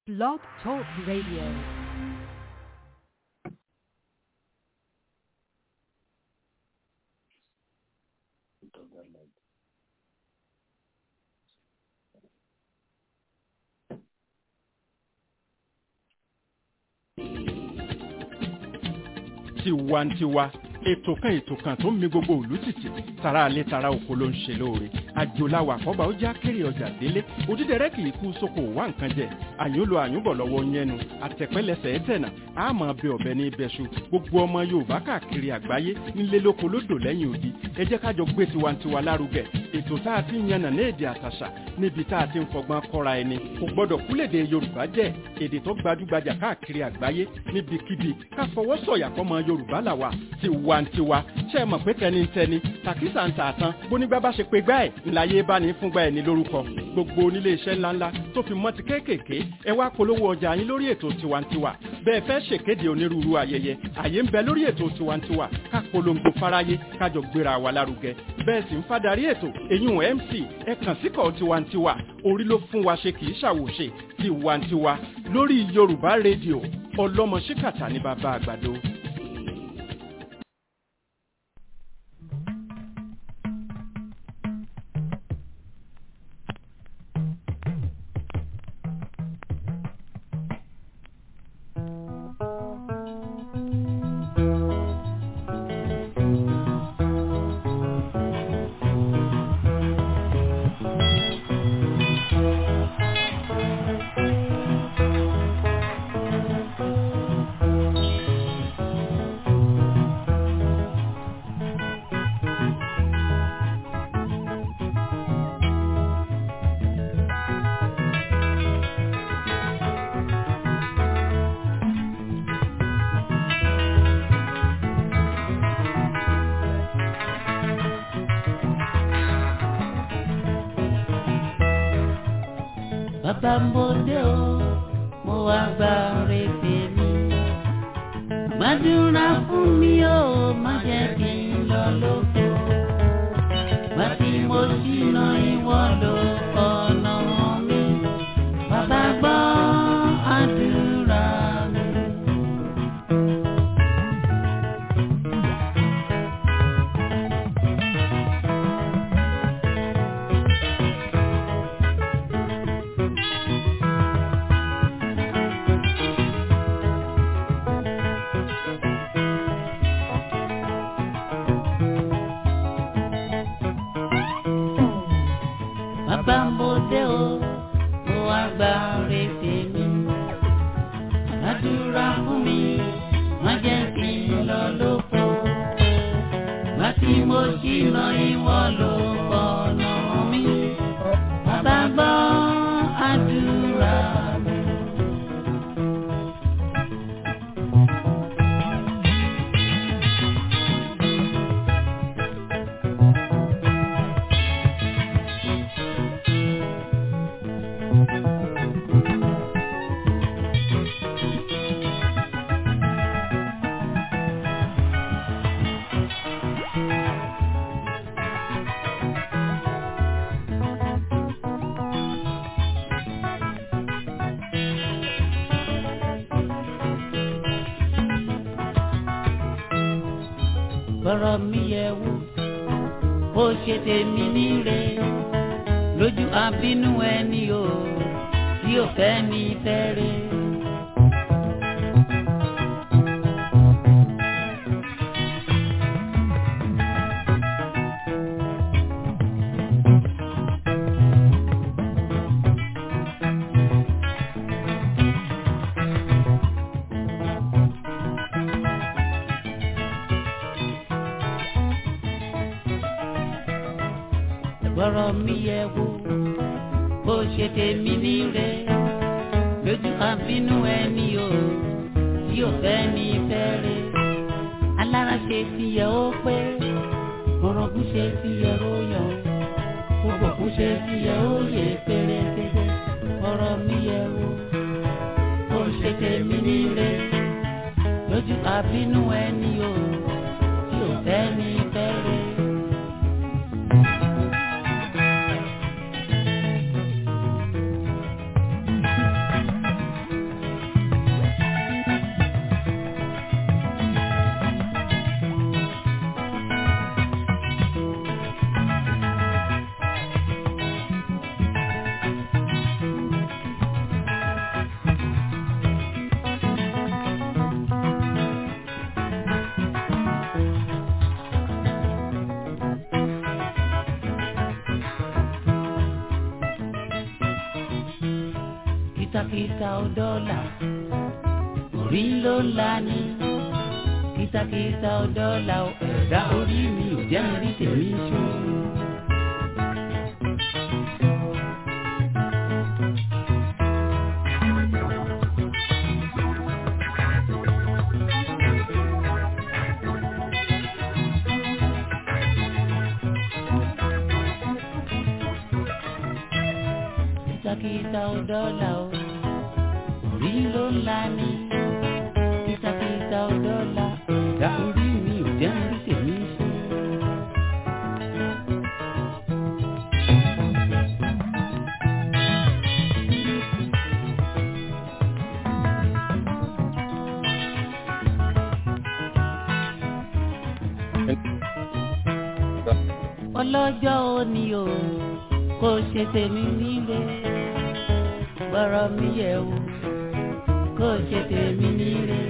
Blog Talk Radio. tiwantiwa ètò kan ètò kan tó ń mi gbogbo òlú tìtì tara alẹ́ tara oko ló ń ṣe lóore àjòláwà àkọ́bà ó já kéré ọjà délé òdídẹrẹ́ kì í kú sóko wá nǹkan jẹ àyúnlò àyúnbọ̀ lọ́wọ́ yẹnu àtẹ̀pẹ́lẹsẹ̀ ẹ̀tẹ̀nà àmọ́ bẹ ọ̀bẹ ní ibẹ̀ṣu gbogbo ọmọ yorùbá káàkiri àgbáyé nílé lóko lódò lẹ́yìn odi ẹ jẹ́ kájọ gbé tiwantiwa lárugẹ ètò tá a ti ń yànnà ní èdè àtàṣà níbi tá a ti ń fọgbọ́n kọ́ra ẹni kò gbọ́dọ̀ kúlèdè yorùbá jẹ́ èdè tó gbajúgbajà káàkiri àgbáyé níbikíbi ká fọwọ́ sọ̀yà fọmọ yorùbá làwà tiwantiwa ṣe é mọ̀ pé tẹnitẹni tàkísà ń tààtàn bónígbà bá ṣe pé gbá ẹ̀ ńláyé bá ní fúngbà ẹ̀ ní lórúkọ gbogbo onílé iṣẹ́ ńláńlá tó fi mọ́ ti kéékèèké ẹ wá polówó ọjà yín lórí ètò tiwantiwa bẹ́ẹ̀ fẹ́ ṣèkéde onírúurú ayẹyẹ àyè ń bẹ lórí ètò tiwantiwa ká polongo fáráyé kájọ gbéra wa lárugẹ bẹ́ẹ̀ sì ń fadarí ètò eyín mc ẹ kàn síkọ̀ tiwantiwa orí ló fún wa ṣe kì í ṣàwòṣe tiwantiwa lórí yorùbá rédíò ọlọ́mọ ṣíkàtà ní bàbá àgbàdo. bàbá ń bòde o mo wá gba ọrẹ tèmi gbàdúrà fún mi o má jẹ́ kí n lọ lóko gbà tí mo ṣìnà ìwọ ló ọ̀nà mi bàbá gbọ́ àdúrà mi. bàbá ń bòde o mo wá gba ọrẹ tèmi àdúrà fún mi má jẹ́ kí n lọ lóko gbà tí mo ṣìnà ìwọ ló ọ̀nà mi bàbá gbọ́ àdúrà mi. bọ́rọ̀ mi yẹ wò ó ṣe tèmi níre lójú àbínú ẹni o tí ò fẹ́ ní fẹ́rẹ̀. bọ́rọ̀ mi yẹ wò ó ṣe tèmi níre lójú àbínú ẹni o tí ò fẹ́ ní fẹ́rẹ̀. alára ṣe ti yẹ ó pé orogún ṣe ti yẹ ó yọ gbogbo kú ṣe ti yẹ ó yẹ pérépéré bọ́rọ̀ mi yẹ wò ó ṣe tèmi níre lójú àbínú ẹni o tí ò fẹ́ ní fẹ́rẹ̀. kìtàkìtà ò dọ́là orí ló ń la ní kìtàkìtà ò dọ́là ò ẹ̀dá orí mi ò jẹ́ mi rí tèmi ṣe. kìtàkìtà ò dọ́là o orí ló ń la ní kìtàkìtà ò dọ́là ẹ̀dá orí mi ò jẹ́ mi rí tèmi ṣe. ọlọ́jọ́ òní o kò ṣe tèmi nílé gbọ́rọ̀ mi yẹ̀ wò kò ṣe tèmi nílé.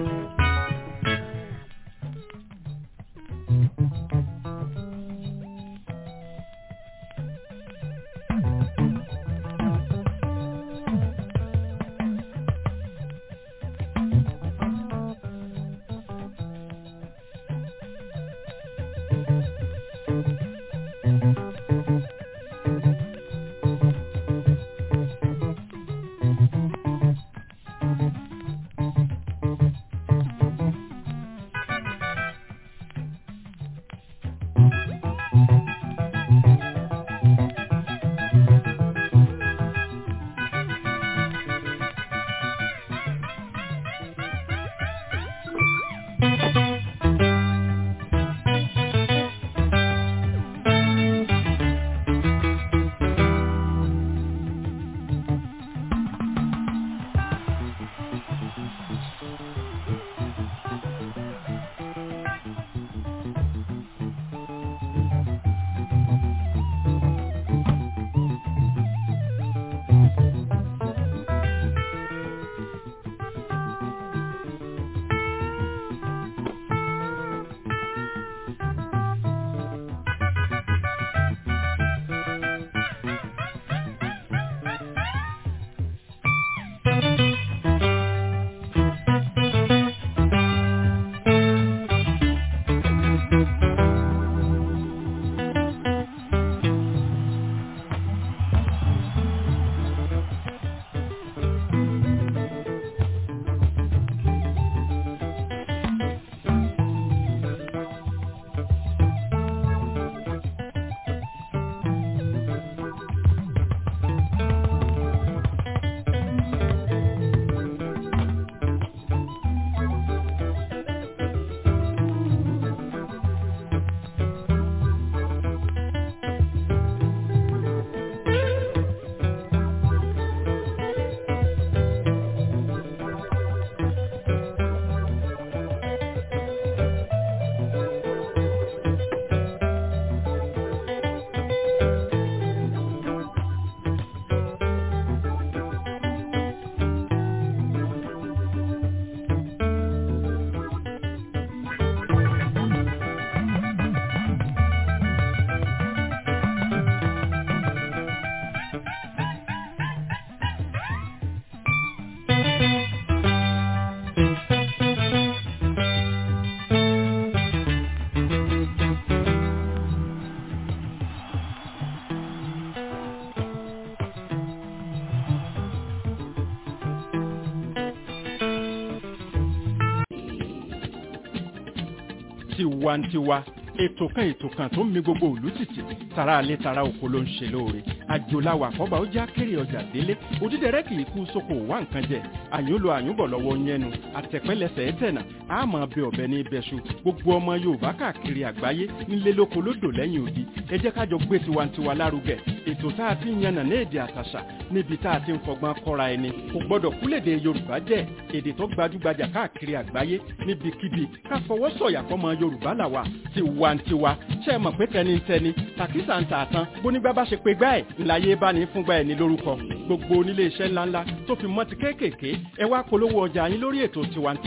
tiwantiwa ètò kan ètò kan tó ń mi gbogbo òlú tìtì tara alẹ́ tara oko ló ń ṣe lóore àjòláwà àkọ́bà ó já kéré ọjà délé òdídẹrẹ́ kì í kú sóko wá nǹkan jẹ àyúnlò àyúnbọ̀ lọ́wọ́ yẹnu àtẹ̀pẹ́lẹsẹ̀ ẹ̀tẹ̀nà àmọ́ bẹ ọ̀bẹ ní ibẹ̀ṣu gbogbo ọmọ yorùbá káàkiri àgbáyé nílé lóko lódò lẹ́yìn odi ẹ jẹ́ kájọ gbé tiwantiwa lárugẹ ètò tá a ti ń yànnà ní èdè àtàṣà níbi tá a ti ń fọgbọ́n kọ́ra ẹni kò gbọ́dọ̀ kúlèdè yorùbá jẹ́ èdè tó gbajúgbajà káàkiri àgbáyé níbikíbi ká fọwọ́ sọ̀yà fọmọ yorùbá làwà tiwantiwa ṣe é mọ̀ pé tẹnitẹni tàkísà ń tààtàn bónígbà bá ṣe pé gbá ẹ̀ ńláyé bá ní fúngbà ẹ̀ ní lórúkọ gbogbo onílé iṣẹ́ ńláńlá tó fi mọ́ ti kéékèèké ẹ wá polówó ọjà yín lórí ètò tiwantiwa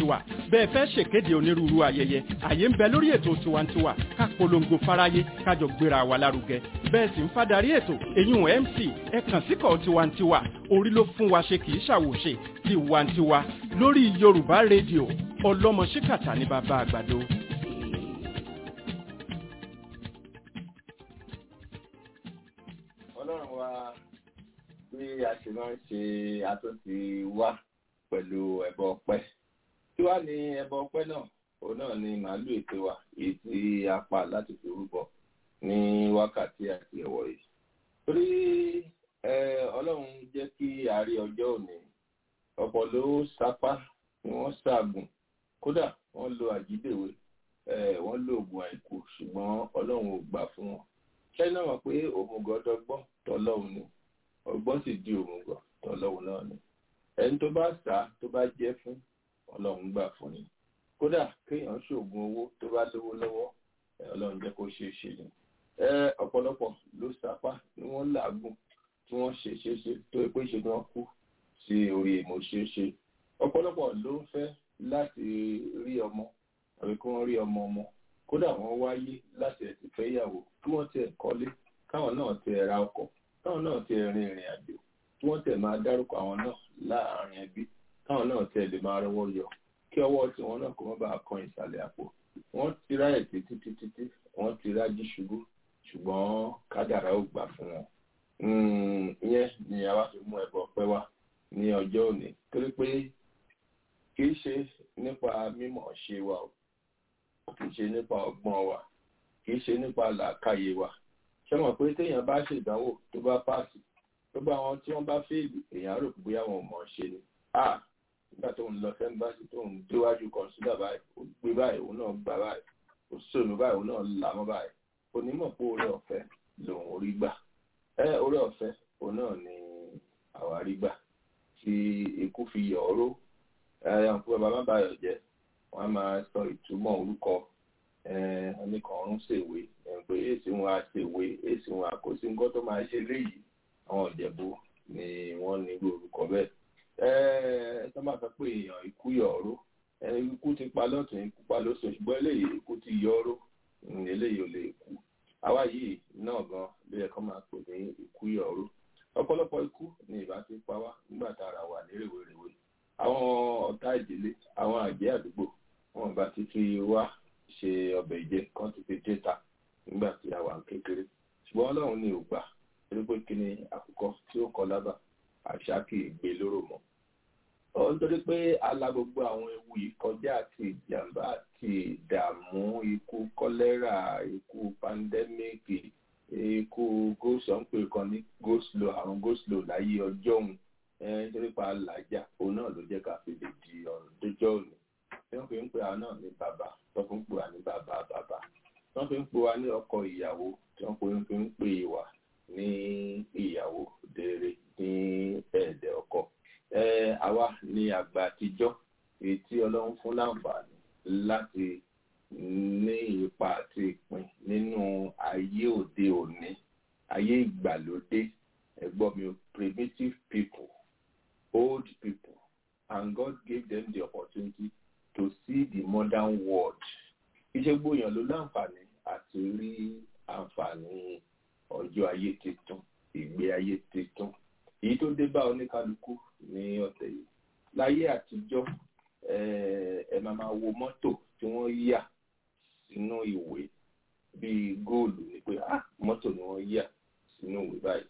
bẹ́ẹ̀ fẹ́ ṣèkéde onírúurú ayẹyẹ àyè ń bẹ lórí ètò tiwantiwa ká polongo fáráyé kájọ gbéra wa lárugẹ bẹ́ẹ̀ sì ń fadarí ètò eyín mc ẹ kàn síkọ̀ tiwantiwa orí ló fún wa ṣe kì í ṣàwòṣe tiwantiwa lórí yorùbá rédíò ọlọ́mọ ṣíkàtà ní bàbá àgbàdo. ọlọ́run wa bí a ṣe máa ń ṣe àtúntì wá pẹ̀lú ẹbọ ọpẹ́ tí wàá ní ẹbọ ọpẹ́ náà òun náà ni màálù ètò wa èyí tí a pa láti fi rúbọ ní wákàtí àti ẹ̀wọ̀ yìí torí ọlọ́run jẹ́ kí a rí ọjọ́ òní ọ̀pọ̀ ló sapá ni wọ́n ṣaagùn kódà wọ́n lo àjídèwé wọ́n lo oògùn àìkú ṣùgbọ́n ọlọ́run ò gbà fún wọn ṣẹ́ni náà mọ̀ pé òmùgọ̀ dọ́gbọ́n tọ́lọ́run ni ọgbọ́n sì di òmùgọ̀ tọ́lọ́run náà ni ẹni tó bá sá tó bá jẹ́ fún ọlọ́run gbà fún ni kódà kéèyàn ṣoògùn owó tó bá lówó lọ́wọ́ ọlọ́run jẹ́ kó ṣeé ṣe ni ọ̀pọ̀lọpọ̀ ló sapá ni wọ́n làágùn tí wọ́n ṣe ṣe ṣe tó pé ṣe ni wọ́n kú sí orí ìmọ̀ṣeéṣe ọ̀pọ̀lọpọ̀ ló ń fẹ́ láti rí ọmọ tàbí kí wọ́n rí ọmọ ọmọ kódà wọ́n wáyé láti ẹ̀sìn fẹ́ yàwó kí wọ́n tiẹ̀ kọ́lé káwọn náà tiẹ̀ ra ọkọ̀ káwọn náà tiẹ̀ rin ìrìn àjò kí wọ́n tiẹ̀ máa dárúkọ àwọn náà láàárín ẹbí káwọn náà tiẹ̀ lè máa rọwọ́ yọ kí ọwọ́ tiwọn náà kó má bàa kan ìsàlẹ̀ àpò wọ́n ti ráyè títí títí tí wọ́n ti rájí ṣubú ṣùgbọ́n kádàrá ò gbà fún wọn. ìyẹn ni àwa fi mú ẹbọ ọpẹ́ wá ní ọjọ́ òní torí pé kì í ṣe nípa mímọ̀ ṣe wa o kì í ṣe nípa ọgbọ́n wa kì í ṣe nípa làákàyè wa ṣé mọ̀ pé téèyàn bá ṣèdánwò tó bá páàsì tó bá wọn tí wọ́n bá fèèlì èèyàn rò pé bóyá wọn ò mọ̀ ṣe ni a nígbà tó ń lọ sẹ́ńbàṣì tó ń déwájú kọ̀ǹsídà báyìí ó gbé báyìí òun náà gbà báyìí ó sòlù báyìí òun náà là mọ́ báyìí onímọ̀ pé orí ọ̀fẹ́ lòun orí gbà ẹ orí ọ̀fẹ́ òun náà ni àwárí gbà tí ikú fi yọ̀ ọ́rọ́ ẹ̀yàn fún bàbá má bàyọ̀ jẹ́ wọ́n á máa sọ ìtumọ̀ orúkọ oníkànrún ṣèwé pé èsì wọn á ṣèwé èsì wọn àkóso nǹkan tó máa ṣe léyìí àwọn ìjẹ̀bú ni wọ́n ní irú orúkọ bẹ́ẹ̀. ẹ tó máa sọ pé èèyàn ikú yọ̀ ọ́rọ́ ikú ti pa lọ́tún ikú pa lóṣù ṣùgbọ́n eléyìí ikú ti yọ̀ ọ́rọ́ eléyìí ò lè kú. àwa yìí náà gan ló yẹ kó máa pè ní ikú yọ̀ ọ́rọ́ ọ̀pọ̀lọpọ̀ ikú ni ìbá ti pa wá nígbà tá a ra wà ní rèwerèwe àwọn ọ̀tá ìdílé àwọn àjẹ́ àdúgbò wọn bá ti fi wá ṣe ọbẹ̀ ìjẹ kan ti fi déta nígbà tí a wà kékeré ṣùgbọ́n ọlọ́run ní ògbà torí pé kí ni àkùkọ tí ó kọ lábà àṣà kì í gbé lóró mọ́ ọ nítorí pé ala gbogbo àwọn ewu yìí kọjá àti ìjàmbá àti ìdààmú ikú kọ́lẹ́rà ikú pandẹ́míìkì ikú gósọ̀ ń pè kan ní goslo àrùn goslo láyé ọjọ́ òun nítorí pa làjà òun náà ló jẹ́ ká fi lè di ọ̀run dójọ́ òní tí wọ́n fi ń pè wá náà ní bàbá tí wọ́n fi ń pè wá ní bàbá bàbá tí wọ́n fi ń pè wá ní ọkọ ìyàwó tí wọ́n fi ń pè wá ní ìyàwó dèrè ní ẹ̀ẹ́dẹ̀ ọkọ. àwa ní àgbà àtijọ́ èyí tí ọlọ́run fún láǹfààní láti ní ipa àti ìpín nínú ayé òde òní ayé ìgbàlódé ẹ̀gbọ́n mi primitive people old people and God gave them the opportunity to see the modern world. Iṣẹ́ gbóyàn ló láǹfààní àti rí àǹfààní ọjọ́ ayé tuntun, ìgbé ayé tuntun. Èyí tó dé bá oníkálukú ní ọ̀tẹ̀ yìí. Láyé àtijọ́, ẹ máa máa wo mọ́tò tí wọ́n yà sínú ìwé bíi góòlù ni pé mọ́tò ni wọ́n yà sínú ìwé báyìí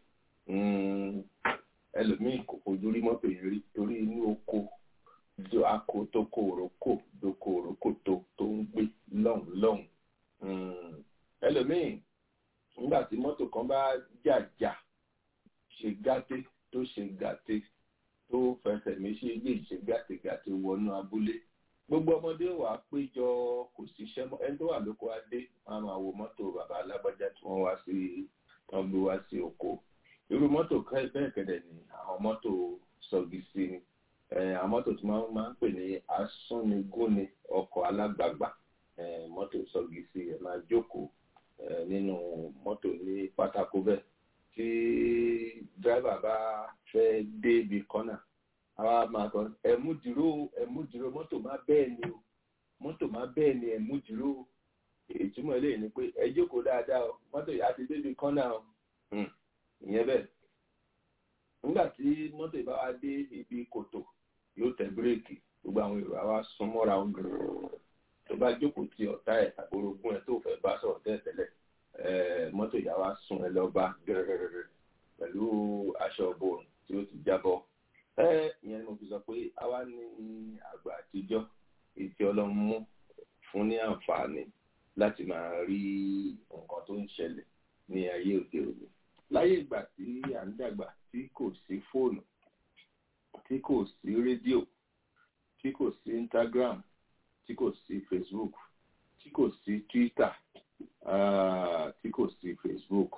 ẹlòmíì kò fojú rí mọ́tò yìí rí torí inú oko do ako tó kó òrókò dóko òrókò tó tó ń gbé lọ́hùn lọ́hùn ẹlòmíì nígbà tí mọ́tò kan bá jàjà ṣe gàté tó ṣe gàté tó fẹsẹ̀ méjì lè ṣe gàtégàté wọnú abúlé gbogbo ọmọdé wà péjọ kò síṣẹ́ mọ́ ẹni tó wà lóko adé wọn á máa wo mọ́tò bàbá alágbájá tí wọ́n wá sí wọ́n gbé wá sí oko irú mọ́tò bẹ́ẹ̀ kẹ́dẹ̀ ni àwọn mọ́tò sọ̀gì sí ni àwọn mọ́tò tí wọ́n máa ń pè ní asúnigúnni ọkọ̀ alágbàgbà mọ́tò sọ̀gì sí ẹ̀ máa jókòó nínú mọ́tò ní pátákó bẹ́ẹ̀ tí dírẹ́bà bá fẹ́ dé ibi kọ́nà àwa máa kọ́ ẹ̀mú dúró ẹ̀mú dúró mọ́tò má bẹ́ẹ̀ ni o mọ́tò má bẹ́ẹ̀ ni ẹ̀ mú dúró ìtumọ̀ eléyìí ni pé ẹ jókòó dáadáa o mọ́tò yà á ti débi kọ́nà o ìyẹn bẹ́ẹ̀ nígbà tí mọ́tò ìbá wa dé ibi kòtò yóò tẹ bírèkì gbogbo àwọn èrò àwa sún mọ́ra wọn gẹ̀rẹ́ tó bá jókòó ti ọ̀tá ẹ̀ àbórogún ẹ̀ tó fẹ́ bá sọ̀rọ̀ tẹ́tẹ́lẹ̀ mọ́tò ìyá wa sún ẹ lọ́ba gẹ̀rẹ́rẹ́rẹ́ pẹ̀lú aṣọ òbòrùn tí ó ti jábọ́ ìyẹn ni mo fi sọ pé àwa ní àgbà àtijọ́ ètí ọlọ́run mú fún ní àǹfààní láti máa rí nǹkan tó ń ṣẹlẹ̀ ní ayé òde òní láyé ìgbà tí à ń dàgbà tí kò sí fóònù tí kò sí rédíò tí kò sí instagram tí kò sí facebook tí kò sí twitter uh, tí kò sí facebook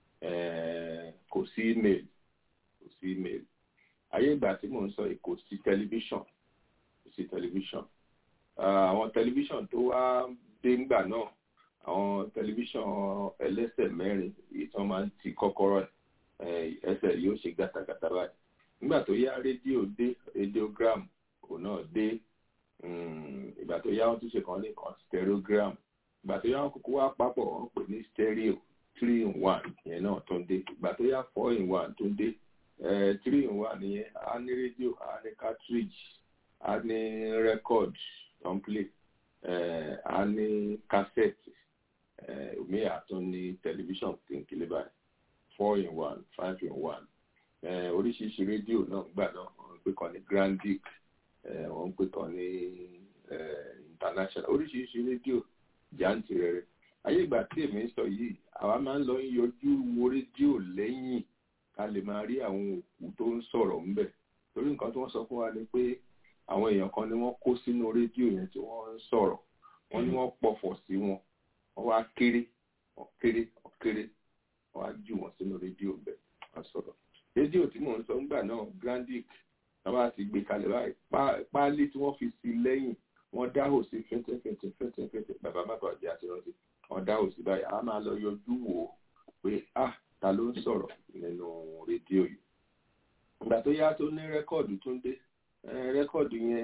uh, kò sí email kò sí email ayé ìgbà tí mò ń sọ kò sí tẹlifíṣàn kò sí tẹlifíṣàn àwọn tẹlifíṣàn tó wá dé ńgbà náà àwọn tẹlifíṣàn ẹlẹ́sẹ̀ mẹ́rin èyí tí wọ́n máa ń ti kọ́kọ́rọ́ ẹsẹ̀ yóò ṣe gàtàgàtà báyìí nígbà tó yá rédíò dé radiogram òun náà dé ìgbà tó yá wọ́n tún ṣe kan ní kan stereogram ìgbà tó yá wọ́n kúkú wá papọ̀ wọ́n pè ní stereo three in one yẹn náà tó ń dé ìgbà tó yá four in one tó ń dé three in one yẹn á ní rédíò á ní cartridge á ní record tó ń play á ní cassette omi àtún ní tẹlifíṣàn kínkínlé báyìí four in one five in one oríṣiríṣi rédíò náà gbà náà wọ́n ń pè kan ní grandic wọ́n ń pè kan ní international oríṣiríṣi rédíò jáǹtì rẹ̀ ayé ìgbà tí èmi ń sọ yìí àwa máa ń lọ yọjú wo rédíò lẹ́yìn ká lè máa rí àwọn òkú tó ń sọ̀rọ̀ ńbẹ̀ torí nǹkan tí wọ́n sọ fún wa ni pé àwọn èèyàn kan ni wọ́n kó sínú rédíò yẹn tí wọ́n ń sọ̀rọ̀ wọ́n ní wọ́n pọ̀fọ̀ sí wọn wọ́n wá kéré wọ́n kéré wọ́n kéré wọ́n á jù wọ́n sínú rédíò bẹ̀ wọ́n sọ̀rọ̀ rédíò tí mò ń sọ ńgbà náà grandic wọ́n bá ti gbé kalẹ̀ báyìí páálí tí wọ́n fi sí lẹ́yìn wọ́n dáhò sí fẹ́ntẹ́fẹ́ntẹ́ fẹ́ntẹ́fẹ́ntẹ́ bàbá má bàjẹ́ àti rántí wọ́n dáhò sí báyìí a máa lọ yọjú wò ó pé ah ta ló ń sọ̀rọ̀ nínú rédíò yìí ìgbà tó yá tó ní rẹ́kọ̀dù tó ń dé rẹ́kọ̀dù yẹn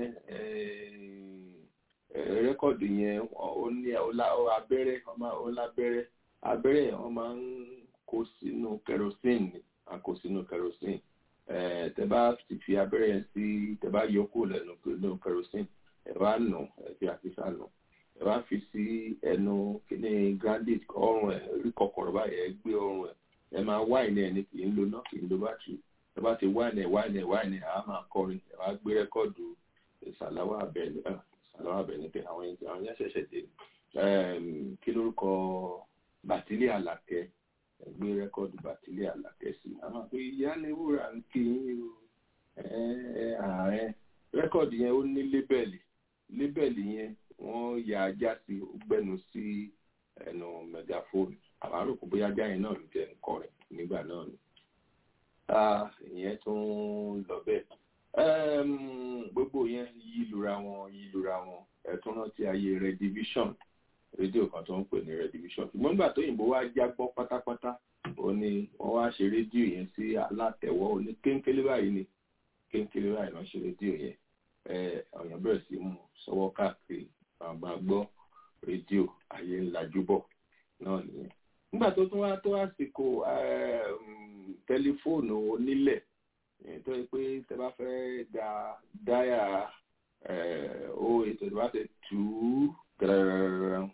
rẹ́kọ̀dù yẹn ó ní abẹ́rẹ́ ó lábẹ́rẹ́ abẹ́rẹ́ yẹn wọ́n máa ń kó sínú kerosene a kó sínú kerosene tẹ bá ti fi abẹ́rẹ́ yẹn sí tẹ bá yọ kó lẹ́nu nínú kerosene ẹ bá nù ẹ fi àfisà nù ẹ bá fi sí ẹnu kíní grandit ọrùn ẹ rí kọkọrọ báyìí ẹ gbé ọrùn ẹ ẹ máa wáìnì ẹ ní kì í lo náà kì í lo bátìrì ẹ bá ti wáìnì ẹ wáìnì ẹ wáìnì ẹ á máa kọrin ẹ wá gbé rẹ́kọ̀dù ìsàláwà abẹ́ni ìsàláwà abẹ́ni pé àwọn àwọn yẹn ṣẹ̀ṣẹ̀ dé kí lórúkọ bàtílì àlàkẹ́ ẹ gbé rẹ́kọ̀dù bàtílì àlàkẹ́ sí àwọn pé ìyá ni wúrà ń kí yín o ààrẹ rẹ́kọ̀dù yẹn ó ní lébẹ̀lì lébẹ̀lì yẹn wọ́n ya ajá sí gbẹ́nu sí ẹnu mẹgàfóònù àwọn àròkù bóyá ajá yẹn náà ló jẹ́ nǹkan rẹ̀ nígbà náà ni ìyẹn tún lọ bẹ́ẹ̀ gbogbo yẹn yí lura wọn yí lura wọn ẹ̀tún rántí ayé redivision rédíò kan tó ń pè ní redivision ṣùgbọ́n nígbà tó òyìnbó wá jágbọ́ pátápátá ó ní wọ́n wá ṣe rédíò yẹn sí alátẹ̀wọ́ ó ní kéńkélé báyìí ni kéńkélé báyìí náà ṣe rédíò yẹn ọ̀yàn bẹ̀rẹ̀ sí mú sọ́wọ́ káàkiri àgbà gbọ́ rédíò ayé ńlájúbọ̀ náà nìyẹn. nígbà tó tún wá tó àsìkò tẹlifóònù onílẹ̀ tó yẹ pé tẹ bá fẹ́ da dáyà ó ètò ìdìbò àti tù ú gẹ̀rẹ̀rẹ̀rẹ̀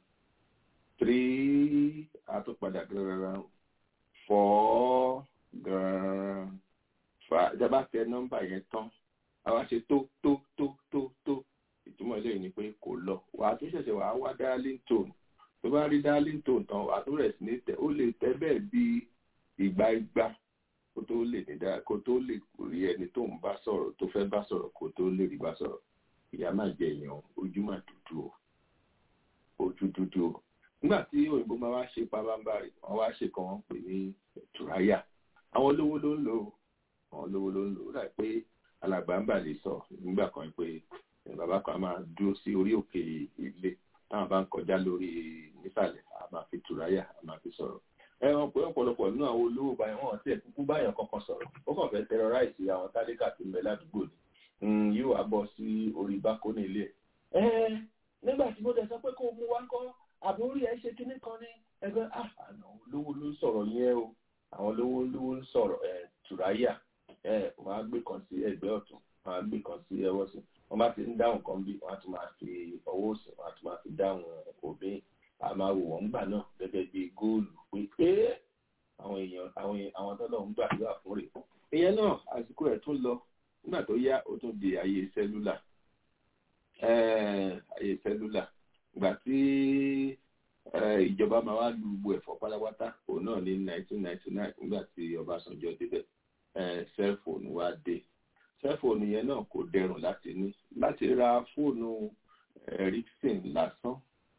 tírí àtúpadà gẹ̀rẹ̀rẹ̀ fọ́ gẹ̀rẹ̀rẹ̀ fà ìjọba tẹ nọ́mbà yẹn tán àwa ṣe tó tó tó tó tó ìtumọ̀ eléyìí ni pé kò lọ wà á tún ṣẹ̀ṣẹ̀ wà á wá dialing tone tó bá rí dialing tone tán wà á tún rẹ̀ sí ní tẹ ó lè tẹ bẹ́ẹ̀ bí ìgbà ìgbà kó tó lè ní dáa kó tó lè rí ẹni tó ń bá sọ̀rọ̀ tó fẹ́ bá sọ̀rọ̀ kó tó lè rí bá sọ̀rọ̀ ìyá máa jẹ èèyàn ojú máa dúdú o ojú dúdú o nígbà tí òyìnbó máa wá ṣe pabambarì wọn wá ṣe kan wọn pè ní tùráyà àwọn olówó ló ń lò àwọn olówó ló ń lò ó dà pé alàgbà ń bà lè sọ nígbà kan pé bàbá kan máa dúró sí orí òkè ilé táwọn bá ń kọjá lórí nísàlẹ̀ a máa fi tùráyà a máa fi sọ̀rọ̀ ẹ wọn pé ọ̀pọ̀lọpọ̀ nínú àwọn olówó báyìí wọn ti ẹ̀kúkú báyàn kankan sọ̀rọ̀ ó kàn fẹ́ tẹrọráìsì àwọn tálíkà tó ń bẹ ládùúgbò ni yóò wá bọ́ sí orí bákóní ilé ẹ̀ nígbà tí mo dẹ̀ sọ pé kó mú wá kọ́ àbórí ẹ̀ ṣe kinní kan ní ẹgbẹ́ àná olówó ló ń sọ̀rọ̀ yẹn o àwọn olówó olówó ń sọ̀rọ̀ ẹ̀ tùráyà ẹ̀ wọ́n á gbé kan sí ẹgbẹ́ ọ̀tún wọ́n á gbé kan sí ẹwọ́ sí wọ́n bá ti ń dáhùn kan bí wọ́n á tún máa fi ọwọ́ òsì wọ́n á tún máa fi dáhùn òbí a máa wò wọ́n gbà náà gẹ́gẹ́ bí góòlù pé pé àwọn èèyàn àwọn àwọn tọ́lọ̀ ń gbàdúrà fún rè ìyẹn náà àsìkò ẹ̀ tún lọ nígbà tó yá ó tún di ayé sẹ́lúlà ayé sẹ́lúlà ìgbà tí ìjọba máa wá lu gbogbo ẹ̀fọ́ pátápátá òun náà ní 1999 nígbà tí Ọbásanjọ́ débẹ̀ sẹ́fóònù wá dé sẹ́fóònù yẹn náà kò dẹrùn láti ní láti ra fóònù Ericsson lásán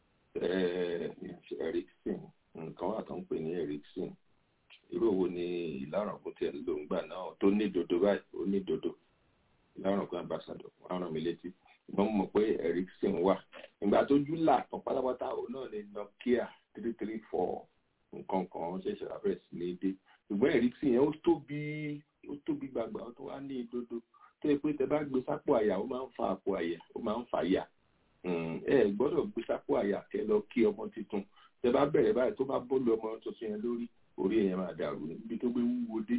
Ericsson nǹkan wà tó ń pè ní Ericsson irú òwò ni ìlàrọ̀gùn tiẹ̀ ló ń gbà náà tó ní dodo báyìí ó ní dodo ìlàrọ̀gùn ambassador wọn á ràn mí létí wọ́n mọ̀ pé Ericsson wà ìgbà tó jú là tán pátápátá òun náà ni Nokia three three four nǹkan kan ṣẹ̀ṣẹ̀ rà bẹ̀rẹ̀ sí ní dé ṣùgbọ́n Ericsson yẹn ó tóbi ó tóbi gbàgbà ó tó wá ní ìdodo tó yẹ pé tẹ bá gbé sápò àyà ó máa ń fa àpò àyà ó máa ń fa àyà ẹ gbọ́dọ̀ gbé sápò àyà kẹ lọ kí ọmọ tuntun tẹ bá bẹ̀rẹ̀ báyìí tó bá bọ́ọ̀lù ọmọ tuntun yẹn lórí orí èèyàn máa dàrú níbi tó gbé wúwo dé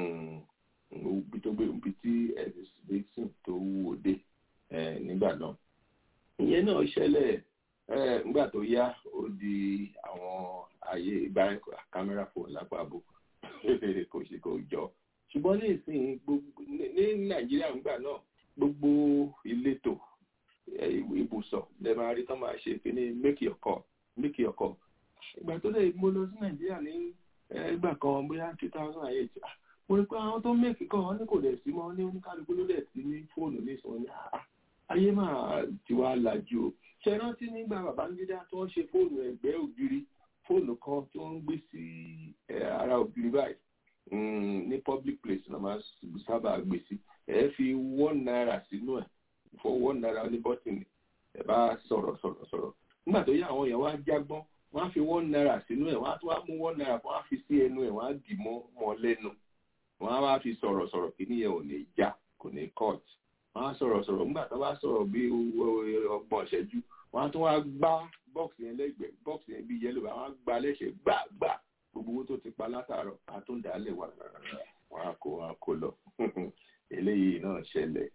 ibi tó gbé ibi tí Ericsson tó wúwo dé nígbà náà ìyẹn náà ṣẹlẹ̀ nígbà tó yá ó di àwọn ayé ìgbà kámẹ́rà fóònù lápapọ̀ kò sí kò jọ ṣùgbọ́n ní ìsìn gbogbo ní nàìjíríà ńgbà náà gbogbo ìletò ibùsọ̀ lè máa rí tán máa ṣe kíní make your call make your call ìgbà tó lè mo lọ sí nàìjíríà ní ìgbà kan bóyá two thousand and eight mo rí pé àwọn tó make call wọn ní kò dẹ̀ sí mọ́ ní oníkálukú ló dẹ̀ sí ní fóònù ní ìsìn wọn ní ayé máa ti wá lajú o ṣe rántí nígbà Babangida tó ń ṣe fóònù ẹ̀gbẹ́ ògiri fóònù kan tí wọ́n ń gbé sí ara ògiri báyìí ní public place náà máa sábà gbé sí ẹ fi one naira sínú ẹ fọ one naira ní bọ́tìnì ẹ bá sọ̀rọ̀ sọ̀rọ̀ sọ̀rọ̀ nígbà tó yá àwọn èèyàn wá jágbọ́n wọ́n á fi one naira sínú ẹ̀ wọ́n á tún wá mú one naira wọ́n á fi sí ẹnu ẹ̀ wọ́n á dì mọ́ mọ́ lẹ́nu wọ́n á wá fi sọ̀rọ̀ sọ̀rọ̀ kí nìyẹn ò ní já kò ní cut wọ́n á sọ̀rọ̀ sọ̀rọ̀ nígbà tó bá sọ̀rọ̀ bí ọgbọ̀n ìṣẹ́jú wọ́n á tún wá gbá bọ́ọ̀sì yẹn lẹ́gbẹ̀ẹ́ bọ́ọ̀sì yẹn bí yẹ́lò wọ́n á gbá lẹ́sẹ̀ gbàgbà gbogbo owó tó ti pa látàárọ̀ àtúndàálẹ̀ wà wọ́n á kó wọn kó lọ eléyìí náà ṣẹlẹ̀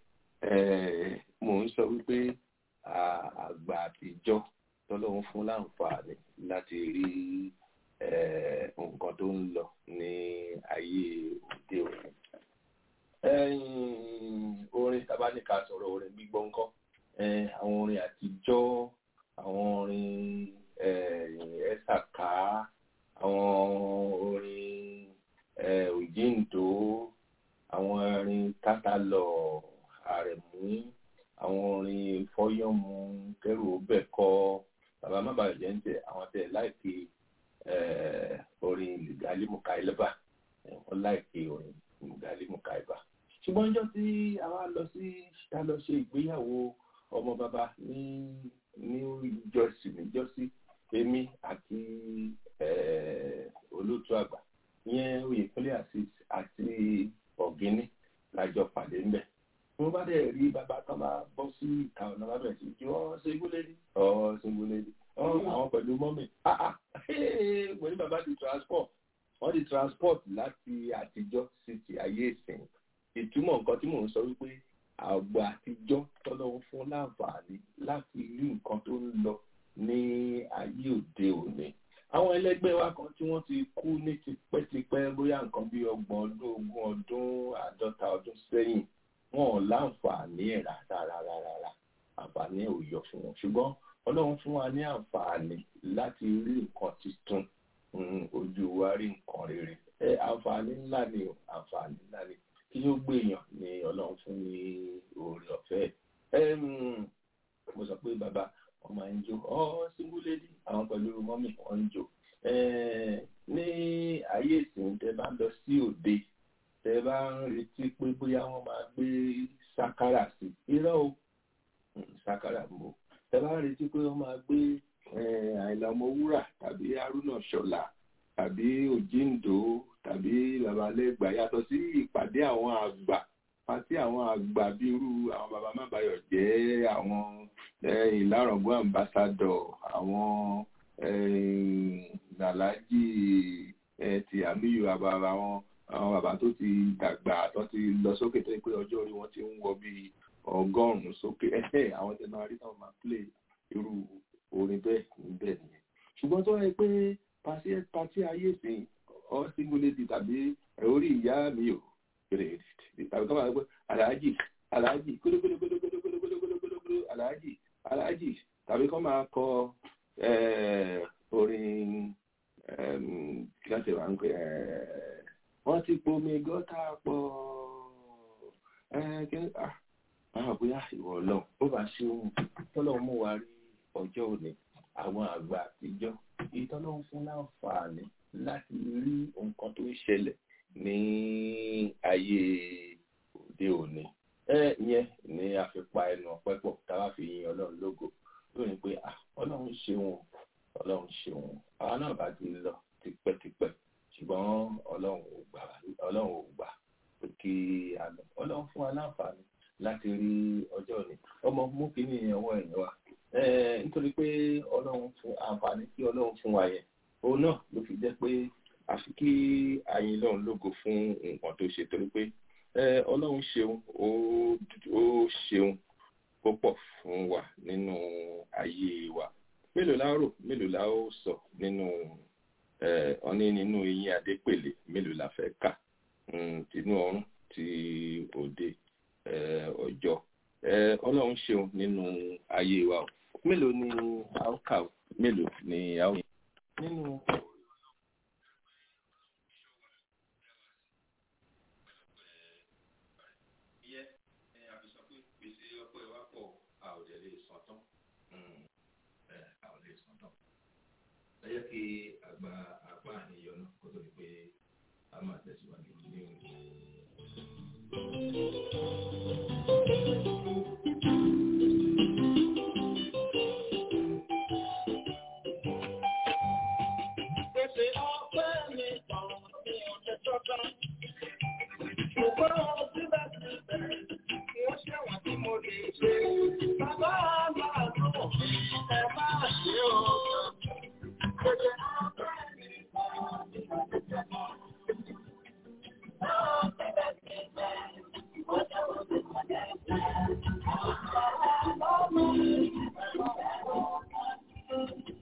mò ń sọ wípé àgbà àtijọ́ tọ́lọ́run fún láǹfààní láti rí nǹkan tó ń lọ ní ayé òde òní orin tabaníkà sọ̀rọ̀ orin gbígbọ́ ńkọ́ àwọn orin àtijọ́ àwọn orin ẹ̀sàká àwọn orin òjíǹdó àwọn orin tátàlọ̀ àrẹ̀mú àwọn orin fọ́yọ́mù kẹrù bẹ̀kọ́ bàbá má bàa jẹ́ ń tẹ̀ àwọn tẹ̀ láìpẹ́ orin lùgálí mukaileba wọ́n láìpẹ́ orin lùgálí mukaileba ṣùgbọ́n ọjọ́ tí a wá lọ sí a lọ ṣe ìgbéyàwó ọmọ bàbá ní ní ìjọsìn níjọ́sí èmi àti olóòtú àgbà ìyẹn oyèkúnlé àti ọ̀gíní lájọ pàdé ńbẹ̀ mo bá dẹ̀ rí bàbá kan bá bọ́ sí ìta ọ̀nà bá bẹ̀rẹ̀ sí kí wọ́n ṣégúlédì ọ̀ ṣégúlédì àwọn pẹ̀lú mọ́mì mo ní bàbá di transport wọ́n di transport láti àtijọ́ sí ti ayé ìsìn ìtumọ̀ nǹkan tí mò ń sọ wípé àgbà àtijọ́ tọ́lọ́run fún láǹfààní láti rí nǹkan tó ń lọ ní ayé òde òní àwọn ẹlẹgbẹ́ wa kan tí wọ́n ti kú ní tipẹ́tipẹ́ bóyá nǹkan bí ọgbọ̀n ọdún ogún ọdún àádọ́ta ọdún sẹ́yìn wọn ò láǹfààní ẹ̀ rárá rárá àǹfààní ẹ̀ ò yọ fún wọn ṣùgbọ́n ọlọ́run fún wa ní àǹfààní láti rí nǹkan tuntun ojú wa rí nǹkan rere ẹ àǹfààní ńlá ni o àǹfààní ńlá ni kí ló gbèyàn ni ọlọ́run fún ní oore ọ̀fẹ́ mo sọ pé bàbá wọn máa ń jó ọ síngúlédì àwọn pẹ̀lú mọ́mì wọn ń jó ní ayé ìsìn tẹ bá ń lọ sí òde tẹ bá ń retí pé bóyá wọn máa gbé sákárà sí irọ́ o sákárà mbò tẹ bá ń retí pé wọn máa gbé àìlà ọmọwúrà tàbí haruna ṣọlá tàbí òjíǹdó tàbí babalẹ́gbà yàtọ̀ sí ìpàdé àwọn àgbà pàtí àwọn àgbà bí irú àwọn bàbá mábàyọ̀ jẹ́ àwọn ìlàrọ̀gbọ́n ambassador àwọn nàlájì ti àmìyù àbàbà àwọn àwọn bàbá tó ti dàgbà tó ti lọ sókè tó yẹ pé ọjọ́ orí wọn ti ń wọ bíi ọgọ́rùn-ún sókè àwọn tẹ máa rí náà máa play irú orin bẹ́ẹ̀ níbẹ̀ nìyẹn ṣùgbọ́n tó yẹ pé pàṣẹ ayé sìn ọ́ singulati tàbí orí ìyá mi ò kéré tàbí kọ́ máa gbé aláàjì aláàjì kólókólókólókólókólókólókólókóló aláàjì aláàjì tàbí kọ́ máa kọ orin kí wọ́n ti wà ń pè wọ́n ti pomi gọ́tà pọ̀ àwọn bóyá ìwọ ọlọ́run ó bá ṣe ohun tọ́lọ́run mú wa rí ọjọ́ òní àwọn àgbà àtijọ́ ìtọ́lọ́run fún láǹfààní láti rí nǹkan tó ń ṣẹlẹ̀ ní ayé òde òní ẹ ìyẹn ni a fi pa ẹnu ọpẹ́ pọ̀ táwa fi yin ọlọ́run lógo lónìí pé ọlọ́run ṣeun ọlọ́run ṣeun àwa náà bá ti lọ tipẹ́tipẹ́ ṣùgbọ́n ọlọ́run ò gbà ọlọ́run ò gbà pé kí a lọ ọlọ́run fún wa láǹfààní láti rí ọjọ́ òní ọmọ mú kínní ọwọ́ ẹ̀yìn wa nítorí pé ọlọ́run fún àǹfààní tí ọlọ́run fún wa yẹn òun náà ló fi jẹ́ pé àfi kí ayin lọ́run lógo fún nǹkan tó ṣe torí pé ọlọ́run ṣeun ó ṣeun púpọ̀ fún wa nínú ayé wa mélòó la rò mélòó la ó sọ nínú ọní nínú eyín adépèlé mélòó la fẹ́ kà tinú ọrùn ti òde ọjọ́ ọlọ́run ṣeun nínú ayé wa o mélòó ni a ó kà mélòó ni a ó nínú. ẹ jẹ́ kí àgbà apá àníyàn náà kó tó di pé a máa tẹ̀síwájú ní òní. Pèsè ọpẹ́ mi tán ní ọjọ́ tọ́ta. Ṣùgbọ́n síbẹ̀síbẹ̀, wọ́n ṣẹ̀wọ̀n tí mo lè ṣe. Bàbá àgbàdo, ẹ máa ṣe ọ̀gá. Pèsè ọpẹ́ mi tán ní ọjọ́ tọ́ta. Síbẹ̀síbẹ̀, wọ́n ṣẹ̀wọ̀n tí mo lè ṣe. Bàbá àgbàdo, ẹ máa ṣe ọ̀gá.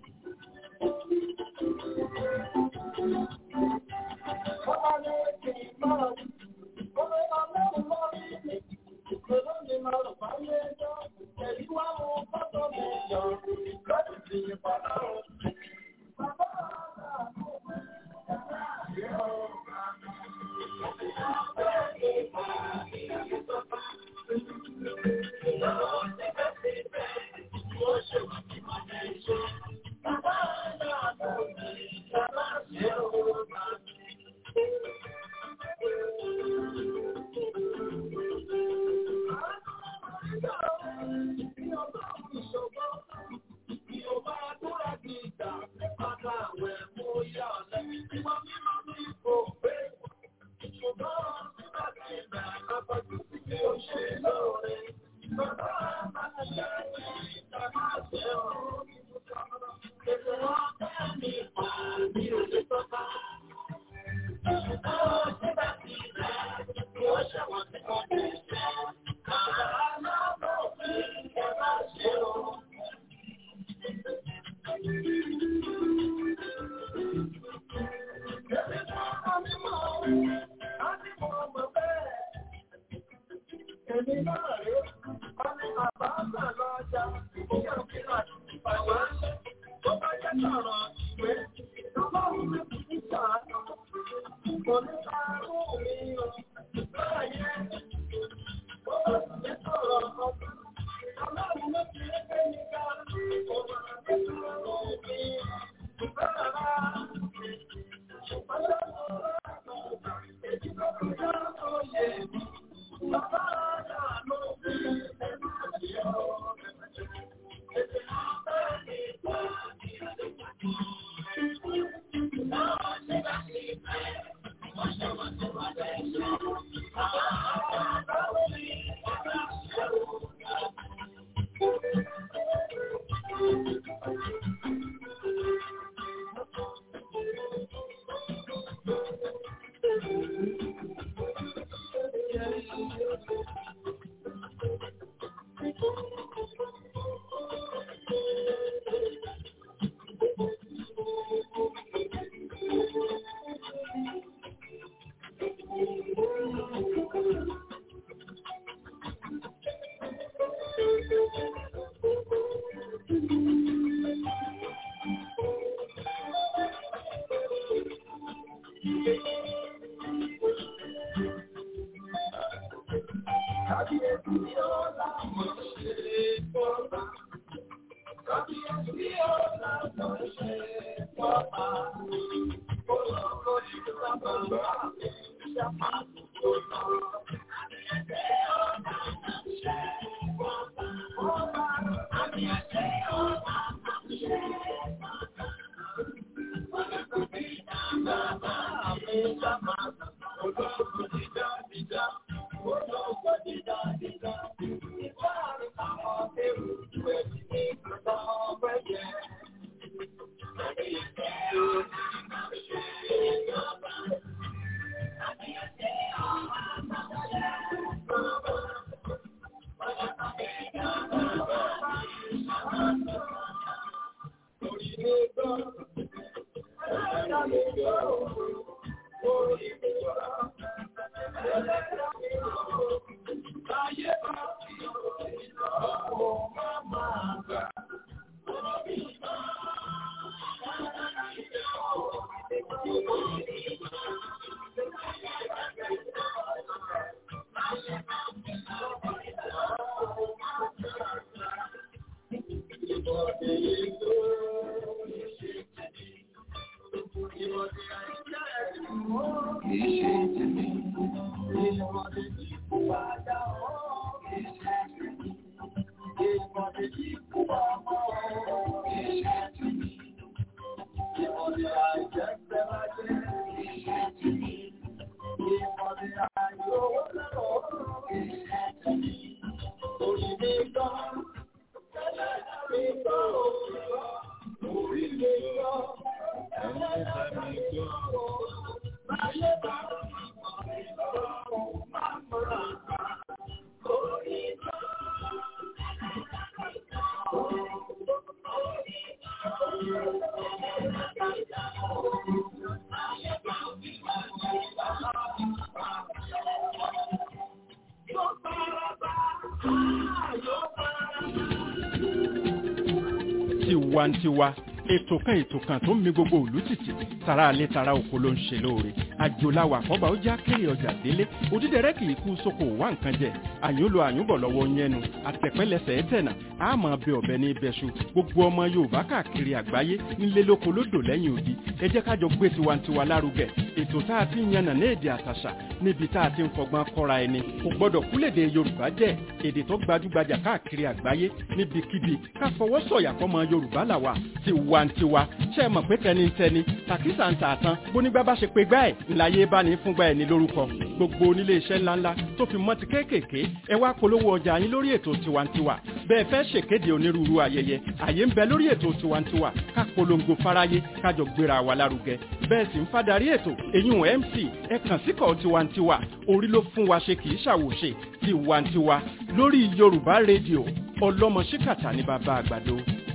tiwantiwa ètò kan ètò kan tó ń mi gbogbo òlú tìtì tara alẹ́ tara oko ló ń ṣe lóore àjòláwà àkọ́bà ó já kéré ọjà délé òdídẹrẹ́ kì í kú sóko wá nǹkan jẹ àyùnlò àyùnbọ̀ lọ́wọ́ yẹnu àtẹ̀pẹ́lẹsẹ̀ ẹ̀tẹ̀nà àmọ́ bẹ ọ̀bẹ ní ibẹ̀ṣu gbogbo ọmọ yorùbá káàkiri àgbáyé nílé lóko lódò lẹ́yìn odi ẹ jẹ́ kájọ gbé tiwantiwa lárugẹ ètò tá a ti ń yànnà ní èdè àtàṣà níbi tá a ti ń fọgbọ́n kọ́ra ẹni kò gbọ́dọ̀ kúlèdè yorùbá jẹ́ èdè tó gbajúgbajà káàkiri àgbáyé níbikíbi ká fọwọ́ sọ̀yà fọmọ yorùbá làwà tiwantiwa ṣe é mọ̀ pé tẹnitẹni tàkísà ń tààtàn bónígbà bá ṣe pé gbá ẹ̀ ńláyé bá ní fúngbà ẹ̀ ní lórúkọ gbogbo onílé iṣẹ́ ńláńlá tó fi mọ́ ti kéékèèké ẹ wá polówó ọjà yín lórí ètò tiwantiwa bẹ́ẹ̀ fẹ́ ṣèkéde onírúurú ayẹyẹ àyè ń bẹ lórí ètò tiwantiwa ká polongo fáráyé kájọ gbéra wa lárugẹ bẹ́ẹ̀ sì ń fadarí ètò èyún mc ẹ kàn síkọ̀ tiwantiwa orí ló fún wa ṣe kì í ṣàwòṣe tiwantiwa lórí yorùbá rédíò ọlọ́mọ ṣíkàtà ní bàbá àgbàdo.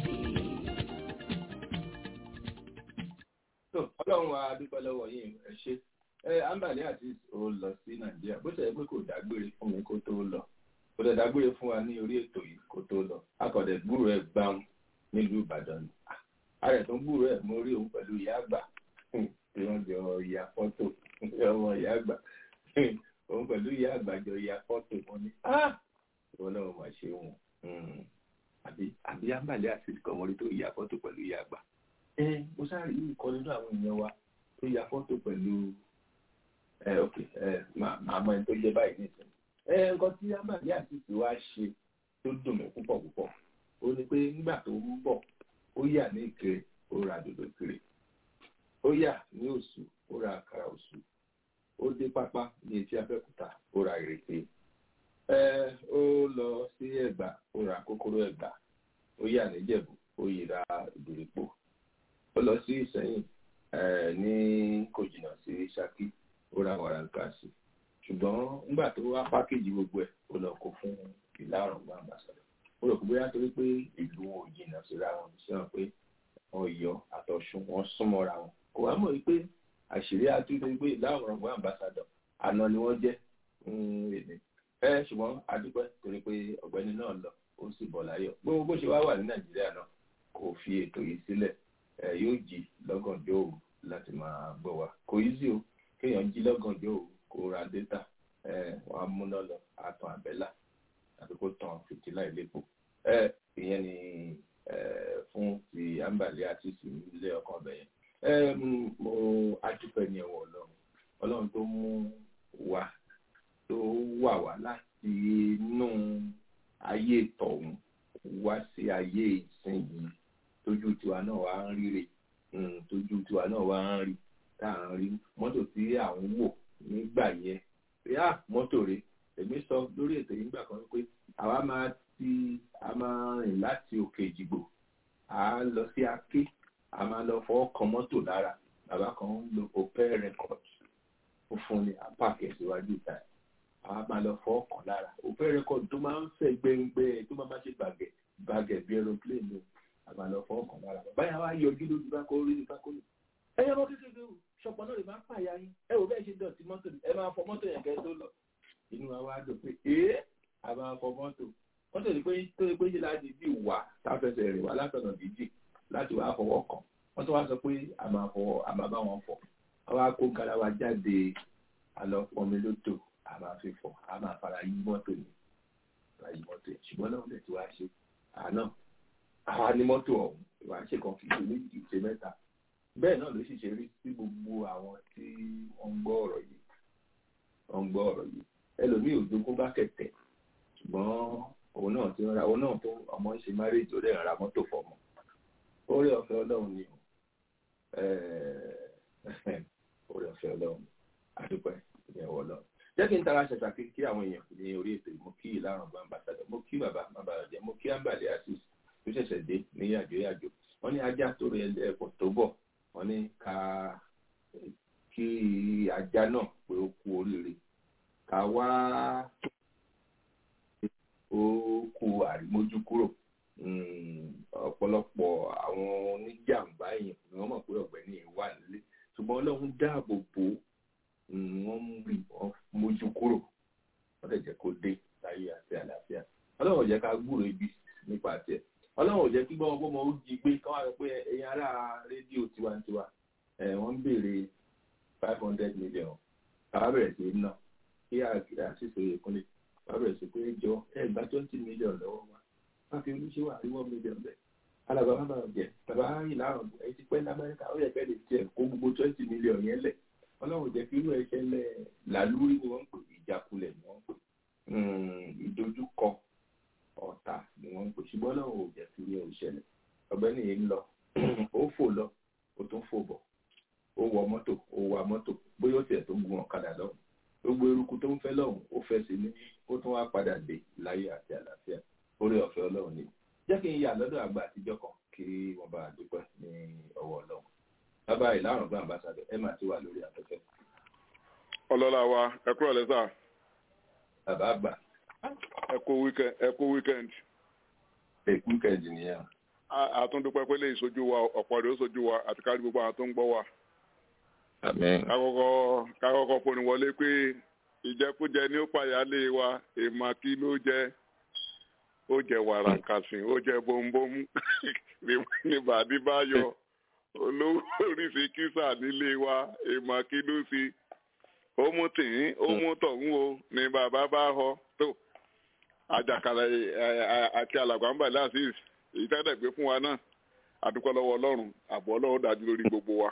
ọlọ́run wa dúpẹ́ lọ́wọ́ yín ẹ ṣe ẹ ambali àti ò lọ sí nàìjíríà bó ṣe yẹ pé kò dágbére fún mi kó tó lọ kò dẹ̀ dágbére fún wa ní orí ètò yìí kó tó lọ akọ̀dẹ̀ gbúrò ẹ̀ gbáhùn nílùú ìbàdàn ni ààrẹ tó ń gbúrò ẹ̀ mo rí òun pẹ̀lú ìyá àgbà tí wọ́n jọ ya fọ́tò ọmọ ìyá àgbà òun pẹ̀lú ìyá àgbà jọ ya fọ́tò wọn ni ìwọ náà mà ṣe wọn àbí àbí ambali àti ìkọ̀mọ́rí tó ya fọ́tò pẹ̀lú ìyá àgbà mo sáré yìí kọ́ nínú àwọn èèyàn wa tó ya fọ́tò pẹ̀lú ẹ ok ẹ màá mọ ẹni tó jẹ báyìí nìkan ẹ nǹkan tí amadi àtìsí wa ṣe tó dùn mí púpọ̀ púpọ̀ ó ní pé nígbà tó ń bọ̀ ó yà ní ìkirè ó ra dòdò ìkirè ó yà ní òṣù ó ra àkàrà òṣù ó dé pápá ní etí abẹ́òkúta ó ra ìrèké ẹ ó lọ sí ẹ̀gbá ó ra kókóró ẹ̀gbá ó yà níjẹ̀bú ó yìí ra ìdòrèpò ó lọ sí ìsẹ́yìn ní kò jìnnà sí ṣákí ó ra wàràǹkà sí ṣùgbọ́n nígbà tó wá pákéjì gbogbo ẹ̀ ó lọ kó fún ìlà ọ̀rọ̀gbọ́n àmbàsọ̀rọ̀ ó rò pé bóyá torí pé ìlú wọn ò jìnnà síra wọn sí wọn pé Ọ̀yọ́ àtọ̀ṣun wọn súnmọ́ra wọn kò wá mọ̀ wípé àṣírí àtúntò pé ìlà ọ̀rọ̀gbọ́n àmbàsọ̀rọ̀ àná ni wọ́n jẹ́ èdè ẹ ṣùgbọ́n adúpẹ́ torí pé ọ̀gbẹ́ni náà lọ ó sì bọ̀ láyọ̀ gbogbo bó ṣe wá wà ní Nàìjíríà náà kò fi ètò yìí sílẹ̀ ẹ yóò jí lọ́gànjọ́ òru láti máa gbọ́ wa kò yí sí o kéèyàn jí lọ́gànjọ́ òru kó ra dátà ẹ wọ́n á múná lọ àtàn àbẹ́là àti kó tan fìtílà ìlépo ẹ ìyẹn ni ẹ fún ti àǹbàlẹ àti ìsìnlẹ ọkàn ọbẹ yẹn ẹ mo adúpẹ́ ní ẹwọ Ọlọ́run ọlọ́run tó mú wa tó wà wá láti inú ayé tọ̀hún wá sí ayé ìsinyìí tójú tiwa náà wá ń ríre tójú tiwa náà wá ń rí tá à ń rí mọ́tò tí à ń wò nígbà yẹn pé à mọ́tò rẹ̀ èmi sọ lórí ètò yìí nígbà kan pé àwa máa ti a máa rìn láti òkè ìjìgbò à ń lọ sí aké a máa lọ fọwọ́ kan mọ́tò lára bàbá kan ń lo opel record ó fún ni apáàkì síwájú ìta ẹ̀ a máa lọ fọwọ́ kan lára opel record tó máa ń fẹ́ gbẹ̀ngbẹ̀ tó máa máa ṣe gbàgẹ̀ gbàgẹ̀ bí aeroplane ni a máa lọ fọwọ́ kan lára bàbá yà wá yọjú lójú bá kó rí ní bá kó rí ẹ yẹ mọ́ kékeré o ṣọpọ̀ náà lè máa pààyà yín ẹ wò bẹ́ẹ̀ ṣe dọ̀tí mọ́tò ẹ máa fọ mọ́tò yẹn kẹ́ tó lọ inú wa wá dùn pé ee a máa fọ mọ́tò mọ́tò ní pé tó ní pé ṣe láti bí wà táfẹsẹ̀ rìn wá látọ̀nà dídì láti wá fọwọ́ kàn wọ́n tó wá sọ pé a máa fọ a máa bá wọn fọ wọ́n wá kó garawa jáde àlọ́ pọnmi lódò a máa fi fọ a máa fara yí mọ́tò ní fara yí mọ́tò yẹn ṣùgbọ́n náà lè ti wá ṣe àná àwa ní mọ́tò ọ̀hún ìwà ṣe kan kì í ṣe méjì ṣe mẹ́ta bẹ́ẹ̀ náà ló sì ṣe rí sí gbogbo àwọn tí wọ́n ń gbọ́ ọ̀rọ̀ yìí wọ́n ń gbọ́ ọ̀rọ̀ yìí ẹlòmíì ò jogún bá kẹ̀tẹ̀ ṣùgbọ́n òun náà ti ra òun náà tó ọmọ ń ṣe márèjì ó dẹ̀ ra mọ́tò fọmọ orí ọ̀fẹ́ ọlọ́run ni orí ọ̀fẹ́ ọlọ́run àdúpẹ́ ìyẹn wọ lọ. jẹ́ kí n tara ṣẹ̀ṣà kí kí àwọn èèyàn ní orí ètò mo kí ìlànà ọgbà ambassadọ̀ mo kí bàbá bàbá ọ̀jẹ̀ mo kí àǹbàlẹ̀ asis tó ṣẹ̀ṣẹ̀ dé ní yàjò yàjò wọ́n ní ajá tó rẹ ẹ̀pọ̀ tó bọ̀ wọ́n ní ká kí ajá náà pé ó kú oríire ká wá ó kú àrímójú kúrò ọ̀pọ̀lọpọ̀ àwọn oníjàmbá èèyàn ni wọ́n mọ̀ pé ọ̀gbẹ́ni wà nílé ṣùgbọ́n ọlọ́run dáàbò bò wọ́n mú rí wọ́n mójú kúrò wọ́n lè jẹ́ kó dé láyé àti àlàáfíà ọlọ́run ò jẹ́ ká gbúrò ibi nípa tiẹ̀ ọlọ́run ò jẹ́ kí gbọ́n gbọ́n ó jí gbé káwọn sọ pé ẹ̀yin ará rédíò tiwantiwa wọ́n ń béèrè five hundred million káwá bẹ̀rẹ̀ sí í ná kí àṣìṣe ìkúnlẹ̀ káwá bẹ̀rẹ̀ sí pé jọ ẹ̀ gba twenty million lọ́wọ́ wa wọ́n fi oníṣẹ́ wà ní one million bẹ́ẹ̀ alàgbà má bàa jẹ bàbá ìlànà ẹ̀ ti pẹ́ ní amẹ́ríkà ó yẹ kẹ́ lè tiẹ̀ kó gbogbo twenty million yẹn lẹ̀ ọlọ́run jẹ́ kí irú ẹ̀ ṣẹlẹ̀ làlúrí ni wọ́n ń pè ìjákulẹ̀ ni wọ́n ń pè ìdojúkọ ọ̀tá ni wọ́n ń pè ṣùgbọ́n náà ò jẹ́ kí irú ẹ̀ ṣẹlẹ̀ ọ̀gbẹ́ni yìí ń lọ ó fò lọ ó tún fò bọ̀ ó wọ mọ́tò ó wa mọ́tò bóyá ó tiẹ̀ tó gun ọ̀kadà lọ́hùn gbogbo eruku tó ń fẹ́ lọ́hùn ó fẹ́ sí ní ó tún wá padà dé láyé àti àlàáfíà orí ọ̀fẹ́ ọlọ́run ni jẹ́ kí n yà lọ́dọ̀ àgbà àtijọ́ kan kí wọ́n bá dúpẹ́ ní ọwọ́ ọlọ́run bàbá ìlànà gbọ́n àbáṣadọ̀ ẹ máa ti wà lórí afẹ́fẹ́. ọlọ́lá wa ẹ kúrò lẹ́sà. bàbá àgbà. ẹ kú weekend ẹ kú weekend. ẹ kú weekend nìyẹn. àtúndúpẹ́ pé lè sojú wa ọ̀pọ̀ rẹ̀ ó sojú wa àti kárí gbogbo àwọn tó ń gbọ́ wa. àmín. kákọ́kọ́ kákọ́kọ́ foni wọlé pé ìjẹkújẹ ní ó pàyálé wa èèmà kí ló jẹ ó jẹ wàrà kàsìn ó jẹ bóńbóń ní bàdí bá yọ olówó oríṣi kísà nílé wa èèmọ̀ kí ló sí ó mú tìyín ó mú tọ̀hún o ní bàbá bá họ tó àjàkálẹ̀ àti alàgbàǹbà láàṣìṣ èyí tẹ́lẹ̀ gbé fún wa náà àdúpẹ́ lọ́wọ́ ọlọ́run àbọ̀ ọlọ́run dájú lórí gbogbo wa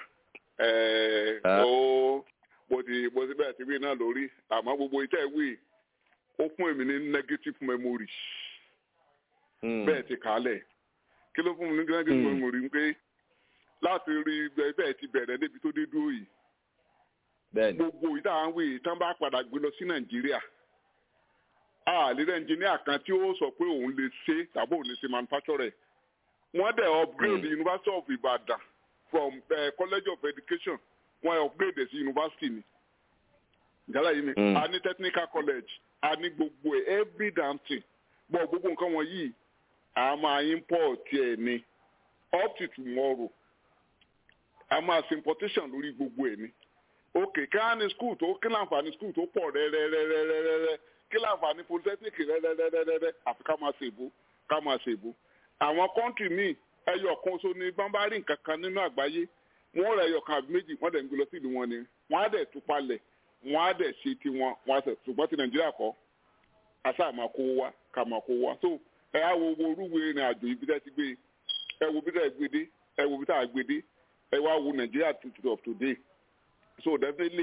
ó bó ti bó ti bẹ́ẹ̀ ti wí náà lórí àmọ́ gbogbo ìtẹ́ wí ó fún èmi ní negative memory bẹ́ẹ̀ ti kálẹ̀ kí ló fún mi ní negative memory pé láti rí bẹ́ẹ̀ ti bẹ̀rẹ̀ débi tó dé dúró yìí. gbogbo ìta àwọn wèé tán bá padà gbé lọ sí nàìjíríà. àlérè ẹnjìníà kan tí ó sọ pé òun lè ṣe tàbí òun lè ṣe manufacture. wọ́n dẹ̀ upgrade the university of ibadan from uh, college of education wọ́n upgrade sí university ni. ìjálá yìí mi a ní technical college a ní gbogbo ẹ̀ every damn thing bọ́ gbogbo nǹkan wọ̀nyí a máa import ẹ̀ ni up to tomorrow a máa ṣe importation lórí gbogbo ẹ̀ ni ok kí á ní school tó kí láǹfààní school tó pọ̀ rẹ́rẹ́rẹ́rẹ́rẹ́rẹ́ kí láǹfààní polytechnic rẹ́rẹ́rẹ́rẹ́rẹ́ àfi ká máa ṣe ìbò ká máa ṣe ìbò àwọn kọ́ńtì míì ẹyọ kan so ní bámbárì nǹkan kan nínú àgbáyé wọ́n rẹ̀ ẹyọ kan àbí méjì wọ́n dẹ̀ ń gbé lọ sí ìlú wọn ni wọ́n á dẹ̀ tú palẹ̀ wọ́n á dẹ̀ ṣe tiwọn wọ́n á sẹ̀ ṣùgbọ́n ti nàìjíríà kọ́ àṣà máa kó wá ká máa kó wá so ẹ á wo owó orúwe ìrìn àjò ibi tẹ́ ti gbé ẹ wo bí tẹ́ gbé dé ẹ wo bí tẹ́ gbé dé ẹ wá wo nàìjíríà to of today so definitely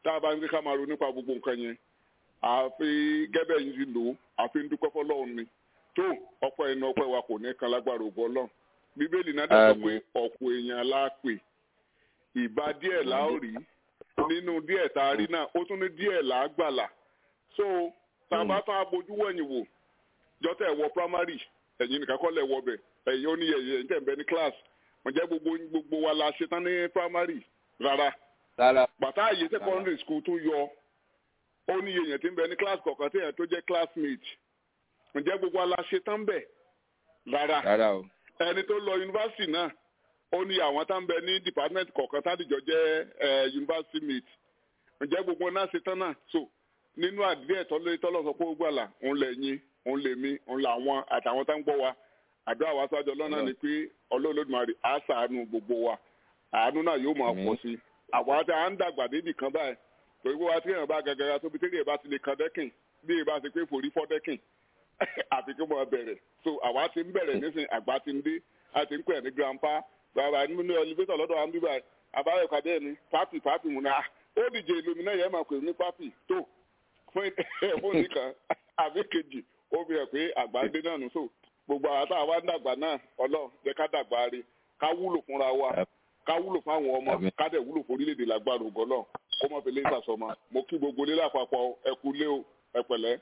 tá a bá ń gbé ká máa ronú nípa gbogbo nǹkan yẹn àfi gẹ́bẹ̀ yìí ti lò ó àfi ń dúpẹ́ fọlọ́run ni tó ọ̀pọ̀ ẹnu ọpẹ́ wa kò ní kan lágbára ògbọ́ ọlọ́run bíbélì náà dẹ̀ sọ pé ọ̀pọ̀ èèyàn la pè ìbá díẹ̀ la ó rí nínú díẹ̀ tá a rí náà ó tún ní díẹ̀ là á gbàlà so tá a bá tán abojú wẹ̀yìn wò jọ́tẹ̀ ẹ̀wọ̀ primary ẹ̀yin nìkan kọ́ lẹ̀ wọ bẹ̀ ẹ̀yin ó ní ẹ̀yìn ẹ̀yin tẹ̀ ń bẹ ní class wọ́n jẹ́ gbogbo gbogbo wa la ṣe tán ní primary rárá rárá bàtà àyè secondary school tún yọ ó ní èèyàn tí ń bẹ ní class kọ̀ọ̀kan tí èèyàn tó jẹ́ classmate ǹjẹ́ gbogbo wa la ṣe tán bẹ̀ rárá rárá o ẹni tó lọ yunifásitì náà ó ní àwọn tá ń bẹ ní department kọ̀ọ̀kan tádìjọ jẹ́ ẹ yunifásitì mate ǹjẹ́ gbogbo náà ṣe tán náà so nínú àdúrà tọ́lé tọ́lọ́ sọ pé ó gbàlà òun lè yín òun lè mí òun làwọn àtàwọn tá ń gbọ́ wa àdúrà wa sájọ lọ́nà ni pé ọlọ́ọ̀lọ́dúnmarì á ṣàánú gbogbo wa àánú náà yóò máa pọ̀ sí i àwọn àti à ń dàgbà débì kan báyìí torí pé wá tí èèyàn bá gàgàrà tóbi tí èèyàn bá ti lè kan dẹ́kìn bí èèyàn bá ti pé forí fọ́ dẹ́kìn àfi kí wọ́n bẹ̀rẹ̀ so àwa ti ń bẹ̀rẹ̀ nísìnyí àgbà ti ń dé a ti ń pè ní grandpa bàbá nínú ẹlẹfẹsọ lọ́dọ̀ wa ń bíbá àbáyọ kàdé mi pápì pápì mu náà ó dìje ìlúmi náà yẹn máa pè ní pápì tó fún fóònù kan àbí kejì ó fi hàn pé àgbà dé náà nù so gbogbo àwọn tá a wá ń dàgbà náà ọlọ́run jẹ́ ká dàgbà rí ká wúlò fúnra wa ká wúlò fáwọn ọmọ ká dẹ̀ wúlò fún orílẹ̀-èdè lágbára ògọ́ náà kó má fi lé sàsọmọ mo kí gbogbo lé lápapọ̀ ẹ kú lé o ẹ pẹ̀lẹ́.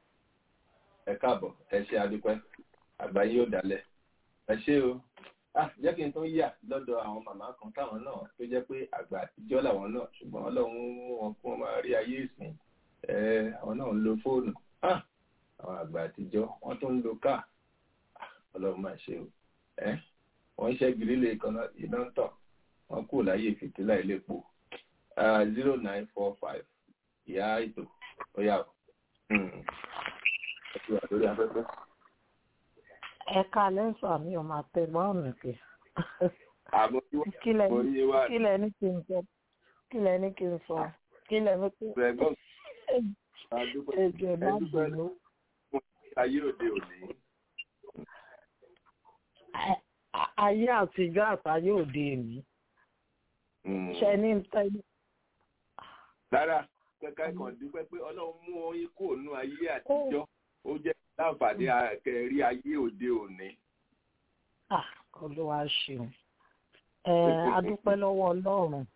ẹ káàbọ̀ ẹ ṣe adúpẹ́ àgbáyé ò dálẹ̀ ẹ ṣé o ah jẹ́ kí n tún yà lọ́dọ̀ àwọn màmá kan táwọn náà tó jẹ́ pé àgbà àtijọ́ làwọn náà ṣùgbọ́n ọlọ́run mú wọn kí wọ́n máa rí ayé ìsìn ẹ àwọn náà ń lo fóònù ah àwọn àgbà àtijọ́ wọ́n tún ń lo káà ọlọ́run máa ṣe o ẹ wọ́n ń ṣẹ́ gírílẹ̀ kan iná ń tàn wọ́n kù láyé fìtílà ìlépo zero nine four five ìyá ètò ó yà ó ẹ ti wà lórí afẹ́fẹ́. ẹ̀ka lẹ́sọ̀ mi ò máa tẹ bọ́ọ̀nù pé àmọ́ tí wọ́n kílẹ̀ kò yé wa kílẹ̀ ní kí n sọ kílẹ̀ ní kí n sọ kílẹ̀ ní kí rẹ̀ gbọ́n adúpẹ́ ẹjọ́ ẹ má ẹdúpẹ́ bínú fún ayé òde òní. A- a- ayé àtijọ́ àtayé òde èmi ṣe ní tẹ́lẹ̀ rárá kẹ́kẹ́ kan dúpẹ́ pé ọlọ́run mú oyin kúrò nínú ayé àtijọ́ ó jẹ́ láǹfààní kẹrí ayé òde òní. Ah, olúwa ṣeun ẹ adúpẹ́ lọ́wọ́ ọlọ́run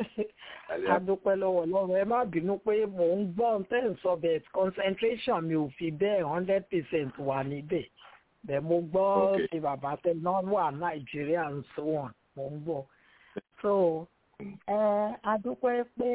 adúpẹ́ lọ́wọ́ ọlọ́run ẹ má bínú pé mò ń gbọ́ ohun tẹ́ ń sọ bẹ́ẹ̀ concentration mi ò fi bẹ́ẹ̀ hundred percent wà níbẹ̀ bẹ́ẹ̀ mo gbọ́ Okay. ti bàbá tẹ náà wà nàìjíríà and so on mo ń gbọ́ so ẹ adúpẹ́ pé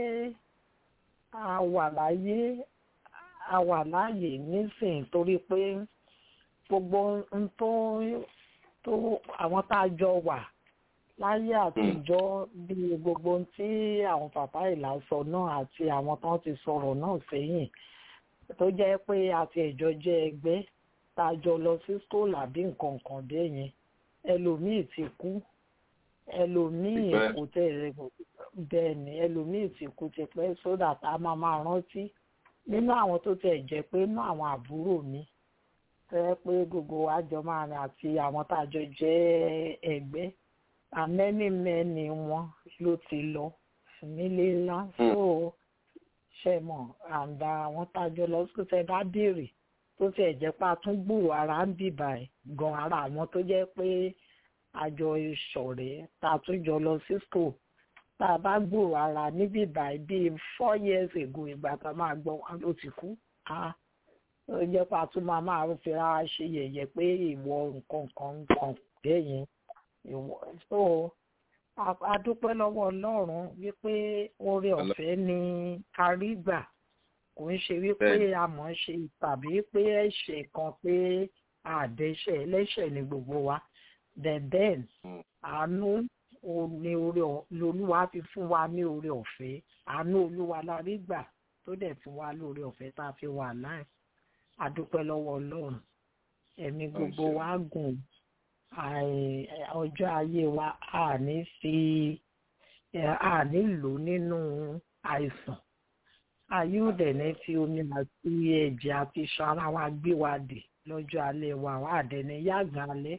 a wà láyé a wà láàyè nísìnyí torí pé gbogbo ohun tó tó àwọn tá a jọ wà láyé àtijọ́ bí gbogbo ohun tí àwọn bàbá ìlà sọ náà àti àwọn tó ti sọ̀rọ̀ náà sẹ́yìn tó jẹ́ pé àti ẹ̀jọ́ jẹ́ ẹgbẹ́ tá a jọ lọ sí school àbí nǹkan kan bẹ́ẹ̀ yẹn ẹlòmíì ti kú ẹlòmíì Tipẹ́. kò tẹ̀ bẹ́ẹ̀ ni ẹlòmíì ti kú ti pẹ́ sódà tá a máa máa rántí nínú àwọn tó tẹ̀ jẹ́ pé nínú àwọn àbúrò mi tẹ́ pé gbogbo wa jọ máa rìn àti àwọn tá a jọ jẹ́ ẹgbẹ́ àmẹ́ni mẹ́ni wọn ló ti lọ nílé ńlá so ṣe mọ̀ àǹdà àwọn tá a jọ lọ sí tẹ bá béèrè tó tiẹ̀ jẹ́ pé a tún gbúrò ara ń bìbà ẹ̀ gan ara àwọn tó jẹ́ pé àjọ ìṣọ̀rẹ́ tá a tún jọ lọ sí school tá a bá gbúrò ara níbí báyìí bíi four years ago ìgbà tá a máa gbọ́ wọn ló ti kú ah ó jẹ́ pé a tún máa máa fi ra ṣe yẹ̀yẹ́ pé ìwọ nǹkan kan nǹkan bẹ́ẹ̀ yẹn ìwọ so a- a dúpẹ́ lọ́wọ́ ọlọ́run wípé oore ọ̀fẹ́ ni a rí gbà kò ń ṣe wípé Bẹ́ẹ̀ni. a mọ̀ ọ́n ṣe tàbí pé ẹ̀ṣẹ̀ kan pé àdẹ́ṣẹ̀ ẹlẹ́ṣẹ̀ ni gbogbo wa then then Mm. àánú o- ni oore ọ̀- lolúwa fi fún wa ní oore ọ̀fẹ́ àánú olúwa la rí gbà tó dẹ̀ fún wa lóore ọ̀fẹ́ tá a fi wà láì a dúpẹ́ lọ́wọ́ ọlọ́run ẹ̀mí gbogbo ṣeun. wa gùn àì- ọjọ́ ayé wa a ní fi ẹ̀, a ní lò nínú àìsàn ayé ò dẹ̀ ní fi omi àti ẹ̀jẹ̀ àti iṣan ara wa gbé wa dè lọ́jọ́ alẹ́ wa wà dẹ̀ ní yàgàn alẹ́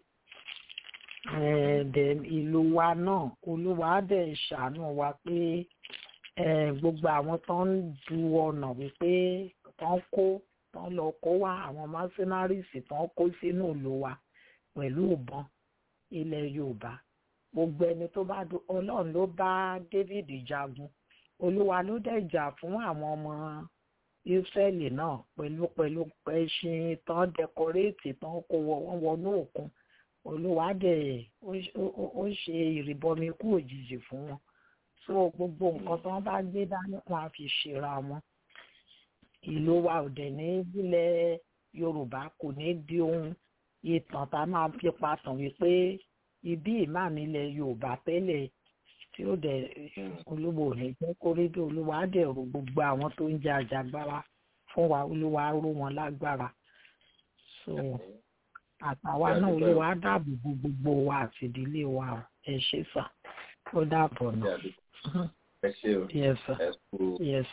Eh, then ìlú wa náà olúwa á dẹ̀ ṣàánú wa pé gbogbo àwọn tó ń du ọ̀nà wípé tó ń kó tó ń lọ kó wá àwọn mercenaries tó ń kó sínú ìlú wa pẹ̀lú ìbọn ilẹ̀ yorùbá gbogbo ẹni tó bá du ọlọ́run ló bá david jagun olúwa ló dẹ̀ jà fún àwọn ọmọ israẹli náà pẹ̀lú pẹ̀lú ẹṣin tán dẹkọréètì tán kó wọn wọnú òkun olúwa dẹ̀ ó ṣe ìrìbọmi kú òjijì fún wọn so gbogbo nǹkan tí wọ́n bá gbé dání wọn á fi ṣera wọn ìlú wa ò dẹ̀ ní ilẹ̀ yorùbá kò ní di ohun ìtàn tá a máa fi patàn wípé ibi ìmáàmì ilẹ̀ yorùbá tẹ́lẹ̀ tí ó dẹ̀ olúwo ò ní jẹ́ kó rí bí olúwa á dẹ̀ ro gbogbo àwọn tó ń jẹ àjàgbára fún wa olúwa á ró wọn lágbára so àtàwa náà olúwa á dáàbò bo gbogbo wa àti ìdílé wa ẹ ṣe sà ó dàbọ̀ náà. ẹ ṣe o yes sir ẹ kú. yes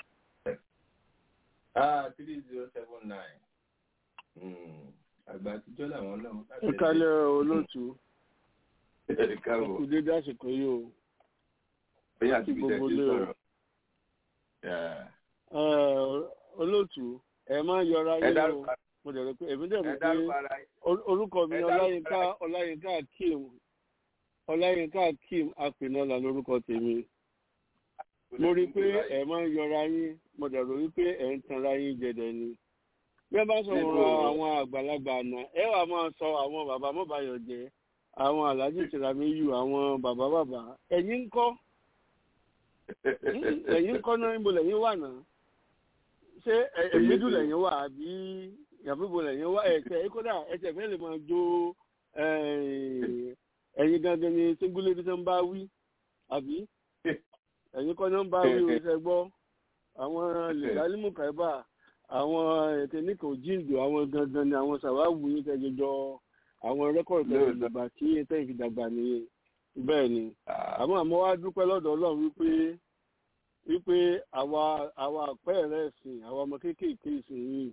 ah three zero seven nine àgbà àtijọ́ làwọn náà. ẹ kálẹ̀ olóòtú ẹ káàbọ̀ kù dédé àsìkò yìí o bóyá àti ibi gbogbo tẹ̀sí lé o. sọ̀rọ̀. Yeah. Ẹ, olóòtú ẹ máa yọra ẹ yín o dárúkọ mo dẹ̀ rò pé èmi dẹ̀ ẹ mọ̀ pé dárúkọ ara yín. or- orúkọ mi ẹ ni dárúkọ ọláyínká ara yín. ọláyínká akeem ọláyínká akeem apènọ́là lórúkọ tèmi mo rí i pé ẹ máa ń yọra yín mo dẹ̀ rò wípé ẹ ń tanra yín jẹ̀dẹ̀ ni bí ẹ bá sọ̀rọ̀ Níbo? àwọn àgbàlagbà àná ẹ wà máa sọ àwọn bàbá mọ́bàyọ̀ jẹ́ àwọn aláàjì tìramiyu àwọn bàbá bàbá ẹ̀yin ń kọ́ ẹ̀yin ń kọ́ náà níbo lẹ́yìn wà náà ṣé ẹ- ẹ̀mídù lẹ́yìn wà àbí yàbíbo lẹ́yìn wà ẹ̀tẹ̀ kódà ẹ̀tẹ̀ fẹ́ lè máa jó eh, ẹ̀yin gangan ni síngúlé bí sẹ́ ń bá wí àbí ẹ̀yin kọ́ náà ń bá wí o ṣe gbọ́ àwọn lẹ́gálímù kàìbà àwọn ẹ̀tẹ̀níkà òjíǹdò àwọn gangan ni àwọn sàwáwù yín tẹ́ jọjọ àwọn rẹ́kọ̀dù tẹ́ Lóòótọ́. ìdàgbà tí tẹ́ ìfìdàgbà nìyẹn bẹ́ẹ̀ ni Ah, àmọ́ àmọ́ wá dúpẹ́ lọ́dọ̀ ọlọ́run wípé wípé àwa àwa àpẹẹrẹ ẹ̀sìn àwa ọmọ kéékèèké ìsìn yìí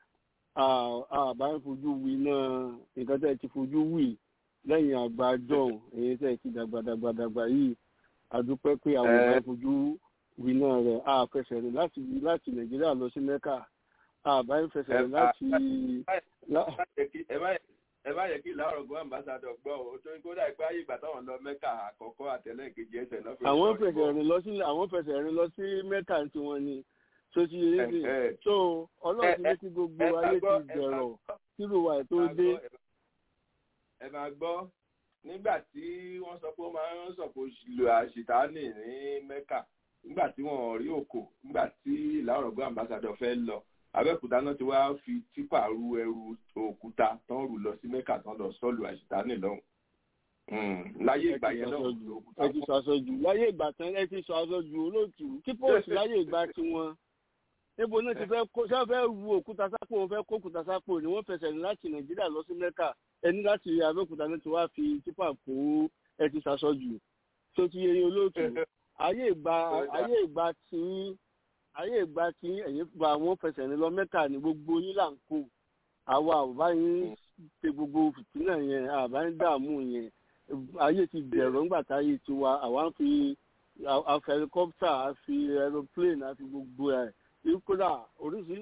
à- àbá ń fojú wí náà nǹkan tẹ́ ẹ ti fojú wí lẹ́yìn àgbà john èyí tẹ́ ẹ ti dàgbà dàgbà dàgbà yìí àdúpẹ́ pé àwọn Ẹ. àbá ń fojú wí náà rẹ̀ àfẹsẹ̀ rẹ̀ láti láti nàìjíríà lọ sí mẹ́kà àbá ń fẹsẹ̀ rẹ̀ Ẹ, láti. lá- ẹ má yẹ kí- ẹ má yẹ- ẹ má yẹ kí ìlàrọ̀gbọ́n ambassadọ̀ gbọ́ o tó ń kó dà pé ayé ìgbà táwọn lọ mẹ́kà àkọ́kọ́ àtẹ̀lẹ́ kejì ẹsẹ̀ náà fi àwọn sọ̀rọ̀ fẹsẹ̀ ìbọn. rìn lọ sí àwọn fẹsẹ̀ rìn lọ sí mẹ́kà tí wọ́n ní tó ti yé sí Ẹ, ẹ. so ọlọ́run ti Ẹ, ní kí gbogbo ẹ máa ayé gbọ́, ti ẹ máa bẹ̀rọ̀ gbọ́, kírò wa ẹ̀ tó ẹ máa dé gbọ́, ẹ máa gbọ́ nígbà tí wọ́n sọ pé ó máa ń sọ̀kò lo àṣìtáàní ní mẹ́kà nígbà tí wọ́n rí òkò nígbà tí ìlàrọ̀gbọ́n ambassadọ̀ fẹ́ lọ abẹ́òkúta náà ti wá fi tipa ru ẹrù òkúta tán rù lọ sí mẹ́kà tán lọ sọ́ọ̀lù àṣìtáàní lọ́hùn. Mm, láyé ẹ ìgbà ti yẹn sọ náà jù òkúta ẹ ti sọ aṣọ jù láyé ìgbà tán ẹ ti sọ aṣọ jù olóòtú kí póòsì láyé ìgbà tiwọn níbo náà ti fẹ́ kó ṣé wọ́n fẹ́ ru òkúta sápò wọ́n fẹ́ kó òkúta sápò ni wọ́n fẹsẹ̀ rìn láti nàìjíríà lọ sí mẹ́kà ẹni láti abẹ́òkúta náà ti wá fi tipa kó ẹ ti sàṣọ jù tó ti yẹ olóòtú ayé ìgbà ayé ìgbà tí ayé ìgbà tí ẹ̀yin gba àwọn fẹsẹ̀ rìn lọ mẹ́kà ní gbogbo yín là ń kó àwa àbá yín ṣe gbogbo fìtínà yẹn àbá yín dààmú yẹn ayé ti bẹ̀rọ̀ ńgbà táyé ti wa àwa ń fi àfi helicopter àfi aeroplane àfi gbogbo ẹ̀ kódà oríṣi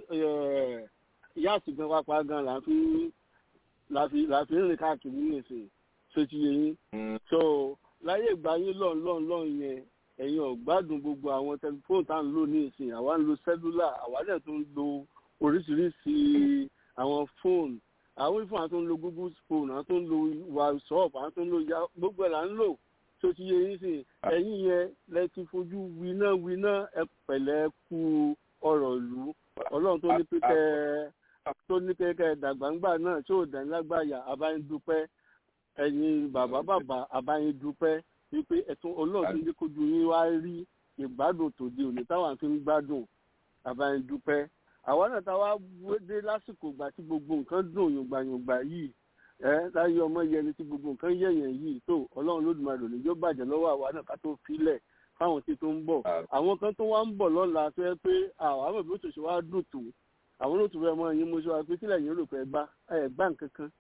yáàtì gan pápá gan là ń fi là fi là fi ń rìn káàkiri nìsín ṣé ti yẹ yín so láyé ìgbà yín lọ́n lọ́n lọ́n yẹn ẹ̀yin ọ̀gbádùn gbogbo àwọn tẹlifóònù tá à ń lò ní ìsìn àwa ń lo sẹ́lúlà àwa dẹ̀ tó ń lo oríṣiríṣi àwọn fóònù àwọn ìfún àwọn tó ń lo google phone àwọn tó ń lo whatsapp àwọn tó ń lo ya gbogbo ẹ̀ là ń lò tó ti yé yín sìn ẹ̀yin yẹn lẹ ti fojú winá winá ẹ pẹ̀lẹ́ kú ọ̀rọ̀ ìlú ọlọ́run tó ní pé kẹ́ tó ní pé kẹ́ dàgbàǹgbà náà tí ò dání lágbàáyà àbáyín dúpẹ́ ẹ̀yin bàbá bàbá àbáyín dúpẹ́ wípé ẹ̀tún ọlọ́run tó ní kójú yín wá rí ìgbádùn tòde òní táwọn fi ń gbádùn àbáyín dúpẹ́ àwa náà tá a wá dé lásìkò ìgbà tí gbogbo nǹkan dùn yòǹgbàyòǹgbà yìí ẹ láyé ọmọ yẹni tí gbogbo nǹkan yẹ̀yẹ̀ yìí tó ọlọ́run lódùmarè ní yóò bàjẹ́ lọ́wọ́ àwa náà ká tó filẹ̀ fáwọn tí tó ń bọ̀ àwọn kan tó wá ń bọ̀ lọ́la tó yẹ pé àwọn àmọ̀ bí ó tòṣe wá dùn tó àwọn ló tún fẹ́ mọ ẹyin mo sọ wa pé kílẹ̀ yín rò pé ẹ gbá ẹ gbá nǹkan kan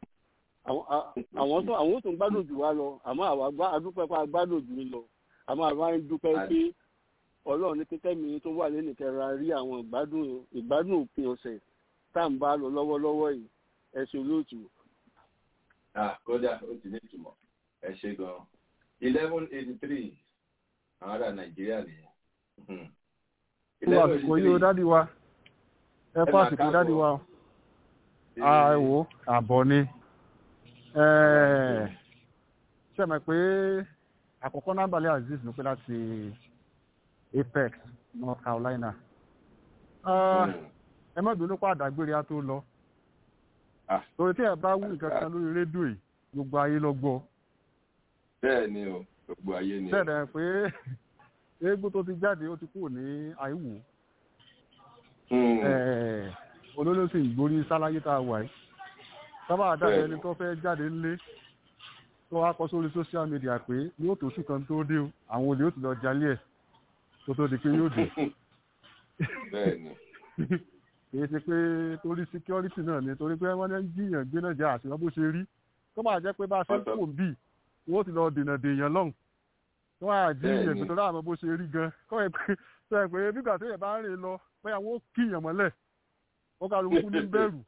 àwọn tó àwọn tó ń gbádùn jù wá lọ àmọ́ àwa adúpẹ́ pa gbádùn jù lọ àmọ́ àwa ń dúpẹ́ pé ọlọ́run ní pípẹ́ mi tó wà lẹ́nu kẹra rí àwọn ìgbádùn ìgbádùn òpin ọ̀sẹ̀ tá à ń bá lọ lọ́wọ́lọ́wọ́ yìí ẹ̀sìn olóòtú. kódà ó ti ní ìtumọ̀ ẹ ṣe gan-an eleven eighty three àwọn ará nàìjíríà nìyẹn. fún àsìkò yìí ó dádì wa ẹ fún àsìkò dádì wa ẹ wò àbọ̀ ni ṣe mọ̀ pé àkọ́kọ́ nábàlẹ̀ aziz ló pé láti apex north carolina ẹ má bínú pa àdágbére á tó lọ torí tí ẹ bá wú nǹkan kan lórí rédíò yìí gbogbo ayé lọ gbọ́. bẹ́ẹ̀ ni o gbogbo ayé ni o. bẹ́ẹ̀ dẹ̀ pé eégún tó ti jáde ó ti kúrò ní àìwò olólùsì ìgbórí sáláyé tá a wà yìí sábà àdáyé ẹni tó fẹ́ jáde ńlé tó wá kọ sórí social media pé yóò tó sùn kan tó dé o àwọn olè ó ti lọ jalè ẹ̀ tó tó di pé yóò dé. kìí ṣe pé torí security náà ni torí pé wọ́n ní jiyàn gbé náà jẹ́ àṣìwọ́n bó ṣe rí tó máa jẹ́ pé bá a ṣe ń kò ń bì wọ́n ti lọ dènà dèèyàn lọ́hùn tó máa jiyàn gbé tó dáàmú bó ṣe rí gan kọ́ ẹ pé tó ẹ pé nígbà tó yẹ bá ń rìn lọ bóyá wọ́n kíyàn mọ́lẹ̀ ó ká ló kú ní bẹ̀rù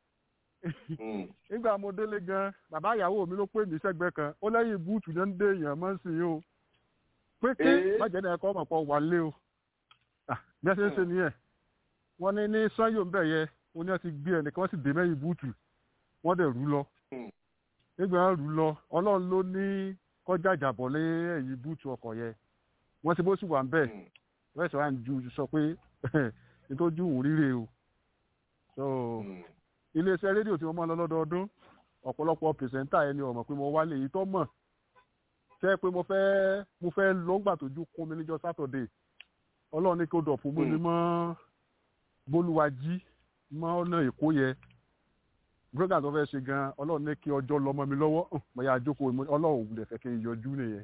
nígbà mo délé gan bàbá ìyàwó mi ló pè mí sẹ́gbẹ́ kan ó lẹ́yìn búùtù náà ń dé èèyàn mọ́ sí i o pé ké májẹ̀ náà ẹ̀kọ́ ọmọ pọ̀ wà lé o bí ẹ ṣe ń ṣe nìyẹn wọ́n ní ní sanyo ń bẹ̀ yẹ ó ní wọ́n ti gbé ẹnìkan wọ́n sì dé mẹ́yìn búùtù wọ́n dẹ̀ rú lọ nígbà wọn rú lọ ọlọ́run ló ní kọjá ìjàbọ̀ lé ẹ̀yìn búùtù ọkọ̀ yẹ wọ́n ti bó sì wà ń bẹ̀ wọ́n ṣe wá ń ju sọ pé nítorí òun ríre o so iléeṣẹ́ rédíò tí wọ́n máa ń lọ lọ́dọọdún ọ̀pọ̀lọpọ̀ pìrìsẹ́ńtà ẹni ọ̀mọ̀ pé mo wálé èyí tó mọ̀ ṣe pé mo fẹ́ mo fẹ́ lọ́ngbà tójú kún mi níjọ́ sátọ̀dé ọlọ́run ní kí ó dọ̀ fún mi mọ́ bólúwájí mọ́ ọ̀nà èkó yẹ brogan tó fẹ́ ṣe gan ọlọ́run ní kí ọjọ́ lọ́mọ mi lọ́wọ́ mo yà jókòó ọlọ́run ò lè fẹ́ kí n yọjú nìyẹn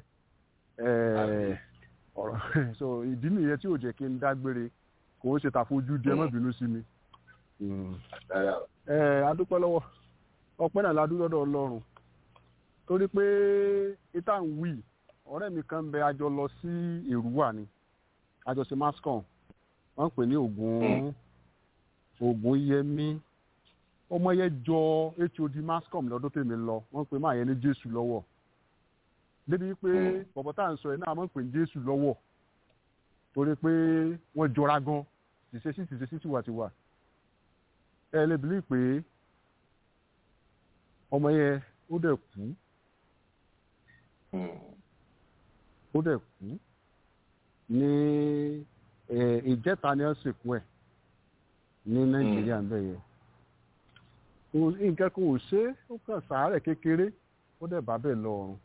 ọ̀rọ̀ so ìdí nìyẹn tí ò jẹ́ kí n dágbére kò ń ṣe tàfojú díẹ̀ má bínú sí mi ẹ adúpẹ́ lọ́wọ́ ọpẹ́ náà la dúró lọ́dọ̀ ọlọ́run torí pé ìta ń wí ọ̀rẹ́ mi kan bẹ àjọ lọ sí èrúwà ni àjọṣe mascom wọ́n ń pè ní ògùn ògùn yẹmí ọmọ yẹn jọ hod mascom lọ́dún tèmi lọ wọ́n ń pè máa yẹn ní jésù lọ́wọ́ débi pé bọ̀bọ̀ tá à ń sọ yẹn náà wọ́n ń pè ní jésù lọ́wọ́ torí pé wọ́n jọra gan tìṣesí tìṣesí tiwàtiwà ẹ lè bìlí pé ọmọ yẹn ó dẹ̀ kú ó dẹ̀ kú ní ìjẹta ni wọ́n sìnkú ẹ̀ ní nàìjíríà ń bẹ̀ yẹn nǹkan kan ò ṣe é ó kàn sàárẹ̀ kékeré ó dẹ̀ bá bẹ̀ lọ́rùn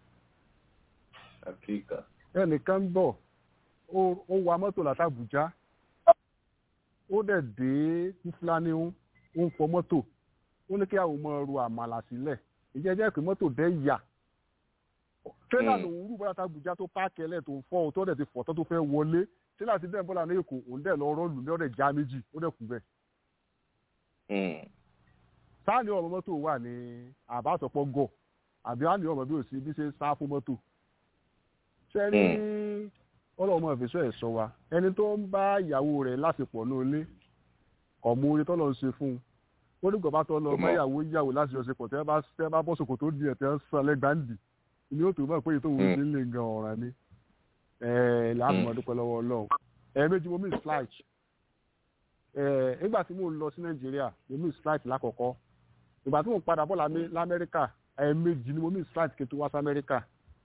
ẹnìkan ń bọ̀ ó wa mọ́tò látàbújá ó dẹ̀ dé fúlàní ń ó ń fọ mọ́tò ó ní kí àwọn ọmọ ru àmàlà sílẹ̀ ìjẹ́ jẹ́ pé mọ́tò dẹ́ yà tírélà lòun rú bọ́lá tàbújá tó páàkì ẹlẹ́ tó ń fọ́ ohun tó dẹ̀ ti fọ̀ tó tó fẹ́ wọlé tírélà ti dẹ́ bọ́lá ní èkó òun dẹ̀ lọ rọ́ọ̀lù ní ọ̀dẹ̀ já méjì ó dẹ̀ kú bẹ́ẹ̀. sáàni ọmọ mọ́tò wà ní àbátọ̀pọ̀ gọ̀ àbí àní ọmọ bí ò sí bí ṣe sá fún mọ́tò. ṣé ní ọlọ́mọ ìfẹsọ̀ ẹ̀ sọ wa ẹni tó ń bá ìyàwó rẹ̀ láṣepọ̀ ní ilé ọmọ orí tọ́lọ̀ ń ṣe fún un ó ní gbọ̀bá tó lọ mẹ́yàwó yàwó láti ọ̀sẹ̀ pọ̀ tẹ́ bá tẹ́ bá bọ́ sòkò tó di ẹ̀ tẹ́ ń san lẹ́gbàndì ni ó tó mọ̀ pé ètò òun ti ń lè gan ọ̀ràn ni láàmú ọdúpẹ́ lọ́wọ́ ọlọ́run ẹ̀ẹ́mẹ́jì mo miss flight nígbà tí mo lọ sí nàìjíríà mo miss flight lákọ̀ọ́kọ́ ìgbà tí mo padà bọ̀ lamẹ́ríkà ẹ̀ẹ́mẹ́jì ni mo miss flight kí n tó wá sí amẹ́ríkà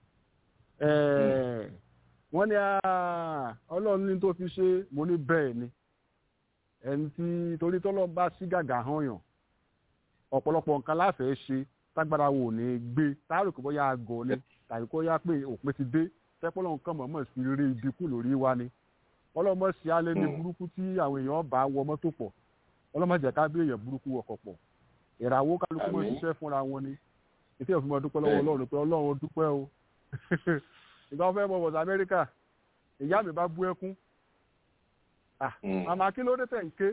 wọ́n ní ọlọ́run ní tó fi ṣe mo ní bẹ́ẹ̀ ni ẹni tí torí tọ́lọ́ bá sí gàgà hàn yàn ọ̀pọ̀lọpọ̀ nǹkan láfẹ̀ẹ́ ṣe tágbára wò ní gbé táàrò kò bóyá àgọ́ ni tàbí kó yá pé òpin ti dé tẹ́pọ́lọ́ nǹkan mọ̀ọ́mọ̀ sí rí ibi kù lórí wa ni ọlọ́mọ sí alẹ́ ní burúkú tí àwọn èèyàn bá wọ mọ́tò pọ̀ ọlọ́mọ jẹ́ ká bí èèyàn burúkú wọkọ̀ pọ̀ ìràwọ̀ kálukú mọ́ ṣiṣẹ́ fúnra wọn ni ètò ìfún mọ́ dúpẹ́ lọ́wọ́ ọlọ́run pé ọlọ́run dúpẹ́ o ìgbà wọn fẹ́ mọ̀ wọ̀sán amẹ́ríkà ìyá mi bá bú ẹkún àmà kí ló dé tẹ̀ ń ké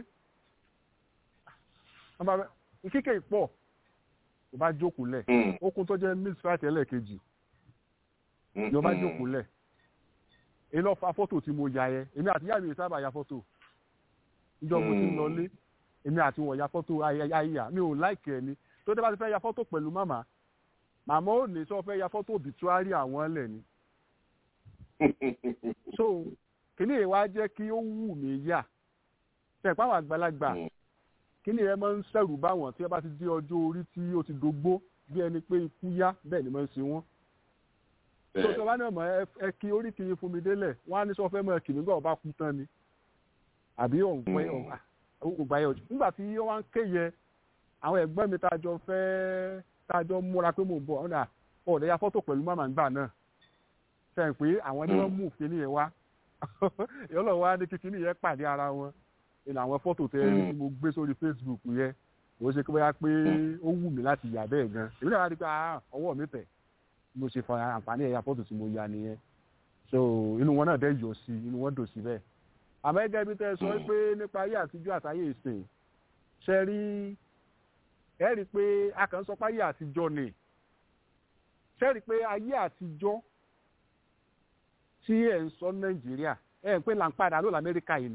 kíkẹ́ ìpọ̀ ló bá jókòó lẹ̀ okun tó jẹ́ miss friday ẹlẹ́ẹ̀kejì ló bá jókòó lẹ̀ èyí lọ fa fọ́tò tí mo ya yẹ èmi àti ìyá mi sábà ya fọ́tò ìjọ mo ti ń lọlé èmi àti wọ̀ ya fọ́tò ayíyá mi ò láìkẹ́ ni tó dé bá ti fẹ́ ya fọ́tò pẹ̀lú màmá màmá ò ní sọ fẹ́ ya fọ́tò obituary àwọn lẹ̀ ni so kíní yẹn wá jẹ́ kí ó wù mí yà tẹ̀pá àwọn àgbàlagbà kíní yẹn máa ń sẹ̀rù báwọn tí wọ́n bá ti dé ọjọ́ orí tí ó ti dógbó bí ẹni pé ikú yá bẹ́ẹ̀ ni máa ń ṣe wọ́n tó sọ wá ní ọmọ ẹ kí orí kìí fún mi délẹ̀ wọ́n á ní sọ fẹ́ mọ kìnìún gbọ́ ọba kú tán ni àbí ọ̀npẹ́ ọ̀gbà yẹn ọ̀jọ̀ nígbà tí wọ́n ń kéye àwọn ẹ̀gbọ́n mi tájọ fẹ́ tájọ múra pé mò ń bọ̀ ọ̀nà ọ̀dẹ̀ ya fọ́tò pẹ̀lú màmá ńgbà náà sẹ́yìn pé àwọn ni wọ́n mú kíní yẹn wá ìyọ́lọ̀ wa ní kíkíní yẹn pàdé ara wọn ìlà àwọn fọ́tò tẹ ẹni tí mo gbé sórí Facebook yẹn kò ṣe pé bóyá pé ó wù mí láti yà bẹ́ẹ̀ gan èmi náà wá rí pé ọwọ́ mi tẹ̀ mo ṣe fa àǹfààní ẹ̀yà fọ́tò tí mo ya nìyẹn so inú wọn náà dẹ́ yọ sí inú wọn dò sí bẹ́ẹ̀ àmọ́ ẹgẹ́ bí tẹ́ ẹ sọ pé nípa ayé àtijọ́ àtayé ìsìn ṣe rí ẹ rí i pé a kàn ń sọ pé ayé àtijọ́ ni ṣe rí i pé ayé àtijọ́ tí ẹ̀ ń sọ nàìjíríà ẹ̀ ń pè là ń padà ló lamẹ́ríkà yìí ni.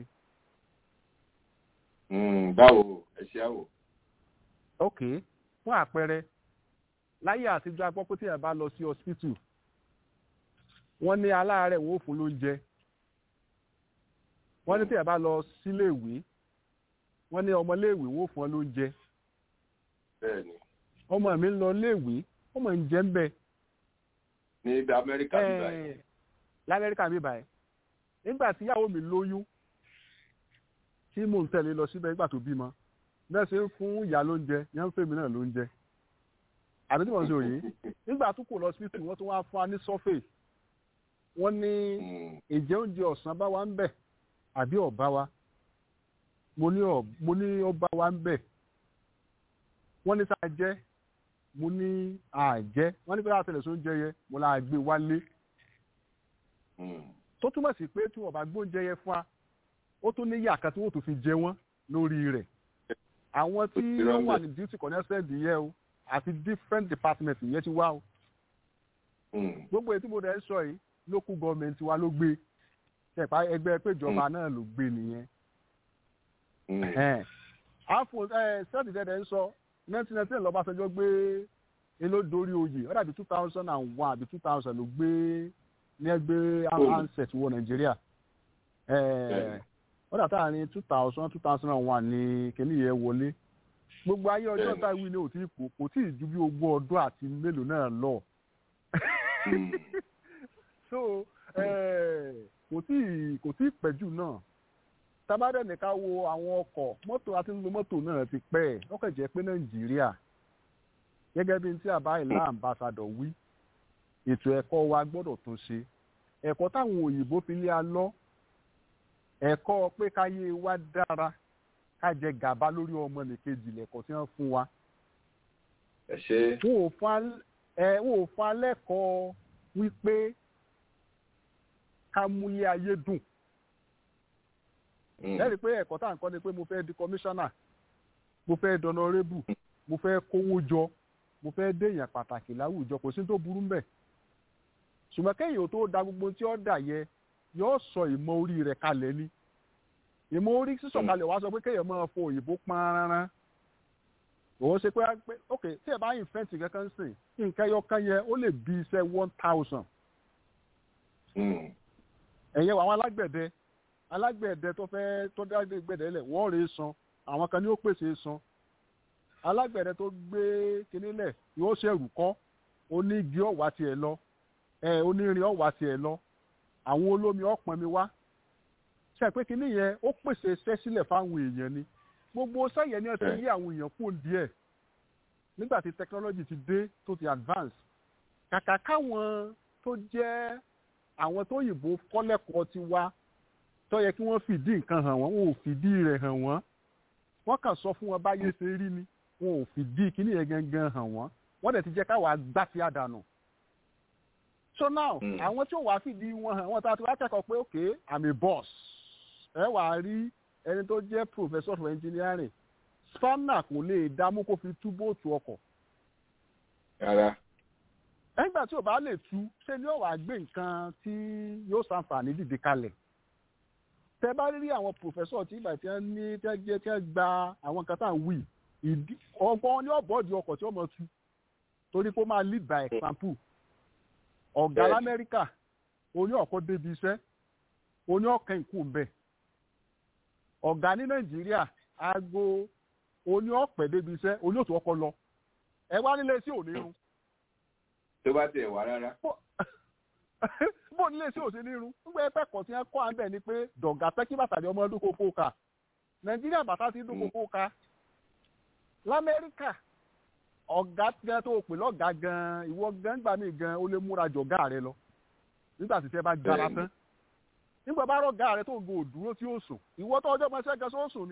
báwo ẹ ṣe àwò. ok fún àpẹẹrẹ láyé àtijọ́ agbọ́ pé tí ẹ̀ bá lọ sí hospital wọ́n ní aláàárẹ̀ wọ́n ò fún lóúnjẹ wọ́n ní tí ẹ̀ bá lọ síléèwé wọ́n ní ọmọléèwé wọ́n ò fún ọ lóúnjẹ bẹ́ẹ̀ni. ọmọ mi ń lọ léèwé ọmọ ń jẹ́ ń bẹ̀. ní ibi amẹ́ríkà bí báyìí. lamẹ́ríkà bí báyìí nígbà tí ìyàwó mi lóyún tí mò ń tẹ̀lé lọ síbẹ̀ nígbà tó bímọ bẹ́ẹ̀ ṣe ń fún ìyá lóúnjẹ yẹn ń fèmí náà lóúnjẹ àbí tí wọ́n ṣe òye nígbà tó kò lọ síbítù wọ́n tún wá fún wa ní sọ́fẹ̀ wọ́n ní ìjẹ́ oúnjẹ ọ̀sán bá wa ń bẹ̀ àbí ọ̀bá wa mo ní ọba wa ń bẹ̀ wọ́n ní sáà jẹ́ mo ní àjẹ́ wọ́n ní pé láti tẹ̀lé sóúnjẹ yẹ mo là gbé wálé tó túmọ̀ sí pé tí wọ́n bá gbóúnjẹ yẹ fún wa ó tún ní yàkà tí wọ́n tó fi jẹ wọ́n lórí rẹ̀ àwọn tí wọ́n wà ní duty connected yẹ o àti different department yẹn ti wá o gbogbo ètò ìbò rẹ̀ ń sọ yìí local government wa ló gbé ẹ̀pá ẹgbẹ́ péjọba náà ló gbé nìyẹn àfò sẹ́ẹ̀dì tẹ́tẹ́ ń sọ nineteen nineteen lọ́bàṣẹ́jọ́ gbé inú dorí oyè ó dàbí two thousand and one àbí two thousand ló gbé ní ẹgbẹ́ handset wọ nàìjíríà ó dàtà ní two thousand two thousand and one ní kíní yẹn wọlé gbogbo ayé ọjọ́ tá a wí ní òtí kò kò tí ì ju bí ogún ọdún àti mélòó náà lọ so kò tí ì kò tí ì pẹ́jù náà tábàdẹ̀ nìkan wo àwọn ọkọ̀ mọ́tò àti ń lo mọ́tò náà ti pẹ́ ẹ̀ ó kàn jẹ́ pé nàìjíríà gẹ́gẹ́ bí tí àbá ìlà àmbàsàdọ̀ wí ètò ẹ̀kọ́ wa gbọ́dọ̀ tún ṣe ẹ̀kọ́ táwọn òyìnbó fi lé a lọ ẹ̀kọ́ pé káyé wa dára ká jẹ gàba lórí ọmọ nìkejì lẹ́kọ̀ọ́ tí wọ́n fún wa. ẹ ṣe. wọn ò fa lẹ́kọ̀ọ́ wípé ká múlé ayé dùn lẹ́rìí pé ẹ̀kọ́ tá à ń kọ́ ni pé mo fẹ́ di kọmíṣánná mo fẹ́ dọ̀nọ́rébù mo fẹ́ kówó jọ mo fẹ́ déèyàn pàtàkì láwùjọ kò sí tó burú mbẹ̀ ṣùgbọ́n kéèyàn tó da gbogbo tí ó dà yẹ yóò sọ ìmọ̀ orí rẹ̀ kalẹ̀ ni ìmọ̀ orí sísọ̀kalẹ̀ wá sọ pé kéèyàn máa fo òyìnbó pọ́nrán òun ṣe pé ok tí ẹ bá yìn fẹ́ǹtì kankan sìn nǹkan ẹyọ kan yẹ ó lè bí iṣẹ́ one thousand ẹ̀yẹ àwọn alágbẹ̀dẹ alágbẹ̀dẹ tó fẹ́ tó dágbé gbẹ̀dẹ lẹ̀ wọ́n rèé san àwọn kan ní ó pèsè san alágbẹ̀dẹ tó gbé kinní lẹ̀ yóò ṣẹ̀rù kọ́ onígi ọ̀wá tiẹ̀ lọ ẹ onírin ọ̀wá tiẹ̀ lọ àwọn olómi ọ̀pọ̀n mi wá ṣe pé kinní yẹn ó pèsè iṣẹ́ sílẹ̀ fáwọn èèyàn ni gbogbo sẹ́yìn ni ọ̀sẹ̀ yí àwọn èèyàn kún díẹ̀ nígbà tí technology ti dé tó ti advance kàkà káwọn tó jẹ́ àwọn tó yìnbó kọ́lẹ́kọ̀ọ́ ti wá tó yẹ kí wọ́n fìdí nǹkan hàn wọ́n wọn ò fìdí rẹ̀ hàn wọ́n wọ́n kàn sọ fún wọn báyé ṣe rí ni wọn ò fìdí kíní yẹn gangan hàn wọ́n wọ́n dẹ̀ ti jẹ́ káwa gbá sí àdànù. so now àwọn tí ò wá fìdí wọn hàn wọ́n tá a ti wá kẹ́kọ̀ọ́ pé ok i'm a boss ẹ wà á rí ẹni tó jẹ́ professor of engineering spanner kò lè dámú kó fi tú bóòtù ọkọ̀. rárá. nígbà tí ò bá lè tú ṣé ni ó wàá gbé nǹkan tí yóò ṣàǹfààní dìde kalẹ̀ tẹ bá rí àwọn pòfẹ́sọ̀ tí ìgbà tí wọ́n ní tẹ́ jẹ́ tẹ́ gba àwọn nǹkan tá à ń wí ìdí ọgbọ́n ní ọ̀bọ̀dì ọkọ̀ tí ó mọ̀ tú torí kó máa lead by example ọ̀gá Bẹ́ẹ̀ni. lamẹ́ríkà oní ọ̀kọ́ débi iṣẹ́ oní ọ̀kẹ́ ìkú ń bẹ̀ ọ̀gá ní nàìjíríà aago oní ọ̀pẹ̀ débi iṣẹ́ oní òtún ọkọ̀ lọ ẹ wá nílé sí òní irun tó bá tiẹ̀ wá rárá. bó nílé sí òsì ní irun nígbà ẹgbẹ́ kan tí wọ́n kọ́ à ń bẹ̀ ni pé dọ̀gà pẹ́ kí bàtà ní ọmọ ọdún kókó ka nàìjíríà bàtà ti dún kókó ka lamẹ́ríkà ọ̀gá gan tó o pè lọ́gàá gan ìwọ gan gbà mí gan ó lè múra jọ̀gá rẹ lọ nígbà tí tẹ́ bá gbára Bẹ́ẹ̀ni. tán nígbà bá rọ̀gá rẹ tó ń go òdúró tí ó sùn ìwọ tó ọjọ́ mọ́ṣẹ́ gan sóòsùn ni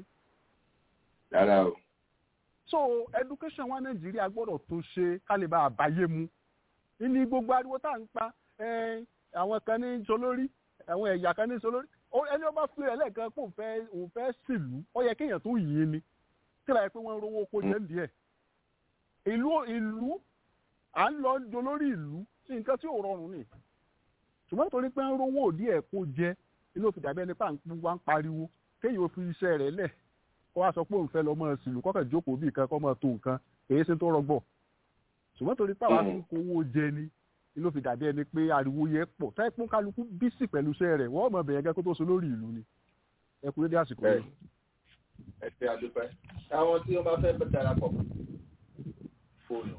rárá o. so education wa nàìjíríà gbọ́dọ̀ tó ṣe kálíbà àbáyé mu ní gbogbo ariwo tá à ń pa eh, àwọn kan ní solórí àwọn ẹ̀yà kan ní solórí Ó- ẹni ọba fi rẹ̀ lẹ́ẹ̀kan pé òun fẹ́ òun fẹ́ sílùú ó yẹ kéèyàn tó yìn ni kí láyé pé wọ́n ń rówó oko jẹ́ díẹ̀ ìlú ìlú à ń lọ dolórí ìlú sí nǹkan tí ò rọrùn ni ṣùgbọ́n torí pé ń rówó òdí ẹ̀ kó jẹ inú òfin dàbí ẹni pà ń wá ń pariwo kéèyàn ó fi iṣẹ́ rẹ̀ lẹ̀ kó wá sọ pé òun fẹ́ lọ mọ́ sílùú kọ́kàn jókòó bí nǹkan kọ́ mọ́ tó nǹkan èyí ṣe tó rọgbọ̀ ṣùgbọ́n torí pàwọn Mm. fi ń kówó jẹ ni inú òfin dàbí ẹni pé ariwo yẹ pọ̀ táyé pọ́n kálukú bísì pẹ̀lú iṣẹ́ rẹ̀ wọ́n mọ̀ bẹ̀yẹn gẹ́gẹ́ kó tó so lórí ìlú ni ẹ kú dédé àsìkò yìí. bẹ́ẹ̀ ẹ ṣe àdúpẹ́. àwọn tí wọ́n bá fẹ́ darapọ̀ mọ́ fóònù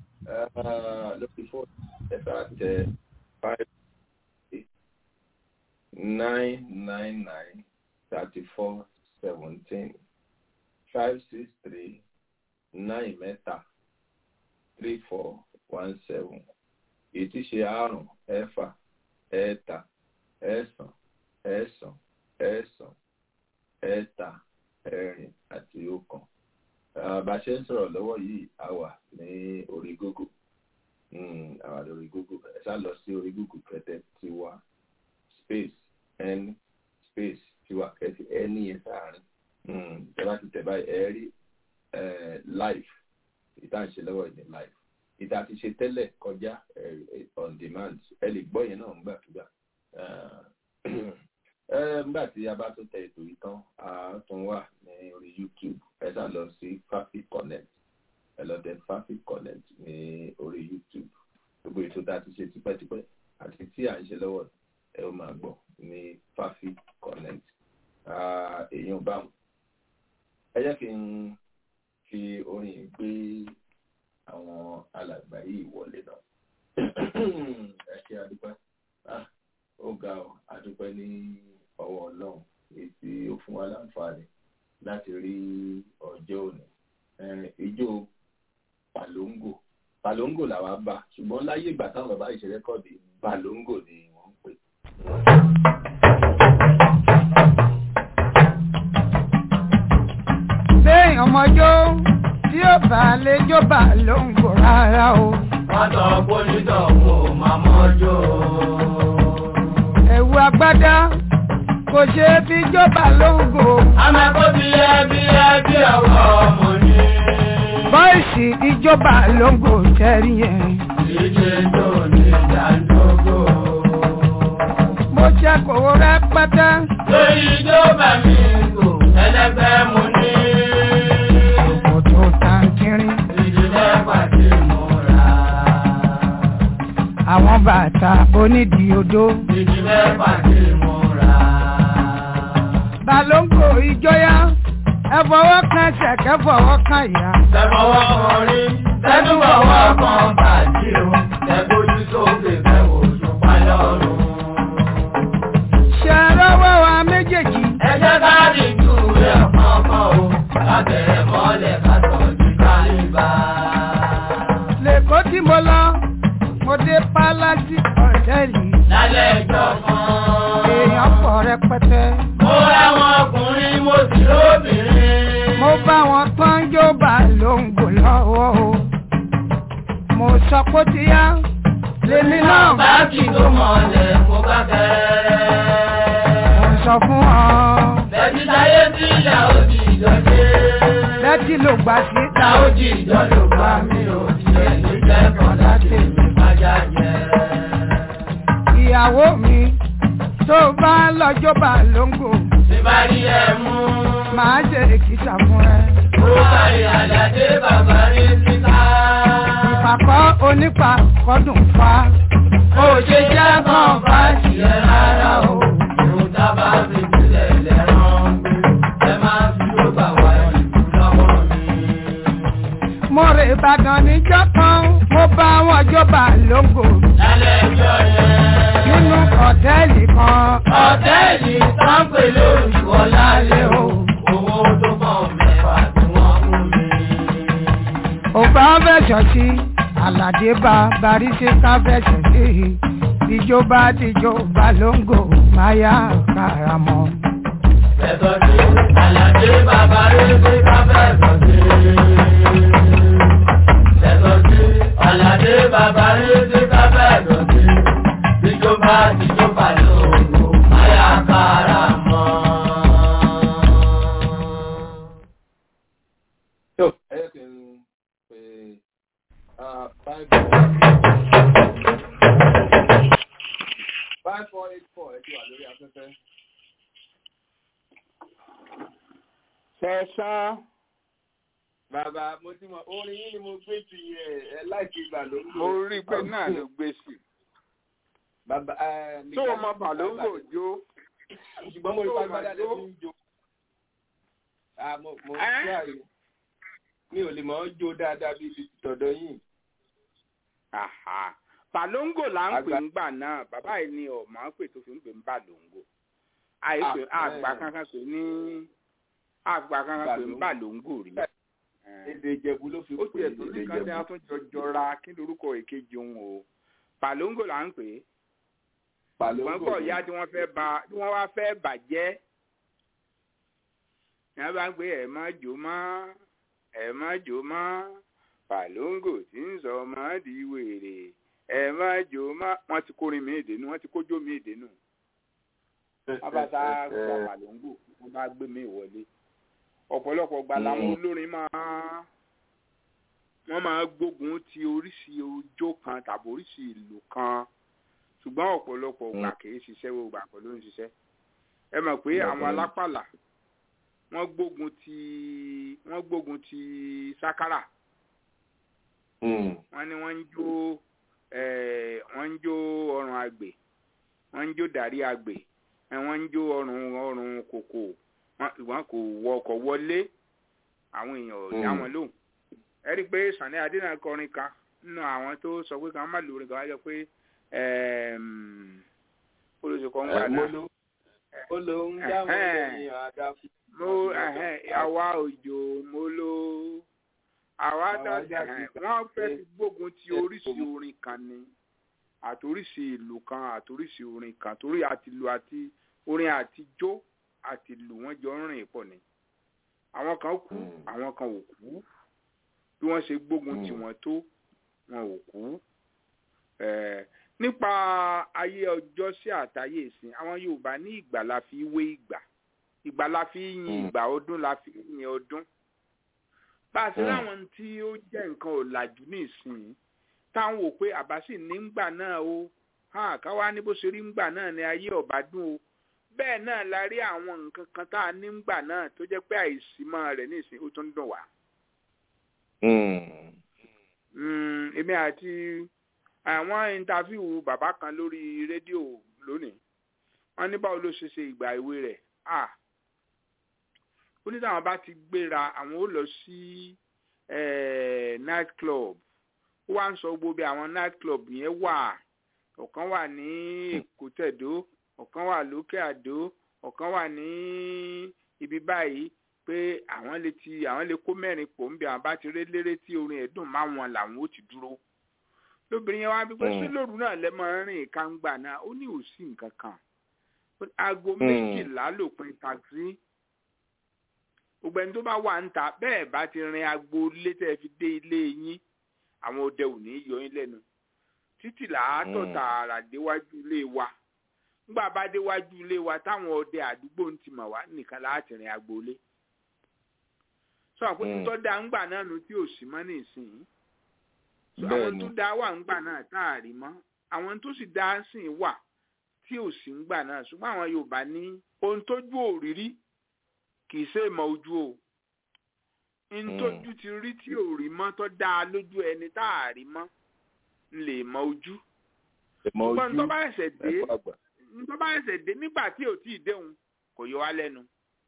eh, lórí fóònù ẹ bá tẹ five eight nine nine nine thirty four seventeen five six three nine mẹ́ta three four one seven èyí tí ṣe àrùn ẹ̀fà ẹ̀ẹ́ta ẹ̀ẹ́sàn ẹ̀ẹ́sàn ẹ̀ẹ́sàn ẹ̀ẹ́ta ẹ̀rin àti ọ̀kan. Ah, bá a ṣe ń sọ̀rọ̀ lọ́wọ́ yìí a wà ní orí Google Mm, a wà lórí Google ẹ ṣá lọ sí orí Google kẹtẹ tiwa space n space tiwa kẹtẹ n yẹn sáàrin ẹ bá ti tẹ̀ báyìí ẹ rí eh, live ìta ń ṣe lọ́wọ́ yìí ní live ìta ti ṣe tẹ́lẹ̀ kọjá eh, on demand ẹ lè gbọ́ yẹn náà nígbàkigbà. Ah, Ẹ, nígbà tí a bá tún tẹ ètò yìí tán a tún wà ní orí youtube ẹ sá lọ sí fafi connect ẹ lọ tẹ fafi connect ní orí youtube gbogbo ètò tá a ti ṣe tipẹ́tipẹ́ àti tí à ń ṣe lọ́wọ́ ẹ ó máa gbọ́ ní fafi connect Ah, èèyàn báwọn ẹ jẹ́ kí n fi orin yìí gbé àwọn alàgbà yìí wọlé náà ẹ ṣe àdúpẹ́ Ah, ó ga ọ àdúpẹ́ ní ọwọ́ ọlọ́run èyí tí ó fún wa láǹfààní láti rí ọjọ́ òní Eh, ijó palongo palongo làwa bá ṣùgbọ́n láyé ìgbà táwọn bàbá ìṣe rẹ́kọ̀dì palongo ni wọ́n ń pè. ṣé ọmọjó tí ó bá lè jọba ló ń gbò rárá o. Mọ́tò pólítọ̀ kò máa mọ́jọ́. ẹ̀wù agbádá kò ṣe é fi jọba ló ń gbò. Amẹ́kọ́ ti yẹ bí ẹ bí ọwọ́ ọmọ ní. bọ́ìsì ìjọba ló ń gbò tẹ́rí yẹn. Ìdíje tó ní ìdádógó. mo ṣe kòwó rẹpẹtẹ. Lórí ìjọba mi kò ẹlẹ́gbẹ́ mu ní. kò tó tàǹkìrín. Ìdílé pàdé múra. àwọn bàtà onídìí odó. Ìdílé pàdé múra. balóńgò ìjọyà ẹ fọwọ́ kan ṣẹ̀kẹ́ fọwọ́ kan ìyá. Tẹ̀fọwọ́ kan rí, tẹ́tùbọ̀wọ́ kan bàjí o. Tẹ̀gbójú sókè fẹ́wò ṣùpá lọ́rùn. ṣe rọwọ́ wa méjèèjì. Ẹ jẹ́ ká dìjú rẹ̀ kọ̀ọ̀kan o. Lábẹ̀rẹ̀ mọ́lẹ̀ ká tọ́jú kálíbà. lẹ́kọ̀ọ́ tí mo lọ mo dé pálásì ọ̀tẹ́ẹ̀lì. Lálẹ́ ìjọ kan. èèyàn pọ̀ rẹpẹtẹ. Mo ráwọn ọkùnrin mo sì lóbìnrin. mo bá wọn tán jọba ló ń gbò lọ́wọ́ o. mo sọ pé ó ti yá lèmi náà bá Báàkì tó mọ̀lẹ̀ mo bá kẹ́rẹ́. mo sọ fún ọ. Bẹ̀bí táyé tí ìyá òjì ìjọ dé. lẹ́tí ló gbà sí. Ìyá òjì ìjọ ló gbà mí ò. Ṣé ní jẹ́ kan láti mi máa já ìyàwó mi tó bá lọ́jọ́ bá lóńgò Tí bá rí ẹ mú. máa ṣe èkìtà fún ẹ. Ó kárí àlàdé bàbá rí síta. ìpàkọ́ onípa kọ́dùn fa. Ó ṣe jẹ́ kàn bá tiẹ̀ rárá o. Ìrùn tábà fi sílẹ̀ lẹ́rán. Ẹ máa fi ló bà wá ìlú lọ́wọ́ mi. mo rè ìbàdàn níjọ́ kan mo bá wọn jọba lóńgò Lálẹ́ ẹjọ́ yẹn. nínú ọ̀tẹ́ẹ̀lì kan. Ọ̀tẹ́ẹ̀lì sáńpẹ̀ lórí Ọlálẹ́ o. Owó tó pọ̀ mẹ́fà tí wọ́n fún mi. òbá fẹ̀sọ̀ sí àlàdé bá baríṣe ká fẹ̀sọ̀ sí ìjọba tìjọba lóńgò máyà karamọ́. Fẹ̀sọ̀ sí Àlàdé bàbá rẹ̀ pé ká fẹ̀sọ̀ sí. Fẹ̀sọ̀ sí Àlàdé bàbá rẹ̀ pé ká fẹ̀sọ̀ sí. Ìjọba ìjọba lòlò máyà kára mọ́. tó ẹ yẹ kí n pè ah, five five four eight four ẹ ti wà lórí afẹ́fẹ́. Ṣẹ̀sán. bàbá mo ti mọ orin yín ni mo gbé ti yẹ ẹ láìkí ìgbà ló ń lò. Mo rí i pé náà ló gbé sí. bàbá ẹ Tó o mọ Bàlóńgò jó. ṣùgbọ́n mo rí tó o pàgbà mọ̀ dáadáa jó. tí ń jó. Ah, mo mo Ẹ́? try mi ò lè mọ̀ ọ́ jó dáadáa bíi ti tọ̀dọ̀ yìí. Àhà. Bàlóńgò là ń pè Àgbà- ń gbà náà. Bàbá yìí ni ọ̀mọ́ pè tó fi ń pè ń Bàlóńgò. Àìpé Ah, àgbà ẹ̀. kankan pè ní àgbà kankan pè ń Bàlóńgò. Bàlóńgò rí. Ẹ̀. èdè ìjẹ̀bú ló fi Ó pè tiẹ̀ tó èdè ní kan tí a ìjẹ̀bú. tún jọ jọra kí lorúkọ èkejì òun o. Bàlóńgò là ń pè é. Wọ́n Bàlóńgò gbọ́ ni. ìyá tí wọ́n fẹ́ ba tí wọ́n wá fẹ́ bàjẹ́. Ní wọ́n bá ń pè ẹ̀ má jò má ẹ̀ má jò má Bàlóńgò tí ń sọ ọmọ di wèrè ẹ̀ má jò má wọ́n ti kórin mi ìdènú wọ́n ti kójó mi ìdènú. Wọ́n bá sá gba Bàlóńgò wọ́n bá gbé mi wọlé. Ọ̀pọ̀lọpọ̀ gba làwọn olórin máa wọ́n máa gbógun ti oríṣi ojó kan tàbí oríṣi ìlú kan ṣùgbọ́n ọ̀pọ̀lọpọ̀ ògbà kì í ṣiṣẹ́ gbogbo àpọ̀ ló ń ṣiṣẹ́ ẹ mọ̀ pé àwọn alápàlà wọ́n gbógun ti wọ́n gbógun ti sákárà wọ́n ní wọ́n ń jó eh, wọ́n ń jó ọrùn àgbè wọ́n ń jó dàrí àgbè eh, wọ́n ń jó ọrùn ọrùn kòkò wọ́n wọ́n kò wọ ọkọ̀ wọlé àwọn èèyàn ò dá Mm. wọn lóhùn ẹ rí i pé Sàní Adé náà kọrin kan nínú àwọn tó sọ pé kan má lórin kan wá jọ pé olùsèkọ́ ń gbà Ẹ, náà mo ló ó ló ń dá wọn Ẹ̀hẹ́n. lẹ́yìn àdáfù. mo ẹhẹn àwa òjò mo ló àwa Àwa dá dá ẹhẹn sí- wọ́n fẹ́ fi gbógun ti Ṣé- oríṣi orin kan ni àtoríṣi ìlú kan àtoríṣi orin kan torí àtìlù àti orin àtijọ́ àtìlù wọ́n jọ ń rìn pọ̀ ni àwọn kan kú Mm. àwọn kan ò kú bí wọ́n ṣe gbógun tì Mm. wọ́n tó wọn ò kú Eh, nípa ayé ọjọ́ sí àtayé ìsìn àwọn Yorùbá ní ìgbà la fi wé ìgbà ìgbà la fi yin Mm. ìgbà ọdún la fi yin ọdún bá a ṣe Mm. láwọn tí ó jẹ́ nǹkan ọ̀làjú ní ìsìn táwọn wò pé àbá sì ní ńgbà náà o hàn káwá ní bó ṣe rí ńgbà náà ní ayé ọ̀bá dùn o bẹ́ẹ̀ náà la rí àwọn nǹkan kan tá a ní ńgbà náà tó jẹ́ pé àìsímọ́ rẹ̀ ní ìsìn ó tún dùn wá. Mm, èmi àti àwọn intafiu bàbá kan lórí rédíò lónìí wọ́n ní báwo ló ṣe ṣe ìgbà ìwé rẹ̀ ah ó ní táwọn bá ti gbéra àwọn ó lọ sí eh, night club ó wá ń sọ gbogbo bí àwọn night club yẹn wà ọ̀kan wà ní èkó tẹ̀dó ọ̀kan wà lókè àdó ọ̀kan wà ní ibi báyìí pé àwọn lè ti àwọn lè kó mẹ́rin pò ń bẹ àwọn bá ti ré léré tí orin ẹ̀ dùn má wọn làwọn ó ti dúró lóbìnrin yẹn wá bí pé Mm. ṣé lóru náà lẹ máa ń rìn kángbà náà ó ní òsì nǹkan kan Ó ní aago Mm. méjìlá lòpin taxi gbogbo ẹni tó bá wà ń ta bẹ́ẹ̀ bá ti rin agbo ilé tẹ́ ẹ fi dé ilé yín àwọn ọdẹ ò ní yọ yín lẹ́nu títí làátọ̀ Mm. tààrà déwájú ilé wa nígbà bá déwájú ilé wa táwọn ọdẹ àdúgbò ń ti mọ̀ wá nìkan láti rin agbo ilé sọ àpótí Mm. tó dá ń gbà náà nu tí ò sí mọ́ ní ìsìn so Bẹ́ẹ̀ àwọn ni. tó dá wà ń gbà náà tá a rí mọ́ àwọn tó sì dá sìn wà tí ò sí ń gbà náà ṣùgbọ́n àwọn yorùbá ní ohun tójú òrírí kì í ṣe ìmọ̀ ojú o ohun tójú ti rí tí ò rí mọ́ tó dáa lójú ẹni tá a rí mọ́ ń lè mọ ojú ṣùgbọ́n tó bá ẹsẹ̀ dé tó bá ẹsẹ̀ dé nígbà tí ò tíì déhùn kò yọ wá lẹ́nu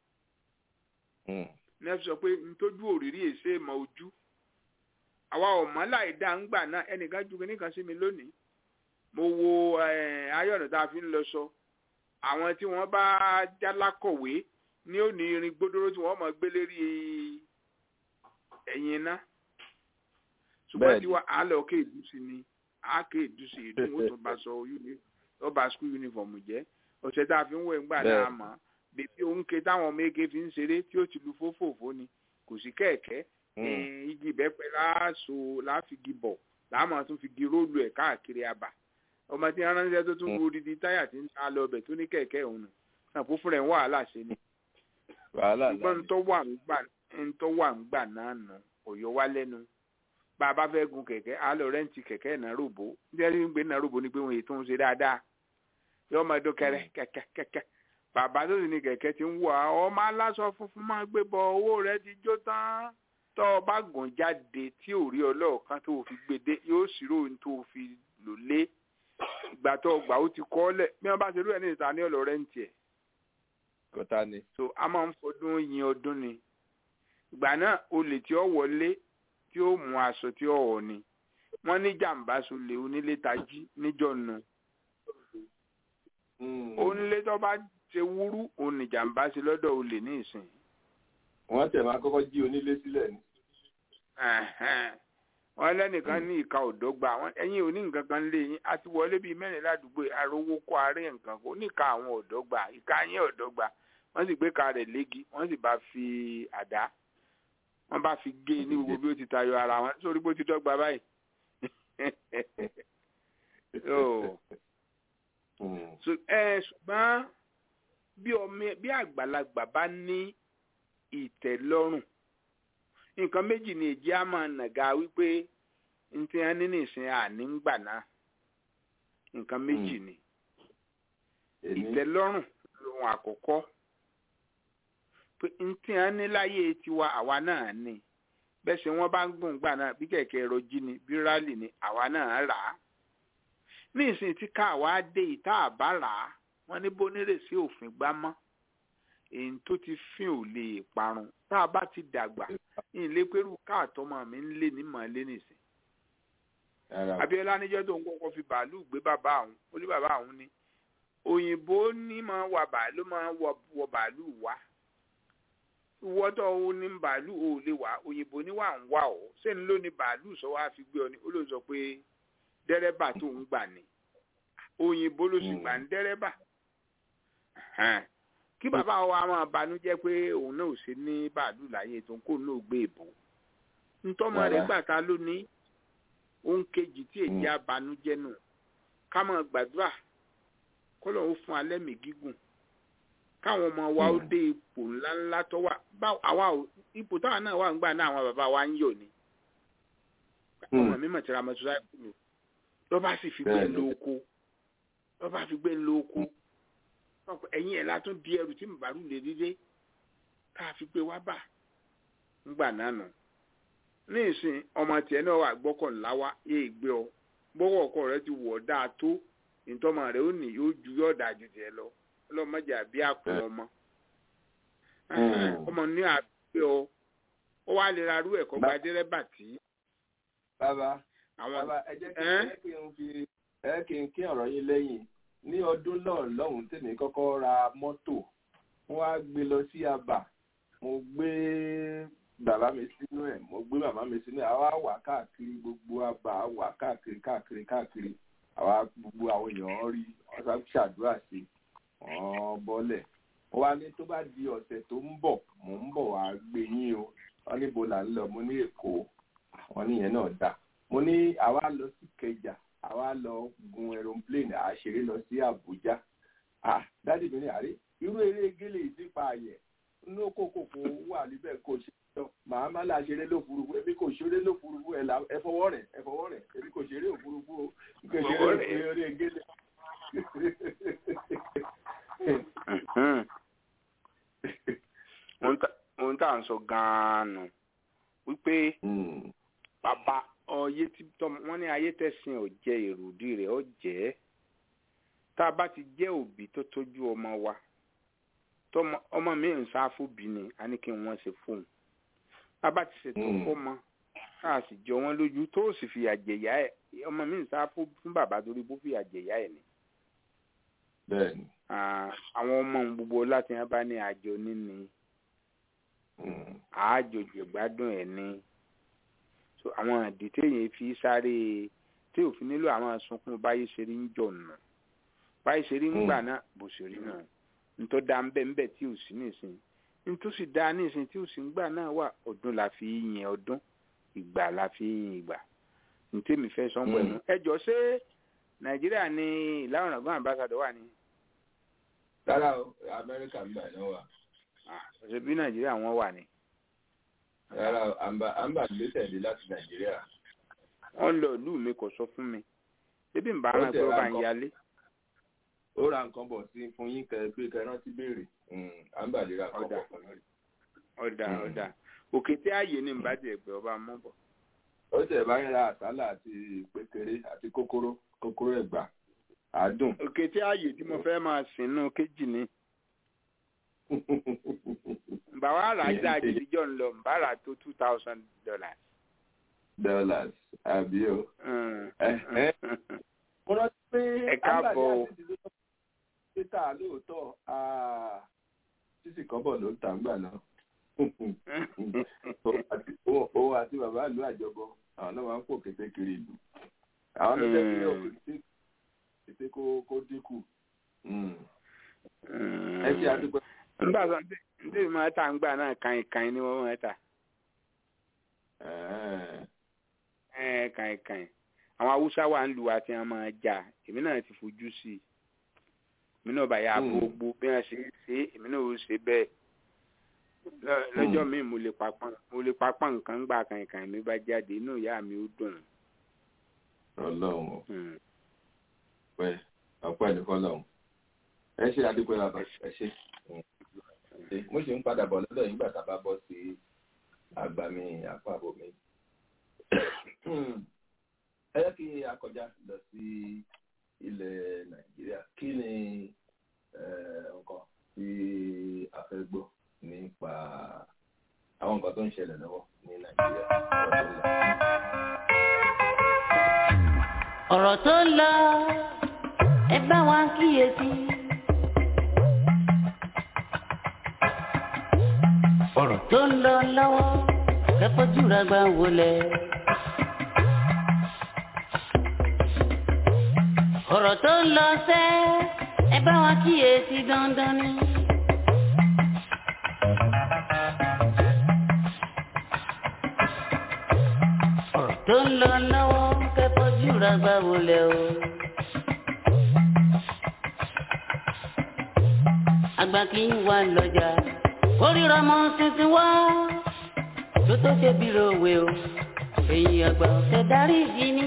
ní ẹ sọ pé ntójú òrírí èsè mọ ojú àwa ọmọ láì dá ń gbà náà ẹnìkan ju kínní kan sí mi lónìí mo wo ayọ̀nà tá a fi ń lọ sọ àwọn tí wọ́n bá jálákọ̀wé ní òní irin gbódóró tí wọ́n mọ̀ gbé lérí ẹ̀yìn iná ṣùgbọ́n tí wọ́n á lọ ké ìdúsí ni á ké ìdúsí ìdún ó tún bá sọ ó bá skul yunifọ̀mù jẹ́ ọ̀sẹ̀ tá a fi ń wẹ̀ ń gbà náà mọ̀ bèbí òǹkè táwọn ọmọ eke fi ń ṣeré tí ó ti lu fófòfó ni kò sí kẹ̀kẹ́ igi ìbẹ́pẹ láàṣọ láfigi bọ̀ láàmú tún fi gi róòlù ẹ̀ káàkiri àbà ọmọ tí wọn ránṣẹ́ tó tún wo odidi táyà tí ń ta lọ ọbẹ̀ tó ní kẹ̀kẹ́ òun nù náà fún fúnra ẹ̀ ń wàhálà ṣe ni. ṣùgbọ́n ntọ́ wà ń gbà náà nù òyò wá lẹ́nu bá a bá fẹ́ gun kẹ̀kẹ́ á lọ rẹ́ǹtì kẹ̀kẹ́ ìnáròbó bí wọ́n ti ń gbé ìnáròbó ni pé wọ́n ètò ń ṣe dáadáa yọ ọmọ ẹdọ kẹrẹ kẹ̀kẹ́ kẹ̀kẹ́ bàbá tó sì ní kẹ̀kẹ́ ti ń wọ̀ ọ́ ọmọ aláṣọ funfun máa gbé bọ owó rẹ ti jó tán tọ́ ọ bá gùn jáde tí ò rí ọlọ́ọ̀kan tó fi gbèdé yóò ṣírò ohun tó fi lò lé ìgbà tó gbà ó ti kọ́ lẹ̀ bí wọ́n bá ṣe rú ẹ̀ ní ìta ní ọ̀lọ́ rẹ́ǹtì ẹ̀. kọ́tà ni. so a máa ń fọdún yin ọdún ni ìgbà náà olè tí ó wọlé tí ó mú aṣọ tí ó wọ̀ ni wọ́n ní jàǹbá sólè onílé tají níjọ́ nu onílé tó bá ṣe wúrú òun ní jàǹbá sí lọ́dọ̀ olè ní ìsìn wọ́n tẹ̀ máa kọ́kọ́ jí onílé sílẹ̀ ni. wọ́n lẹ́nìkan ní ìka òdọ́gba ẹ̀yin ò ní nǹkan kan lé yín àti wọlé bíi mẹ́rin ládùúgbò arówó kó aré nǹkan kó níka àwọn òdọ́gba ìka yín òdọ́gba wọ́n sì gbé ka rẹ̀ léegi wọ́n sì bá fi àdá wọ́n bá fi gé ní gbogbo bí ó ti tayọ ara wọn sórí bó ti dọ́gba báyìí. ṣùgbọ́n bí àgbàlagbà bá ní ìtẹ́lọ́rùn nǹkan méjì ni èjì á máa nàga wípé n ti hàn nínú ìsìn àní ń gbà náà nǹkan méjì ni ìtẹ́lọ́rùn lóhun àkọ́kọ́ pé n ti hàn ní láyé tiwa àwa náà ni bẹ́ẹ̀ ṣe wọ́n bá ń gbọ̀n gbà náà bí kẹ̀kẹ́ ẹ̀rọ jí ni bí rálì ni àwa náà rà á ní ìsìn tí ká àwa dé ìta àbá rà á wọ́n ní bónírèsí òfin gbámọ́ èyí tó ti fín ò lè parun tá a bá ti dàgbà ìlé pẹ̀lú káàtọ́mọ mi ń lé ní màálé nìsín. Abíọ́lá níjọ́ tó ń kọ́kọ́ fi bàálù gbé bàbá àwọn ó ní bàbá àwọn ni òyìnbó ní máa wà bàálù máa wọ bàálù wá wọ́tọ̀ ó ní bàálù ò lè wá òyìnbó ní wà ń wá ọ́ sẹ́ni ló ní bàálù sọ wá fi gbé ọ ní ó ló sọ pé dẹ́rẹ́bà tó ń gbà ní òyìnbó ló sì gbà ní dẹ́rẹ́bà kí bàbá wa máa banújẹ́ pé òun náà ò sí ní bàálù láyé tó ń kó náà gbé ìbò ntọ́mọ rẹ̀ gbàtà lónìí òun kejì tí èjì abanújẹ́ nù ká máa gbàdúrà kọ́lọ̀ ó fún alẹ́ mi gígùn káwọn ọmọ wa ó dé ipò ńláńlá tó wà àwa ipò táwa náà wà ń gbà náà àwọn bàbá wa ń yọ̀ ni ọmọ mi mọ̀ tí ra mọ́tò sáìkù lò lọ́ba sì fi gbé lóko lọ́ba fi gbé lóko ẹ̀yin ẹ̀ látún di ẹrù tí màbàrú lè dídé ká fi gbé wá bà ńgbà náà nù ní ìsìn ọmọ tiẹ̀ náà wà gbọ́kànlá wa yé ìgbé ọ gbọ́wọ́ ọkọ rẹ ti wọ̀ dáa tó ìtọ́mọ rẹ ó nì yóò ju yóò dáa ju tiẹ̀ lọ ọlọ́mọdé àbí àpò ọmọ ọmọ ní àbí ọ ó wá lè ra arú ẹ̀kọ́ gba dẹ́rẹ́bà tí. bàbá bàbá ẹ jẹ́ kí n fi ẹ kí n kí ọ̀rọ̀ yín lẹ́yìn ní ọdún náà lọ́hùn tèmi kọ́kọ́ ra mọ́tò wọ́n á gbé lọ sí abà mo gbé bàbá mi sínú ẹ̀ mo gbé màmá mi sínú ẹ̀ àwa wà káàkiri gbogbo abà wà káàkiri káàkiri káàkiri àwa gbogbo àwọn èèyàn rí wọ́n sá ṣàdúrà sí wọ́n bọ́lẹ̀ wọ́n wá ní tó bá di ọ̀sẹ̀ tó ń bọ̀ mò ń bọ̀ wá gbé yín o wọ́n níbo là ń lọ mo ní èkó àwọn níyẹn náà dà mo ní àwa lọ sí kẹjà àwa lọ gun aeroplane àṣeré lọ sí Àbújá ah dádì mi ní àrí irú eré gélé ìdípa àyẹ ní kókòkò wà níbẹ̀ kò ṣe lọ màá má là ṣeré lófurufú èmi kò ṣeré lófurufú ẹ là ẹ fọwọ́ rẹ̀ ẹ fọwọ́ rẹ̀ èmi kò ṣeré òfurufú o kò ṣeré eré gélé ń sọ gan-an nù wípé bàbá ọyẹ tí tọmọ wọn ní ayé tẹ̀sìn ò jẹ èròdì rẹ̀ ó jẹ́ tá a bá ti jẹ́ òbí tó tójú ọmọ wa tọmọ ọmọ mi ń sá fóbi ni a ní kí wọ́n ṣe fóun tá a bá ti ṣètò fọmọ tá a sì jọ wọn lójú tó sì fi àjẹyà ẹ ọmọ mi ń sá fún bàbá torí bó fi àjẹyà ẹ ni. bẹ́ẹ̀ni. àwọn ọmọ gbogbo láti wọn bá ní àjọ níní àájò jẹgbádùn ẹ ní so àwọn àdì téèyàn fi sáré tí òfin nílò àwọn sunkún báyìí ṣe rí ń jọ nù báyìí ṣe rí ń gbà náà bó ṣe rí náà ntọ́ da ń bẹ́ ń bẹ́ tí ò sí nísìn ntòsí da nísìn tí ò sí ń gbà náà wà ọdún la fi yin ọdún ìgbà la fi yin ìgbà ntẹ́mi fẹ́ sọ pẹ̀lú ẹ jọ ṣé nàìjíríà ní ìlà ọ̀ràngún àmbásádọ̀ wà ní. rárá o amẹ́ríkà ń bà náà wà. ṣe bí nàìjíríà wọn wà ní. rárá o àmbà gbé tẹ̀lé láti nàìjíríà. wọ́n lọ ìlú mi kò sọ fún mi ebi ń bá wọn pé ó bá ń yálé. ó ra nǹkan bọ̀ sí fún yín kẹ pé kẹ rántí béèrè àmbà lè ra nǹkan bọ̀ fún mi. ọ̀dà ọ̀dà òkè tí ààyè ní ìbàdí ẹ̀gbẹ́ ọba mọ́ bọ̀ ó tẹ̀ bá ń ra àsálà àti pékeré àti kókóró kókóró ẹ̀gbà àádùn. òkè tí ààyè tí mo fẹ́ máa sìn nù kéjì ni. bàbá rà já àjèjìjọ́ ń lọ bá rà tó two thousand dollars. dollars àbí o. mo rántí pé ẹ káàbọ̀ o. títà lóòótọ́ títì kọ́bọ̀ ló ń tà ń gbà náà òun àti bàbá ìlú àjọbọ àwọn náà máa ń pò kété kiri ìlú àwọn ló jẹ́ kí òkè kété kó dínkù. ẹ ṣe àdúgbò. nígbà tó ń dé máa ta ń gbà náà kàn kàn ni wọ́n máa ta. kàn kàn àwọn haúsá wà ń lu àti àwọn máa jà èmi náà ti fojú sí i èmi náà bá yà gbogbo bí wọ́n ṣe ṣe èmi náà ó ṣe bẹ́ẹ̀ lọ́jọ́ mi mo lè papọ̀ mo lè papọ̀ nǹkan gbà kànkàn mi bá jáde inú ìyá mi ó dùn. ọlọ́run pẹ ọpẹ́ nìkan lọ́hùn ẹ ṣe àdúgbò làbà ẹ ṣe mo ṣe ń padà bọ̀ lọ́dọ̀ yín gbàtà bá bọ́ sí àgbàmì àpapọ̀ mi. ẹ yẹ kí a kọjá lọ sí ilẹ̀ nàìjíríà kí ni nǹkan tí a fẹ́ gbọ́ nípa àwọn nǹkan tó ń ṣẹlẹ̀ lọ́wọ́ ní nàìjíríà ọ̀rọ̀ tó ń lọ ẹ bá wa kíyèsí. ọ̀rọ̀ tó ń lọ lọ́wọ́ kẹ́kọ̀ọ́ jùlọ gbà wọlé. ọ̀rọ̀ tó ń lọ sẹ́ ẹ bá wa kíyèsí dandan ni. ọ̀rọ̀ tó ń lọ lọ́wọ́ kẹ́kọ̀ọ́ jùlọ gbà wọlé o. àgbà kì í wà lọ́jà kórìíra mọ́ tuntun wá tó tó ṣe bí lówe o èyí àgbà ọ̀sẹ̀ darí ìdí ni.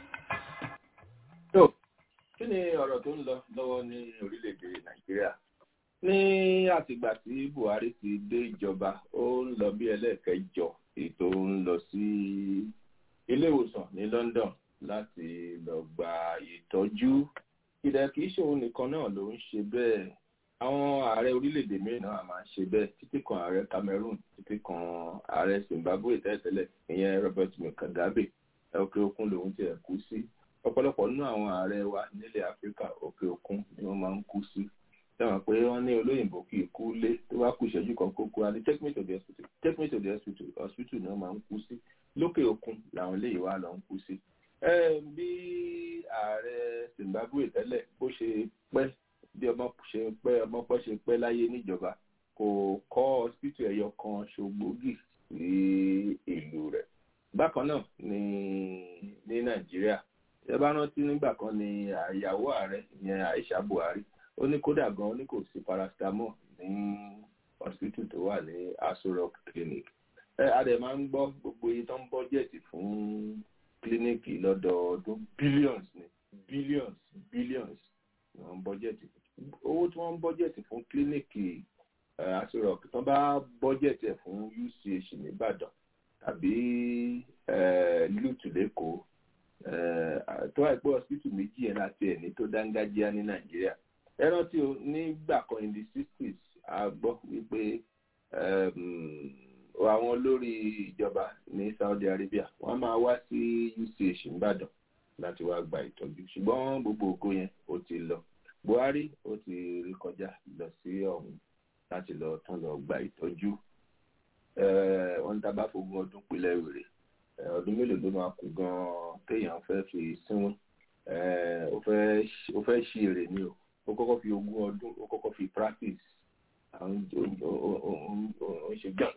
tó kí ni ọ̀rọ̀ tó ń lọ lọ́wọ́ ní orílẹ̀-èdè nàìjíríà ní àtìgbà tí buhari ti dé ìjọba ó ń lọ bí ẹlẹ́ẹ̀kẹjọ ètò ń lọ sí ilé ìwòsàn ní london láti lọ gba ìtọ́jú ìdá kìí ṣòun nìkan náà ló ń ṣe bẹ́ẹ̀ àwọn ààrẹ orílẹ̀-èdè mìíràn náà máa ń ṣe bẹ́ẹ̀ títí kan ààrẹ cameroon títí kan ààrẹ zimbabwe tẹ́lẹ̀tẹ́lẹ̀ ìyẹn robert mugabe òkè òkun lòun ti ẹ̀ kú sí ọ̀pọ̀lọpọ̀ nínú àwọn ààrẹ wa nílẹ̀ áfíríkà òkè òkun ni wọ́n máa ń kú sí sẹ́wọ̀n pé wọ́n ní olóyìnbó kì í kú lé tó bá kú ìṣẹ́jú kan kó kú á ní take me to the hospital take me to the hospital hospital ni wọ́n máa ń kú sí lókè òkun làwọn eléyìí wá lọ ń kú sí. bí ààrẹ zimbabwe tẹ́lẹ̀ bó ṣe pẹ́ bí ọmọ ṣe pẹ́ ọmọ pẹ́ ṣe pẹ́ láyé níjọba kò kọ́ hospital ẹ̀yọ kan ṣògbógì sí ìlú rẹ̀. bákan náà ní ní nàìjíríà ẹ bá rántí nígbà kan ní àyàwó ààrẹ ìyẹn aisha buhari ó ní kódà gan ó ní kò sí paracetamol ní hospital tó wà ní aso rock clinic ẹ adẹ máa ń gbọ́ gbogbo iye tó ń bọ́jẹ̀tì fún kílíníìkì lọ́dọọdún billions ní billions billions ní wọ́n ń bọ́jẹ̀tì owó tí wọ́n ń bọ́jẹ̀tì fún kílíníìkì aṣọ rock tó bá bọ́jẹ̀tì ẹ̀ fún uch nìbàdàn tàbí lute lẹ́kọ̀ọ́ tó àìpẹ́ hospital méjì yẹn láti ẹ̀ ní tó dángájíá ní nàìjíríà ẹ rántí o nígbà kan in the sixties a gbọ́ wípé àwọn olórí ìjọba ní saudi arabia wọ́n máa wá sí uch nìbàdàn láti wá gba ìtọ́jú ṣùgbọ́n gbogbo ògo yẹn ó ti lọ buhari ó ti rí kọjá lọ sí ọ̀hún láti lọ tún lọ gba ìtọ́jú wọ́n ń dábàá fógún ọdún pínlẹ̀ wèrè ọdún mélòó ló máa kú gan-an téèyàn fẹ́ fi sínwín ó fẹ́ ṣí èrè ni o ó kọ́kọ́ fi ogún ọdún ó kọ́kọ́ fi practice àwọn ó ń ṣe gbọ̀n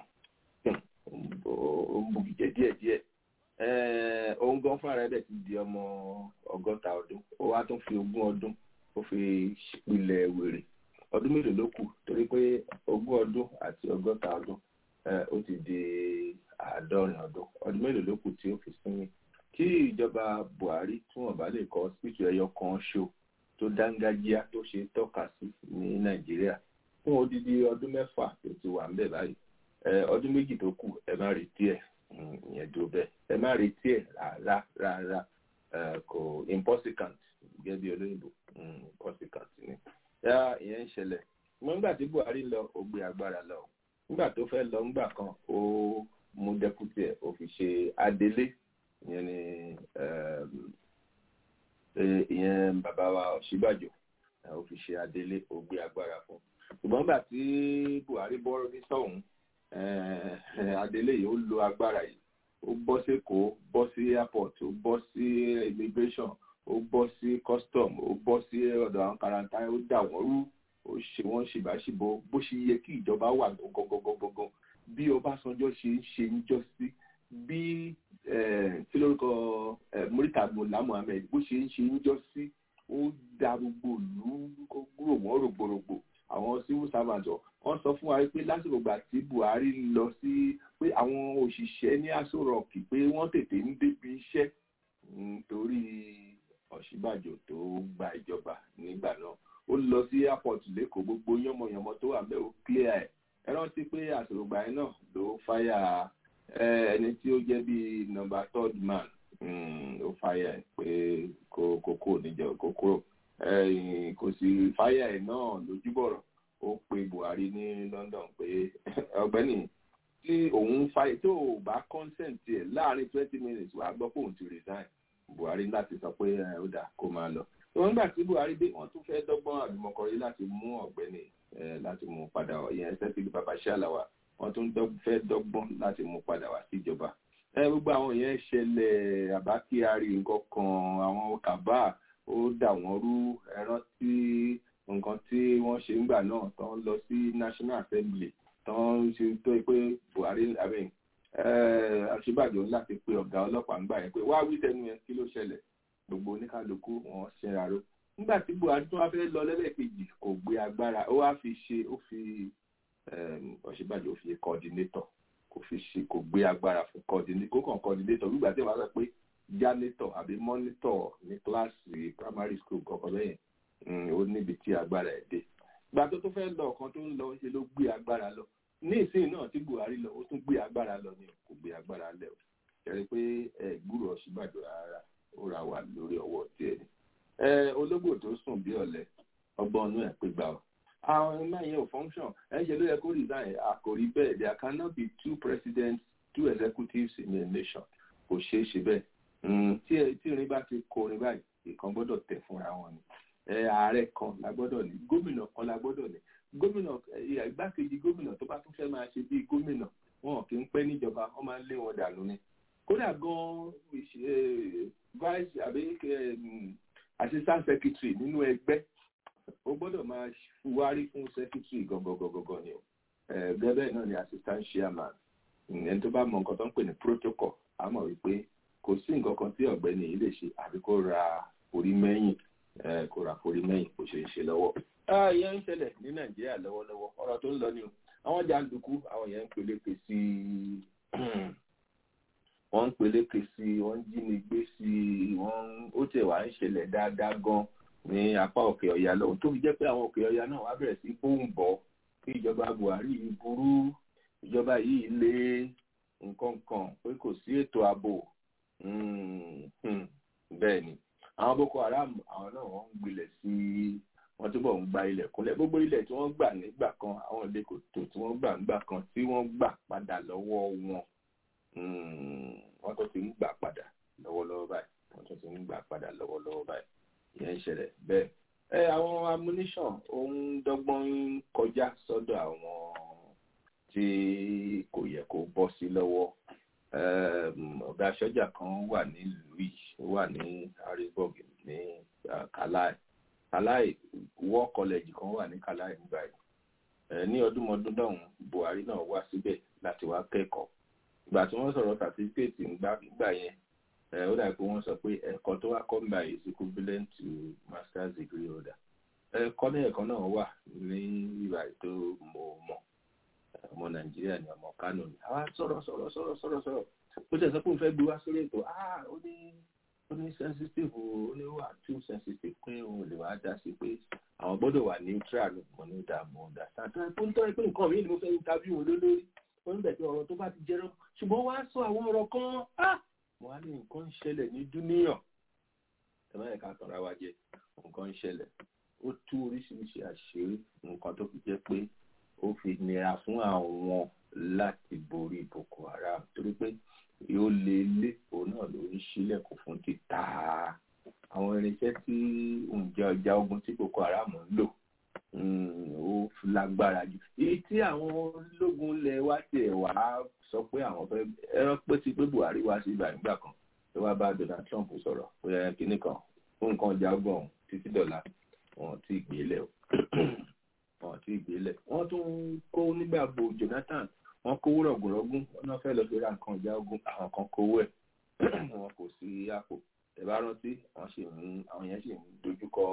ó ń bùkìjẹ́ díẹ̀díẹ̀ òun gan fúnra rẹ̀ dẹ̀ ti di ọmọ ọgọ́ta ọdún ó wá tún fi ogún ọdún ó fi pilẹ̀ wèrè ọdún mélòó ló kù torí pé ogún ọdún àti ọgọ́ta ọdún ó ti di àádọ́rin ọdún ọdún mélòó ló kù tí ó fi sinmi kí ìjọba buhari tí wọn bá lè kọ sípìtì ẹyọ kan ṣo tó dángájíá tó ṣe tọ́ka sí ní nàìjíríà fún odidi ọdún mẹ́fà tó ti wà ńbẹ̀ báyìí ọdún méjì tó kù ẹ má retí ẹ̀ ìyẹn dúró bẹ́ẹ̀ ẹ má retí ẹ̀ rárá rárá kò impossible gẹ́gẹ́ bí olóyìnbó impossible ni ìyẹn ń ṣẹlẹ̀ nígbà tí buhari lọ ó gbé agbára lọ nígbà tó fẹ́ lọ ńgbà kan ó mú dẹ́kútì ẹ̀ ó fi ṣe adelé ìyẹn ni ìyẹn bàbá wa ọ̀ṣíbàjò ó fi ṣe adelé ó gbé agbára fún ṣùgbọ́n nígbà tí buhari bọ́ ní sọ́hún adelé yìí ó lo agbára yìí ó bọ́ sí èkó bọ́ sí airport ó bọ́ sí immigration ó bọ́ sí custom ó bọ́ sí ọ̀dọ̀ àwọn karantá ó dà wọ́n rú ó ṣe wọ́n ṣèbáṣìbò bó ṣe yẹ kí ìjọba wà gangan bí ọbásanjọ́ ṣe ń ṣe níjọ́ sí bí kí lórúkọ murità mọlá muhammed bó ṣe ń ṣe níjọ́ sí ó da gbogbo ìlú gbúrò wọ́n rògbòrògbò àwọn civil servant wọ́n sọ fún wa pé lásìkò gbà tí buhari lọ sí pé àwọn òṣìṣẹ́ ní aṣọ rọ̀kì pé wọ́n tètè ń débi iṣẹ́ nítorí ọ̀ṣíbàjò tó gba ìjọba nígbà náà ó lọ sí airport lẹ́kọ̀ọ́ gbogbo yánmọ̀yánmọ́ tó wà bẹ́ẹ̀ ó clear ẹ̀ ẹ rántí pé àṣòrògbà yẹn náà ló fáyà ẹni tí ó jẹ́ bíi number third man ó fáyà ẹ̀ pé kó kókó níjọ kókó kò sí fáyà ẹ̀ náà lójúbọ̀rọ̀ ó pe buhari ní london pé ọ̀gbẹ́ni tí òun fáyà tó o bá consent ẹ̀ láàrin twenty minutes wàá gbọ́ pé òun ti resign buhari láti sọ pé ó dà kó máa lọ wọn gbà tí buhari dé wọn tún fẹ́ dọ́gbọ́n àdùmọ̀kọrí láti mú ọ̀gbẹ́ni láti mú padà ìyẹn sẹ́fìlì babàṣálàwà wọn tún fẹ́ dọ́gbọ́n láti mú padà wá síjọba gbogbo àwọn yẹn ṣẹlẹ̀ àbá kyari nǹkan kan àwọn kàbá ó dà wọ́n rú ẹran tí nǹkan tí wọ́n ṣe ńgbà náà tán lọ sí national assembly tán ṣe tó pé buhari abẹ́yìn àṣìbàjò láti pe ọ̀gá ọlọ́pàá ńgbà yẹn pé wá wí tẹnu yẹn kí ló ṣẹlẹ̀ gbogbo oníkálukú wọn ṣẹra ro nígbà tí buhari tó wá fẹ́ lọ lẹ́lẹ́kejì kò gbé agbára ó wá fi ṣe ó fi ọ̀ṣibàjò ó fi coordinator kò fi ṣe kò gbé agbára fún coordinator kó kàn coordinator nígbà tí wọ́n sọ pé janitor àbí monitor ní kíláàsì primary school kọ̀ọ̀kan lẹ́yìn ó níbi tí agbára ẹ̀ dé ìgbà tó tó fẹ́ lọ ọ̀kan tó ń lọ ṣe ló gbé agbára lọ ní ìsìn náà tí buhari lọ ó tún gbé agbára lọ ni kò gbé agbára lẹ o kẹrin pé ẹ gbúrò ọ̀ṣibàjò rárá ó ra wà lórí ọwọ́ tiẹ̀ ni. ẹ ológbò tó sùn bí ọ̀lẹ ọgbọ́n ọ̀nù ẹ̀ pé gbà ọ́. àwọn ẹ̀ma yẹn ò function ẹ̀ ṣe ló yẹ kó resign àkòrí bẹ́ẹ̀ there cannot be two presidents two executives in a nation kò ṣeé ṣe bẹ́ẹ̀. tí tí irin bá ti kó orin báyìí ìkan gbọ́dọ̀ tẹ̀ fúnra wọn ni. ẹ ààrẹ kan la gbọ́dọ̀ ní gómìnà kan la gbọ́dọ̀ ní gómìnà igbákejì gómìnà tó bá tún fẹ́ máa ṣe bíi gómìnà wọn kì í pẹ́ níjọba wọ́n máa ń lé wọn dànù ni kódà gan vice àbí assistant secretary nínú ẹgbẹ́ ó gbọ́dọ̀ máa wárí fún secretary gọgọgọgọgọ ni o gẹ́gẹ́ náà ni assistant chairman ẹni tó bá mọ nǹkan tó ń pè ní protocol á mọ̀ wípé kò sí nǹkan kan tí ọ̀gbẹ́ni yìí lè ṣe àbí kó ra orí mẹ́yìn kó ra orí mẹ́yìn kó ṣe é ṣe lọ́wọ́. ìyẹn ń ṣẹlẹ̀ ní nàìjíríà lọ́wọ́lọ́wọ́ ọ̀rọ̀ tó ń lọ ni o àwọn jàǹdùkú àwọn yẹn ń peléke sí wọ́n ń peléke sí wọ́n ń jínigbé sí wọ́n ó tẹ̀ wá ń ṣẹlẹ̀ dáadáa gan ní apá òkè ọ̀yà lọ́wọ́ tó fi jẹ́ pé àwọn òkè ọ̀yà náà wá bẹ̀rẹ̀ sí bóun bọ̀ pé ìjọba buhari yìí burú ìjọba yìí lé nǹkan kan pé kò sí ètò ààbò bẹ́ẹ̀ ni àwọn boko haram àwọn náà wọ́n ń gbilẹ̀ sí wọ́n túbọ̀ ń gba ilẹ̀ kúnlẹ̀ gbogbo ilẹ̀ tí wọ́n gbà nígbà kan àwọn ilé kòtò tí wọ́n gbà nígbà kan tí wọ́n gbà padà lọ́wọ́ wọn wọ́n tó ti ń gbà padà lọ́wọ́lọ́wọ́ báyìí wọ́n tó ti ń gbà padà lọ́wọ́lọ́wọ́ báyìí ìyẹn ń ṣẹlẹ̀ bẹ́ẹ̀. ẹ àwọn ammunition ohun dọ́gbọ́n ń kọjá sọ́dọ̀ àwọn tí kò yẹ kó bọ́ sí lọ́wọ́ ọ̀gá sọ́jà kan wà nílùú yìí ó wà ní harrisburg ní kalai kalai war college kan wà ní kalai nígbà yìí ní ọdúnmọdún dọ̀hún buhari náà wá síbẹ̀ láti wá kẹ́kọ̀ọ́ ìgbà tí wọ́n sọ̀rọ̀ certificate nígbà yẹn ó dàbí pé wọ́n sọ pé ẹ̀kọ́ tó wá kọ́ nígbà yìí is equivalent to master's degree holder ẹ̀kọ́ ní ẹ̀kọ́ náà wà ní ìgbà tó mọ̀ mọ̀ ọmọ nàìjíríà ni ọmọ kánò ni àwa sọ̀rọ̀ sọ̀rọ̀ sọ̀rọ̀ sọ̀rọ̀ sọ̀rọ̀ ó tẹ̀ sọ pé òun fẹ́ gbé wá sórí ètò ah ó ní ó ní sensitive ó ní wà too sensitive pé òun lè wá dá sí pé àwọn gbọ́dọ̀ wà neutral mo ní ìdààmú ọ̀dà sáà tó ń tọ́ pé nǹkan mi ni mo fẹ́ interview wọn lólórí ó ń bẹ̀ pé ọ̀rọ̀ tó bá ti jẹ́rọ ṣùgbọ́n wá sọ àwọn ọ̀rọ̀ kan ah mo wá ní nǹkan ń ṣẹlẹ̀ ní dúníyàn ẹ má yẹ ká tọ́ra wa jẹ nǹkan ń ṣẹlẹ̀ ó tú oríṣiríṣi àṣírí nǹkan tó fi jẹ́ pé ó fi nira fún àwọn láti borí boko haram torí pé yóò lé lé òun náà ló ń ṣílẹ̀kùn fún títà àwọn irinṣẹ́ tí ǹjẹ́ ọjà ogun tí boko haram ń lò ó lágbára jù èyí tí àwọn ológun ilẹ̀ wa tiẹ̀ wá sọ pé àwọn fẹ́ ẹran pé ti pé buhari wá sí ìgbà nígbà kan tó wá bá donald trump sọ̀rọ̀ pé ẹ kìíní kan fún nǹkan ọjà ogun ọ̀hún títí dọ̀la wọn ti gbélé o wọn ti gbélé wọn tún kó nígbà bo jonathan wọn kówó rọgùnrọgùn wọn náà fẹ́ lọ fi ra nǹkan ọjà ogun àwọn kan kówó ẹ̀ wọn kò sí àpò ẹ bá rántí àwọn sì ń àwọn yẹn sì ń dojúkọ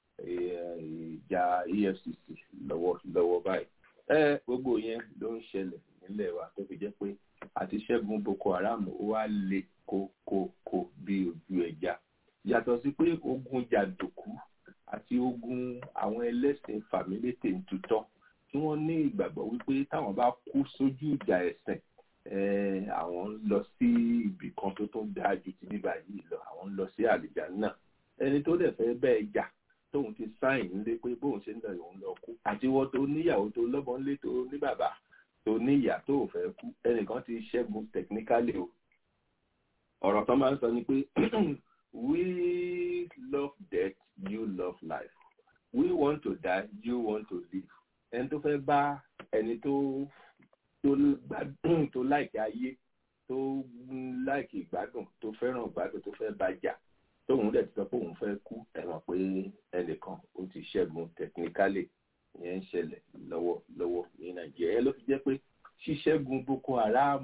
ìjà efcc lọ́wọ́ lọ́wọ́ báyìí ẹ gbogbo yẹn ló ń ṣẹlẹ̀ nílẹ̀ wa tó fi jẹ́ pé àti ṣẹ́gun boko haram ó wá le kókókó bí ojú ẹja yàtọ̀ sí pé ogun jàǹdùkú àti ogun àwọn ẹlẹ́sìn fàmílétè ń tutọ́ tí wọ́n ní ìgbàgbọ́ wípé táwọn bá kú sójú ìjà ẹ̀sìn àwọn ń lọ sí ibì kan tó tún dáa ju ti bíbá yìí lọ àwọn ń lọ sí àlìjá náà ẹni tó dẹ̀ fẹ́ bẹ́ẹ̀ jà tóun ti sáìn nílé pé bóun ṣe ń lọ òun lọ kú àti wọ́n tó níyàwó tó lọ́mọ ńlé tó ní bàbá tó níyà tó ò fẹ́ kú ẹnìkan ti ṣẹ́gun technically o ọ̀rọ̀ kan máa ń sọ ni pé we love death you love life we want to die you want to live ẹni tó fẹ́ bá ẹni tó tó gbádùn tó láìkí ayé tó láìkí ìgbádùn tó fẹ́ràn ìgbádùn tó fẹ́ bá jà tóun dẹ̀ ti sọ pé òun fẹ́ kú ẹ mọ̀ pé ẹnìkan ó ti ṣẹ́gun technically ìyẹn ń ṣẹlẹ̀ lọ́wọ́ lọ́wọ́ ní nàìjíríà ẹ ló fi jẹ́ pé ṣíṣẹ́gun boko haram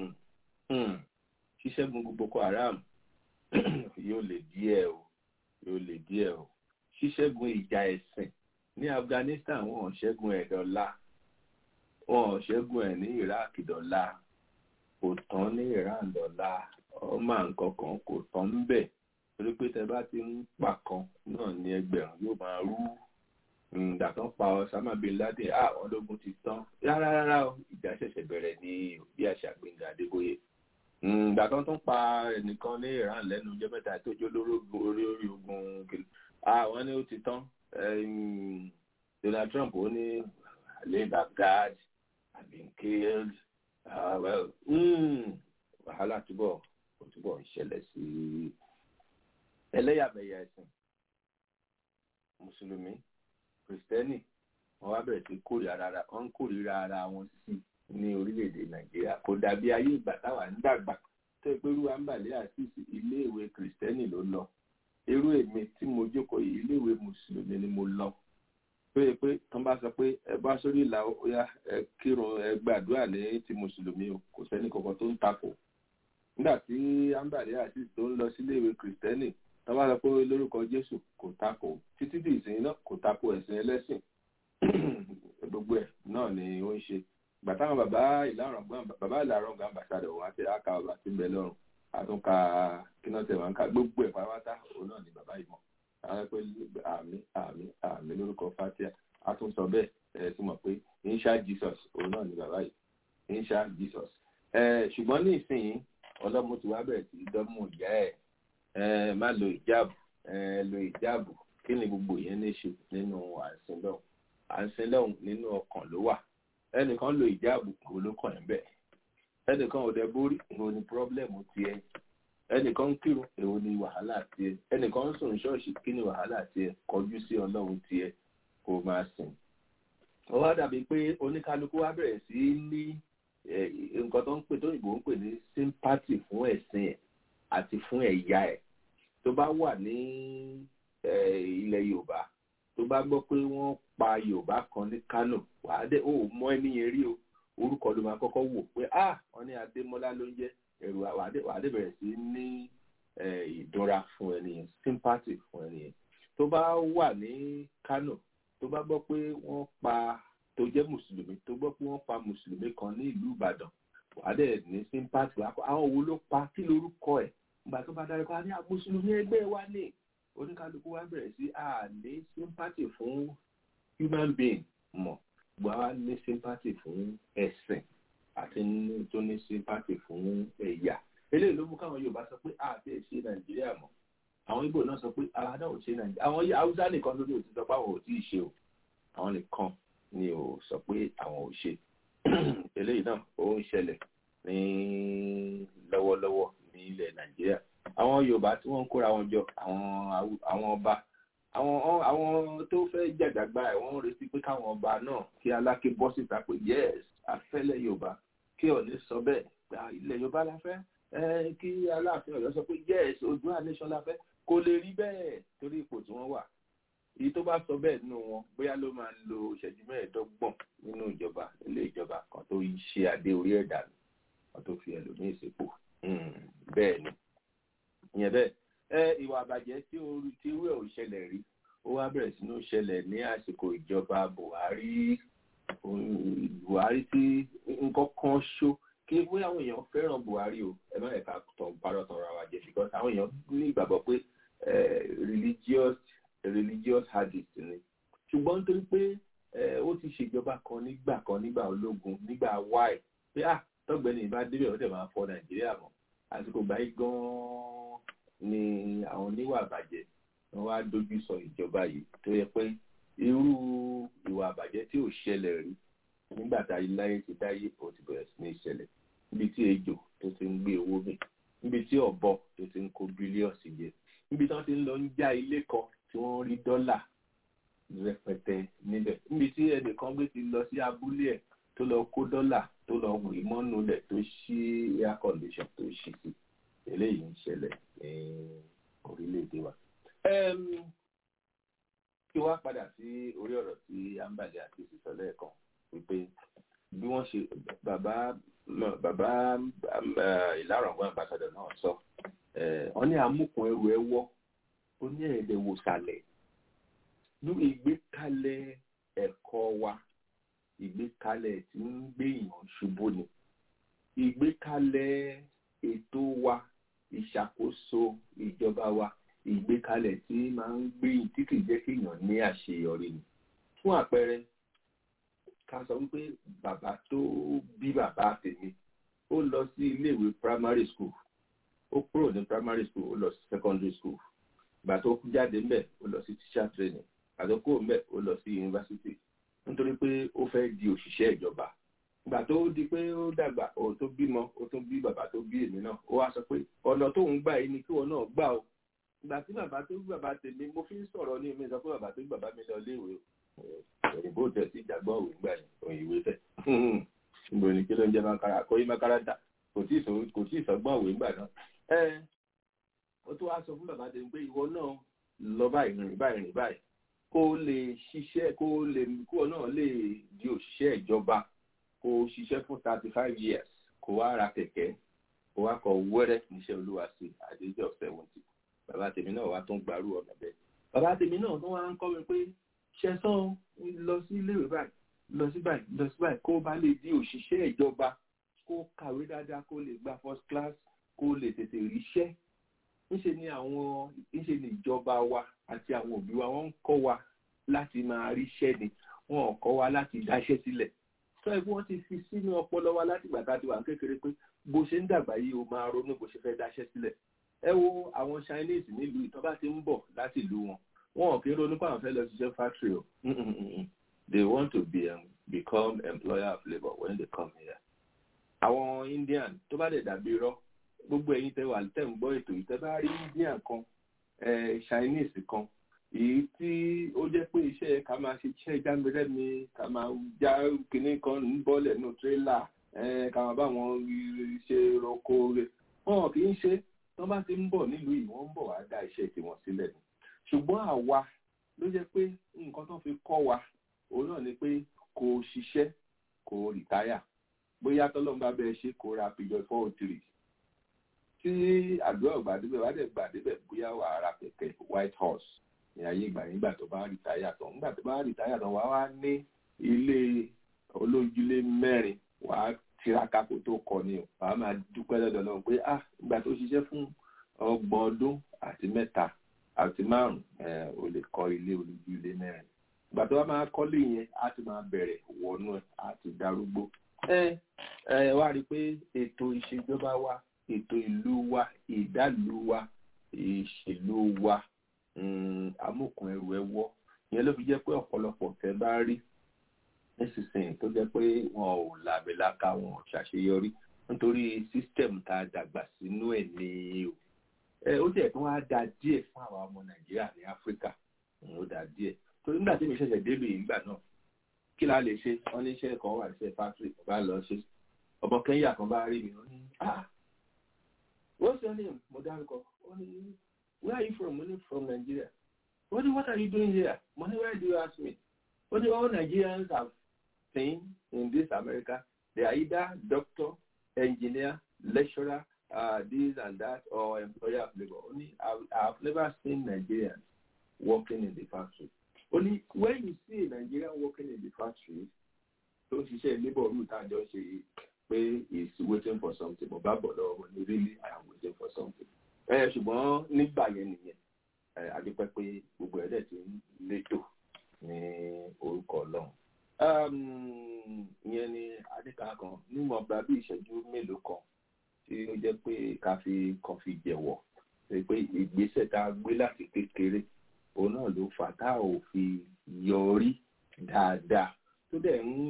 ṣíṣẹ́gun boko haram yóò lè díẹ̀ o yóò lè díẹ̀ o ṣíṣẹ́gun ìjà ẹ̀sìn ní afghanistan wọn ò ṣẹ́gun ẹ̀ dọ́là wọn ò ṣẹ́gun ẹ̀ ní iraq dọ́là kò tán ní iran dọ́là ọmọ nǹkan kan kò tán ń bẹ̀ torí pé tẹ bá ti ń pa kan náà ní ẹgbẹ̀rún yóò máa rú ìgbà kan pa Osama bin Laden àwọn ológun ti tán rárá rárá o ìjà ṣẹ̀ṣẹ̀ bẹ̀rẹ̀ ní bí àṣà Gbẹ́ngà Adébóyè ìgbà kan tó ń pa ẹnìkan ní Iran lẹ́nu ọjọ́ mẹ́ta tó jó lórí orí ogun àwọn ni ó ti tán Donald Trump ó ní alẹ́ Baghdad have been killed uh, well wàhálà túbọ̀ túbọ̀ ń ṣẹlẹ̀ sí i ẹlẹ́yàmẹ̀yà ẹ̀sìn mùsùlùmí kìrìsìtẹ́nì wọ́n wá bẹ̀rẹ̀ sí kórìíra wọ́n ń kórìíra ara wọn sí ní orílẹ̀-èdè nàìjíríà kò dàbí ayé ìgbà táwa ń dàgbà tó ìpérú àǹbàlẹ́ àṣìṣe iléèwé kìrìsìtẹ́nì ló lọ irú èmi tí mo jókòó yìí iléèwé mùsùlùmí ni mo lọ pé pé tán bá sọ pé ẹ bá sórí ìlà ọyá ẹ kírun ẹ gbàdúrà ní ti mùsùlùmí o kò sẹ́ni kankan tó ń takò nígbà tí àǹbàlẹ́ àṣìṣe tó ń lọ síléèwé kìrìsìtẹ́nì tọ́ba sọ pé lórúkọ jésù kò takò títí di ìsìn náà kò takò ẹ̀sìn ẹlẹ́sìn gbogbo ẹ̀ náà ni ó ń ṣe ìgbà táwọn bàbá ìlàrọ̀ bàbá ìlàrọ̀ gan ambassadọ̀ wọn àti aka ọba tí ń bẹ lọ́rùn àtúnka kíná tẹ̀ wọn ká gbogbo ẹ̀ pátá òun náà ni bàbá ìmọ̀ àwọn pé àmì àmì àmì lórúkọ fatia àtúnsọ bẹ́ẹ̀ ẹ ti mọ̀ pé insha jesus òun náà ni bàbá yìí insha jesus ṣùgbọ́n ní ìsinyìí ọlọ́mọ ti wá bẹ̀rẹ̀ sí dọ́mú ìyá ẹ̀ má lo ìjáàbù lo ìjáàbù kí ni gbogbo yẹn ní ṣe nínú àìsínlọ́hùn àìsínlọ́hùn nínú ọkàn ló wà ẹnìkan lo ìjáàbù kò ló kàn ẹ́ bẹ́ẹ̀ ẹnìkan ò dẹ borí èwo ni pírọ́blẹ́mù tiẹ̀ ẹnìkan ń kírun èwo ni wàhálà tiẹ̀ ẹnìkan ń sùn ṣọ́ọ̀ṣì kí ni wàhálà tiẹ̀ kọjú sí ọlọ́run tiẹ̀ kó máa sìn. ó wá dàbí pé oníkálukú wá bẹ̀rẹ̀ sí ní nǹkan tó ń pè tó òyìnbó ń pè ní sympathy fún ẹ̀sìn ẹ̀ àti fún ẹ̀yà ẹ̀ tó bá wà ní ilẹ̀ yorùbá tó bá gbọ́ pé wọ́n pa yorùbá kan ní kánò wàá dé ó mọ ẹni yẹn rí o orúkọ ló máa kọ́kọ́ wò pé ah wọ́n ní adémọ́lá ló ń jẹ́ ẹ̀rù wàá dé bẹ̀rẹ̀ sí ní ìdúnra fún ẹni yẹn sympathy fún ẹni yẹn tó bá wà ní kánò tó bá gbọ́ pé wọ́n pa tó jẹ́ mùsùlùmí tó gbọ́ pé wọ́n pa mùsùlùmí kan ní ìlú ìbàdàn wàá dẹ̀ ní sympathy àwọn wo ló pa kí lorúkọ ẹ̀ nígbà tó bá dárúkọ á ní mùsùlùmí ẹgbẹ́ wa ní oníkálukú wa bẹ̀rẹ̀ sí àní sympathy fún human being mọ̀ gbọ́ wa ní sympathy fún ẹ̀sìn àti tó ní sympathy fún ẹ̀yà eléyìí ló mú káwọn yorùbá sọ pé àti ẹ̀ṣẹ̀ nàìjíríà mọ̀ àwọn ibo náà sọ pé ara náà ò ṣe nàìjíríà àwọn haúsá nìkan lórí òtún sọ pé àwọn ò tí ì ṣe o àwọn nìkan ni ò sọ pé àwọn ò ṣe eléyìí náà ó ń ṣẹlẹ̀ ní lọ́wọ́lọ́wọ́ ní ilẹ̀ nàìjíríà àwọn yorùbá tí wọ́n ń kóra wọn jọ àwọn ọba àwọn àwọn tó fẹ́ jàjàgbá ẹ̀ wọ́n ń retí pé káwọn ọba náà kí aláké bọ́ síta pé yes afẹ́lẹ̀ yorùbá kí ọ̀ní sọ bẹ́ẹ̀ pé ilẹ̀ yorùbá la fẹ́ kí aláàfin ọ̀yọ́ sọ pé yes Oòduà nation la fẹ́ kò lè rí bẹ́ẹ̀ torí ipò tí wọ́n wà èyí tó bá sọ bẹ́ẹ̀ nínú wọn bóyá ló máa lo ìṣẹ́jú mẹ́ẹ̀ẹ́dọ́gbọ̀n nínú ìjọba ilé ìjọba kan tó ṣe adé orí ẹ̀dá mi kan tó fi ẹlòmíì sípò bẹ́ẹ̀ ni ìyẹn bẹ́ẹ̀ ẹ ìwà àbàjẹ́ tí orí tí wíwẹ̀ ò ṣẹlẹ̀ rí ó wá bẹ̀rẹ̀ sínú ṣẹlẹ̀ ní àsìkò ìjọba Buhari Buhari tí nǹkan kan ṣó kí bóyá àwọn èèyàn fẹ́ràn Buhari o ẹ má ẹ̀ka tàn parọ́ tàn ra wa jẹ because àwọn èèyàn ní ìgbàgbọ́ pé religious religious hadith ni ṣùgbọ́n nítorí pé ó ti ṣèjọba kan nígbà kan nígbà ológun nígbà wáì pé ah tọ́gbẹ́ni ìbá débẹ̀ ó dẹ̀ máa fọ Nàìjíríà mọ́ àsìkò báyìí gan-an ni àwọn oníwà àbàjẹ́ wọ́n wá dojú sọ ìjọba yìí tó yẹ pé irú ìwà àbàjẹ́ tí ò ṣẹlẹ̀ rí nígbà tá iláyé ti dáyé ó ti bẹ̀rẹ̀ sí ní ṣẹlẹ̀ níbi tí ejò tó ti ń gbé owó mi níbi tí ọ̀bọ tó ti ń kó bílíọ̀sì jẹ níbi tí wọ́n ti ń lọ ń já ilé kan tí wọ́n rí dọ́là rẹpẹtẹ níbẹ̀ níbi tí ẹnìkan gbé ti lọ sí abúlé ẹ̀ tó lọ kó dọ́là tó lọ wì mọ́nú lẹ̀ tó ṣí air condition tó ṣí sí eléyìí ń ṣẹlẹ̀ ní orílẹ̀-èdè wa. kí wá padà sí orí ọ̀rọ̀ tí ambali àti sísọ lẹ́ẹ̀kan wípé bí wọ́n ṣe bàbá bàbá ìlàrọ̀gbọ́n àbáṣadọ̀ náà sọ wọ́n ní amúkùn ẹrù ẹ wọ́ ó ní ẹ̀ẹ́dẹ̀ wò sàlẹ̀ ní ìgbékalẹ̀ ẹ̀kọ́ wa ìgbékalẹ̀ tí ń gbé èèyàn ṣubú ni ìgbékalẹ̀ ètò wa ìṣàkóso ìjọba wa ìgbékalẹ̀ tí máa ń gbé tí kìí jẹ́ kí èèyàn ní àṣeyọrí ni fún àpẹẹrẹ ká sọ wípé bàbá tó bí bàbá tèmi ó lọ sí iléèwé primary school ó kúrò ní primary school ó lọ sí secondary school ìgbà tó jáde ńbẹ̀ ó lọ sí teacher training ìgbà tó kúrò ńbẹ̀ ó lọ sí university nítorí pé ó fẹ́ di òṣìṣẹ́ ìjọba ìgbà tó di pé ó dàgbà ó tó bímọ ó tún bí bàbá tó bí èmi náà ó wá sọ pé ọ̀nà tó ń gbà yìí ni kí wọn náà gbà o ìgbà tí bàbá tó bí bàbá tèmi mo fi ń sọ̀rọ̀ ní mi sọ pé bàbá tó bí bàbá mi lọ léèwé òyìnbó tẹ̀ sí ìjàgbọ́ òwe gbà yẹn òyìnbó tẹ̀ níbo ni kí ló ń jẹ́ makara kó yí makara dà kò tí ì sọgbọ́n òwe gbà náà ẹ ó tó wá sọ fún bàbá tèmi pé ìwọ náà lọ báyìí rìn báyìí rìn báyìí kó lè ṣiṣẹ́ kó lè kó náà lè di òṣìṣẹ́ ìjọba kó ṣiṣẹ́ fún thirty five years kó wá ra kẹ̀kẹ́ kó wá kọ wẹ́rẹ́ níṣẹ́ olúwa sí àdéjọ́ seventy bàbá tèmi náà wá tún gbàrú ọ̀nà bẹ́ẹ̀ bàbá tèmi náà tún wá ń kọ́ mi pé ṣẹ́sán lọ sí iléèwé báyìí lọ sí báyìí lọ sí báyìí kó bá lè di òṣìṣẹ́ ìjọba kó kàwé dáadáa kó lè gba first class kó lè tètè ríṣẹ́ ńṣe ni àwọn ńṣe ni ìjọba wa àti àwọn òbí wa wọ́n ń kọ́ wa láti máa ríṣẹ́ ni wọn ò kọ́ wa láti dáṣẹ́ sílẹ̀ sọ ẹ bí wọ́n ti fi sínú ọpọlọ wa láti gbà tá a ti wà kékeré pé bó ṣe ń dàgbà yìí o máa ronú bó ṣe fẹ́ dáṣẹ́ sílẹ̀ ẹ wo àwọn Chinese nílùú ìtọ́ bá ti ń bọ̀ láti ìlú wọn wọn ò kí ń ronú pé àwọn fẹ́ lọ ṣiṣẹ́ factory o they want to be um, become employer of labour when they come here àwọn Indian tó bá dẹ̀ dàbí irọ́ gbogbo ẹ̀yin tẹ́ wà tẹ́ ń gbọ́ ètò yìí tẹ́ bá rí Indian kan Chinese kan èyí tí ó jẹ́ pé iṣẹ́ ká máa ṣe iṣẹ́ jámẹ́rẹ́mi ká máa já kinní kan ń bọ́lẹ̀ nù tírélà ká máa bá wọn ṣe roko rẹ̀ wọn kì í ṣe tó bá ti ń bọ̀ nílùú yìí wọ́n ń bọ̀ wá dá iṣẹ́ tiwọn sílẹ̀ ni ṣùgbọ́n àwa ló jẹ́ pé nǹkan tó fi kọ́ wa òun náà ni pé kò ṣiṣẹ́ kò rìtáyà bóyá tọ́lọ́mùbá bẹ́ẹ̀ ṣe kó ra pìjọ four oh three tí àdúrà gbàdébẹ̀ wá dẹ̀ gbàdébẹ̀ bóyá wà á ra kẹ̀kẹ́ white horse ní ayé ìgbà nígbà tó bá rìtáyà tán nígbà tó bá rìtáyà tán wá wá ní ilé olójúlé mẹ́rin wà á tiraka kó tó kọ ni o wà á máa dúpẹ́ lọ́dọ̀ náà pé ah ìgbà tó ṣiṣẹ́ fún ọgbọ̀n ọdún àti mẹ́ta àti márùn o lè kọ́ ilé olójúlé mẹ́rin ìgbà tó bá máa kọ́lé yẹn á ti máa bẹ̀rẹ̀ wọnú ẹ̀ á ti darúgbó ẹ ẹ wá rí i pé ètò ìṣèjọba wa ètò ìlú wa ìdálù wa ìṣèlú wa amókun ẹrù ẹwọ ìyẹn ló fi jẹ́ pé ọ̀pọ̀lọpọ̀ tẹ́ bá rí nísinsìnyí tó jẹ́ pé wọn ò làbẹ̀láka wọn ò ṣàṣeyọrí nítorí sísítẹ̀mù tá a dàgbà sínú ẹ̀ ní o ẹ ó tiẹ̀ tún wá da díẹ̀ fún àwa ọmọ nàìjíríà ní áfíríkà ó da díẹ̀ torí nígbà tí mi ṣẹ̀ṣẹ̀ délé ìgbà náà kí la lè ṣe wọn ní iṣẹ́ kan wà iṣẹ́ fásitì bá lọ ṣe ọmọ kẹ́ńyà kan bá rí mi ó ní ah what's your name mo dárúkọ ó ní where are you from mo ní from Nigeria ó ní what are you doing here mo ní where do you ask me ó ní all Nigerians have seen in this America they are either doctor engineer lecturer uh, this and that or employer of labour ó ní I have never seen Nigerians working in the factory only when you see a Nigerian working in the factory tó ń ṣiṣẹ́ labour route àjọ ṣe yìí pé he is waiting for something mo bá bọ̀ lọ́wọ́ mo ní really I am waiting for something. ẹ ṣùgbọ́n nígbà yẹn nìyẹn ẹ adúpẹ́ pé gbogbo ẹ̀ dẹ̀ ti ń létò ní orúkọ ọlọ́run. ìyẹn ni adéka kan níwọ̀n gba bí ìṣẹ́jú mélòó kan tí ó jẹ́ pé ká fi kan fi jẹ̀wọ̀ pé ìgbésẹ̀ tá a gbé láti kékeré òun náà ló fà tá ò fi yọrí dáadáa tó dẹ̀ ń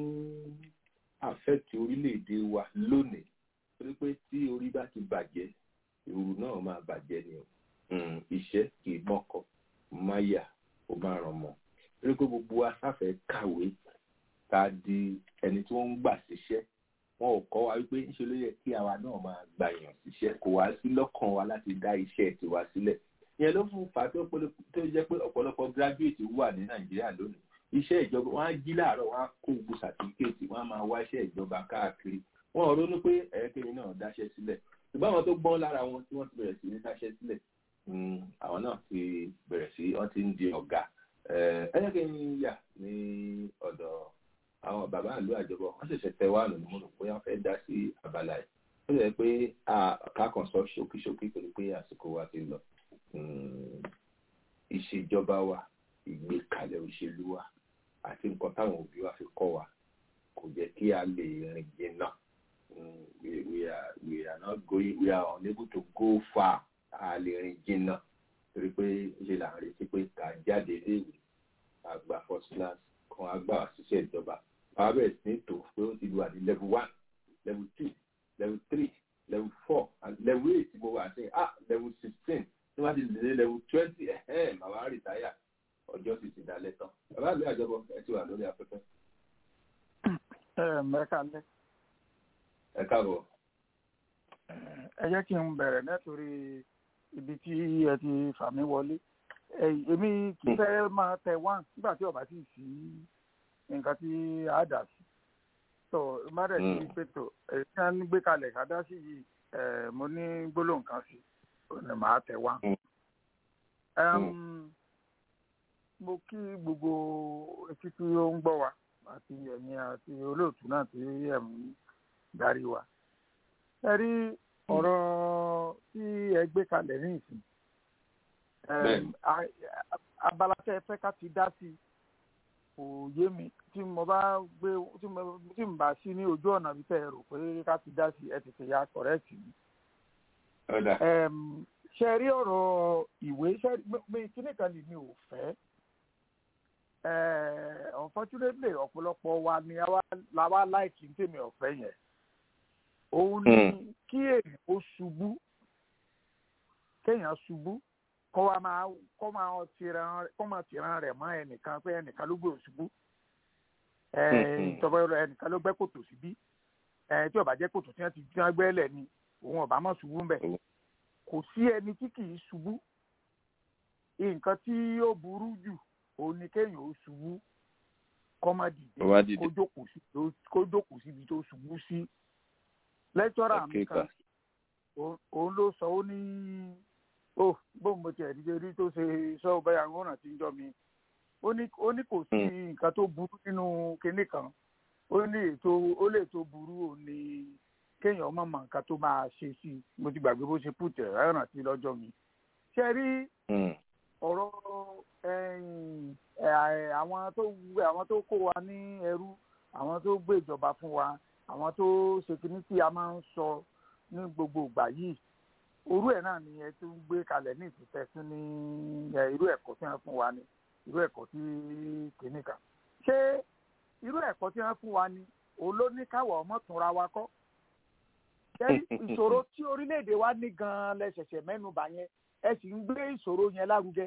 àfẹ́tì orílẹ̀-èdè wa lónìí torí pé tí orí bá ti bàjẹ́ ìrù náà máa bàjẹ́ ni o iṣẹ́ kì í mọ́kọ máyà ó máa ràn mọ́ torí pé gbogbo wa sáfẹ́ kàwé ká di ẹni tí wọ́n ń gbà síṣẹ́ wọn ò kọ́ wa wípé ńṣe ló yẹ kí àwa náà máa gbà yàn síṣẹ́ kò wá sí lọ́kàn wa láti dá iṣẹ́ tiwa sílẹ̀ ìyẹn ló fún fà tó jẹ́ pé ọ̀pọ̀lọpọ̀ graduate wà ní nàìjíríà lónìí iṣẹ́ ìjọba wọ́n á jí láàárọ̀ wọ́n á kó gbogbo sàtífíkèètì wọ́n á máa wá iṣẹ́ ìjọba káàkiri wọ́n ò ronú pé ẹ̀ẹ́kẹ́ni náà dáṣẹ́ sílẹ̀ ṣùgbọ́n àwọn tó gbọ́n lára wọn tí wọ́n ti bẹ̀rẹ̀ sí ní dáṣẹ́ sílẹ̀ àwọn náà ti bẹ̀rẹ̀ sí wọ́n ti ń di ọ̀gá ẹ̀ẹ́kẹ́ni yà ní ọ̀dọ̀ àwọn bàbá ìlú àjọbọ wọ́n ṣẹ̀ṣẹ̀ tẹ wá lónìí mo rò pé wọ́n fẹ́ dá sí abala yìí ó yẹ pé kákan sọ ṣókíṣókí torí pé àsìkò wa ti lọ ìṣèjọba wa ìgbékalẹ̀ òṣèlú wa àti nǹkan táwọn òbí wa fi kọ́ wa kò jẹ́ kí a lè rìn jìnnà we we are we are not going we are unable to go far a lè rìn jìnnà torí pé ṣe là ń retí pé ká jáde léèwé ká gba first class kan á gbà wá síṣẹ́ ìjọba bàbá bẹ̀rẹ̀ sí ní tò pé ó ti lu àdí level one level two level three level four and level eight mo wà sí ah level sixteen tí wọ́n ti lè level twenty ẹ̀hẹ́n màmá rìtáyà ọjọ́ sì ti dalẹ̀ tán bàbá àgbẹ̀ àjọbọ ẹ ti wà lórí afẹ́fẹ́. ẹ mẹ́ka lẹ́. ẹ káàbọ̀. ẹ jẹ́ kí n bẹ̀rẹ̀ nítorí ibi tí ẹ ti fà mí wọlé èmi kì í fẹ́ máa tẹ wá nígbà tí ọba sì sí nǹkan tí a dà sí tó má dẹ̀ sí pẹ̀tọ̀ èyí tí wọ́n gbé kalẹ̀ ká dá sí yìí mo ní gbólóhùn kan sí ní màá tẹ wá mo kí gbogbo etí tí ó ń gbọ́ wa àti ẹ̀yin àti olóòtú náà tí ẹ̀ ń darí wa. ẹ rí ọ̀rọ̀ tí ẹ gbé kalẹ̀ ní ìsìn. abala tẹ́ ẹ fẹ́ ká ti dá sí kò yé mi tí mo bá gbé tí mo tí mo bá sí ní ojú ọ̀nà bí tẹ́ ẹ rò pé ká ti dá sí ẹ tètè ya kọ̀rẹ́ẹ̀tì mi. ṣe rí ọ̀rọ̀ ìwé ṣe mi kíní kan lè mi ò fẹ́ unfortunately ọ̀pọ̀lọpọ̀ wa ni la wá láìkí ní tèmi ọ̀fẹ́ yẹn òun ni kí èèyàn ó ṣubú kéèyàn ṣubú kọ́ wa máa kọ́ máa tìran kọ́ máa tìran rẹ̀ mọ́ ẹnìkan pé ẹnìkan ló gbé òṣùbú ìjọba ẹnìkan ló gbẹ́ kòtò síbí tí ó bá jẹ́ kòtò tí wọ́n ti dín agbẹ́lẹ̀ ni òun ọ̀bá mọ̀ ṣubú mbẹ̀ kò sí ẹni tí kì í ṣubú nǹkan tí ó burú jù òun ni kéèyàn ó ṣubú kọ́ má dìde kó jókòó síbi tó ṣubú sí lẹ́tọ́rà mi kan òun ló sọ ó ní ó bóun mo tiẹ̀ dídé rí tó ṣe sọ bẹ́ẹ̀ àwọn ọ̀nà tí ń jọ mi ó ní kò sí nǹkan tó burú nínú kinní kan ó ní ètò ó lè tó burú ò ní kéèyàn ọmọ mọ nǹkan tó máa ṣe sí i mo ti gbàgbé bó ṣe pùtẹ̀ ẹ̀ràn sí lọ́jọ́ mi ṣe rí ọ̀rọ̀ àwọn tó àwọn tó kó wa ní ẹrú àwọn tó gbé ìjọba fún wa àwọn tó ṣe kinní tí a máa ń sọ ní gbogbo ìgbà yìí orú ẹ̀ náà ni ẹ tó ń gbé kalẹ̀ ní ìtúsẹ́ sí ní irú ẹ̀kọ́ tí wọ́n fún wa ni irú ẹ̀kọ́ tí kìíní kan ṣé irú ẹ̀kọ́ tí wọ́n fún wa ni òun ló ní káwọ̀ ọmọ túnra wa kọ́ ṣé ìṣòro tí orílẹ̀-èdè wa ní gan-an lẹ́sẹ̀sẹ̀ mẹ́nubà yẹn ẹ sì ń gbé ìṣòro yẹn lárugẹ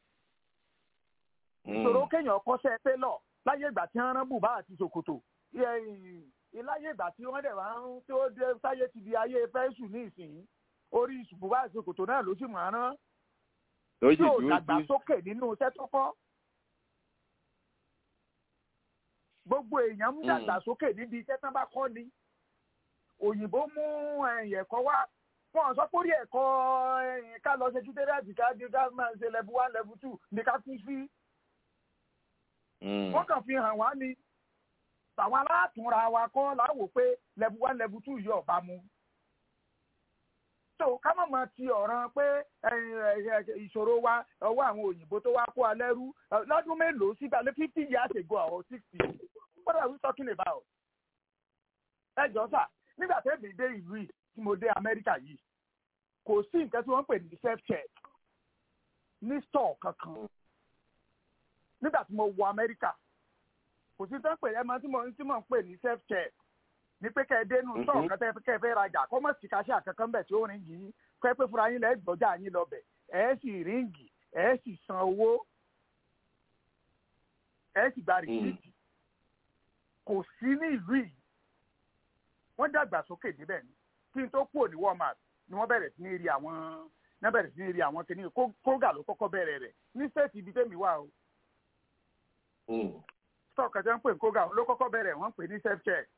ìṣòro kéèyàn kọ́ṣẹ́ télọ̀ láyé ìgbà tí wọ́n rán bùbá àti ṣòkòtò láyé ìgbà tí wọ́n dẹ̀ wá ń tó dé sáyé ti di ayé fẹ́ṣù ní ìsìn orí bùbá àti ṣòkòtò náà ló sì mọ̀ ọ́n rán tí ò dàgbàsókè nínú iṣẹ́ tó kọ́. gbogbo èèyàn ń dàgbàsókè níbi iṣẹ́ tán bá kọ́ ni òyìnbó mú ẹ̀kọ́ wá wọn sọ pé orí ẹ̀kọ́ ká lọ ṣe tútẹ́rẹ́ẹ̀tì ká di ká máa ṣe level one level two ní ká kú sí. wọ́n kàn fi hàn wá ní àwọn alátùnra wa kọ́ láwò pé level one level two yóò bá mu so ká má máa ti ọ̀ràn pé ìṣòro wa ọwọ́ àwọn òyìnbó tó wá kó alẹ́ rú lọ́dún mélòó sígbà lé fifty years ago or sixty what are we talking about? ẹ jọ sà nígbà tẹ́ mi dé ìlú yìí tí mo dé Amẹ́ríkà yìí kò sí nǹkan tí wọ́n ń pè ní self check ní store kankan nígbà tí mo wọ Amẹ́ríkà kò sí tó ń pè ẹ́ máa tí mo ń pè ní self check ní pé kẹ́ ẹ dénú sọ̀rọ̀ kan tẹ́ kẹ́ ẹ fẹ́ rajà kọ́ mọ̀ sí kaṣẹ́ àkankan bẹ̀ tí ó rìn yìí kọ́ ẹ pé fúnra yín lẹ́ gbọ́jà yín lọ bẹ̀ ẹ sì ríǹgì ẹ sì san owó ẹ sì gba rìsíìtì kò sí ní ìlú yìí wọ́n dàgbà sókè níbẹ̀ ni kí n tó kúrò ní Walmart ni wọ́n bẹ̀rẹ̀ sí ní rí àwọn ní bẹ̀rẹ̀ sí ní rí àwọn kìnìún kóga ló kọ́kọ́ bẹ̀rẹ̀ rẹ̀ ní sẹ́ẹ̀tì ibi tẹ́mi wà o stock àti wọ́n pè ní kóga ló kọ́kọ́ bẹ̀rẹ̀ wọ́n pè ní self check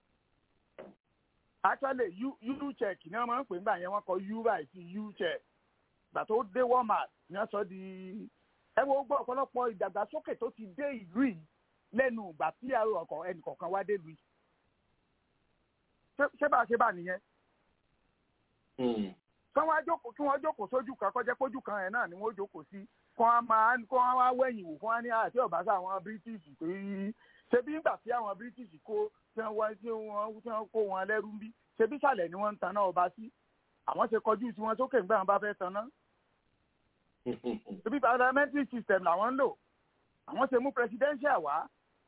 actually u u check ni wọn máa ń pè nígbà yẹn wọn kọ u báyìí sí u check gbà tó dé walmart ni wọn sọ di ẹ wo gbọ́ ọ̀pọ̀lọpọ̀ ìdàgbàsókè tó ti dé ìlú yìí lẹ́nu ìgbà tí àrò ọkọ̀ ẹnìkọ̀ọ̀kan wá dé lu yìí ṣé bá a ṣe bá nìyẹn. kí wọ́n jókòó kí wọ́n jókòó sójú kan kọjá pójú kan ẹ̀ náà ni wọ́n jókòó sí kí wọ́n máa kí wọ́n wá wẹ̀yìn wò kí wọ́n ní àti ọ̀básà àwọn british pé ṣé bí nígbà tí àwọn british kó tí wọ́n tí wọ́n tí wọ́n kó wọn lẹ́rú bí ṣebí sàlẹ̀ ni wọ́n ń taná ọba sí àwọn ṣe kọjú tí wọ́n sókè nígbà wọn bá fẹ́ taná. ṣebí parliamentary system làwọn ń lò àwọn ṣe mú presidential wá.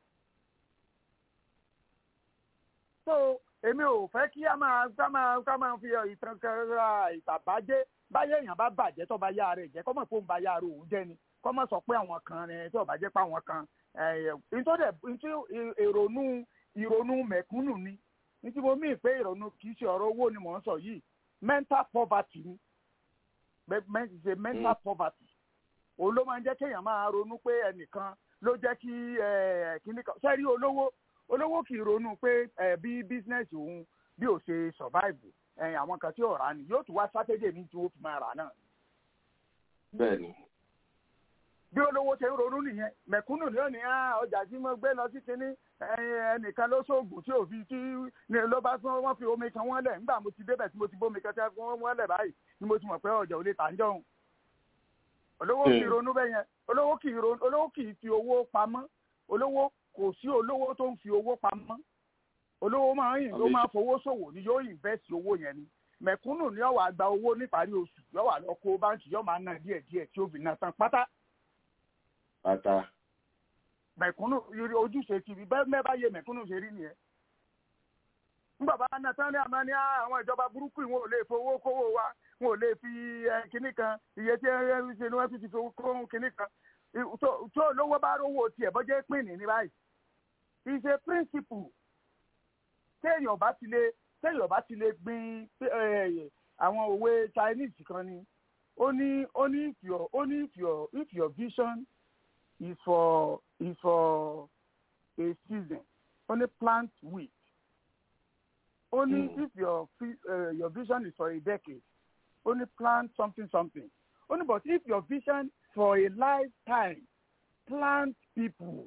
so èmi ò fẹ́ kí a máa ká máa ká máa fi ìtàn kẹra ìtàbájẹ́ báyé èèyàn bá bàjẹ́ tó bá yá rẹ̀ jẹ́ kọ́mọ̀ fóun bá yá rẹ̀ òun jẹ́ ni kọ́mọ̀ sọ pé àwọn kan rẹ̀ tó bá jẹ́ pé àwọn kan nítorí èrònú ìrònú mẹ̀kúnnù ni ní tí mo mìí pé ìrònú kì í ṣe ọ̀rọ̀ owó ni mò ń sọ yìí mental poverty ni ṣe mental poverty òun ló máa ń jẹ́ kéèyàn máa ronú pé ẹnìkan ló jẹ́ kí kíní kan ṣẹ́rí olówó olówó kì í ronú pé bí business òun bí ò ṣe survive àwọn kan tí ò rà ni yóò tún wá strategy ní tí wọ́n fi máa rà náà. bẹ́ẹ̀ni bí olówó ṣe ń ronú nìyẹn mẹ̀kúnnù ni ó ní ọjà tí mo gbé lọ sí kinní ẹnìkan ló ṣoògùn tí ò fi tí ló bá tún wọ́n fi omi kan wọ́n lẹ̀ nígbà mo ti débẹ̀ tí mo ti bómi kan tí wọ́n lẹ̀ báyìí ni mo ti mọ̀ pé ọjà ò lè tà ń jọ̀hún. olówó kì í ronú bẹ́ẹ̀ yẹn olówó kì í ronú olówó kì í fi owó pamọ́ olówó kò sí olówó tó ń fi owó pamọ́ olówó máa ń yìn ló máa fowó ṣòwò ni yóò invest owó yẹn ni mẹ̀kúnnù ni yóò wá gba owó níparí oṣù yóò wá lọ kó báńkì yóò máa ná díẹ̀ díẹ̀ tí ó fi ná tán pátá pátá. mẹ̀kúnnù ojúṣe ti rí bẹ́ẹ̀ mẹ́bàá yẹ mẹ̀kúnnù ṣe rí nìyẹn nígbà bá ná tán ní àmọ́ ní àwọn ìjọba burúkú wọn ò lè fowó kówó wa wọn ò lè fi kinní kan iye tí ẹ ṣe ni wọ́n fi ti fowó kó kinní kan tó olówó bá rówó tiẹ̀ bọ́jẹ́ pín ní ní báyìí is a principle téèyàn bá ti lè téèyàn bá ti lè gbin àwọn òwe Chinese kan ni ó ní ó ní if your ó ní if your if your vision is for is for a season ó ní plant wheat only mm. if your uh, your vision is for a decade only plant something something only but if your vision for a lifetime plant people.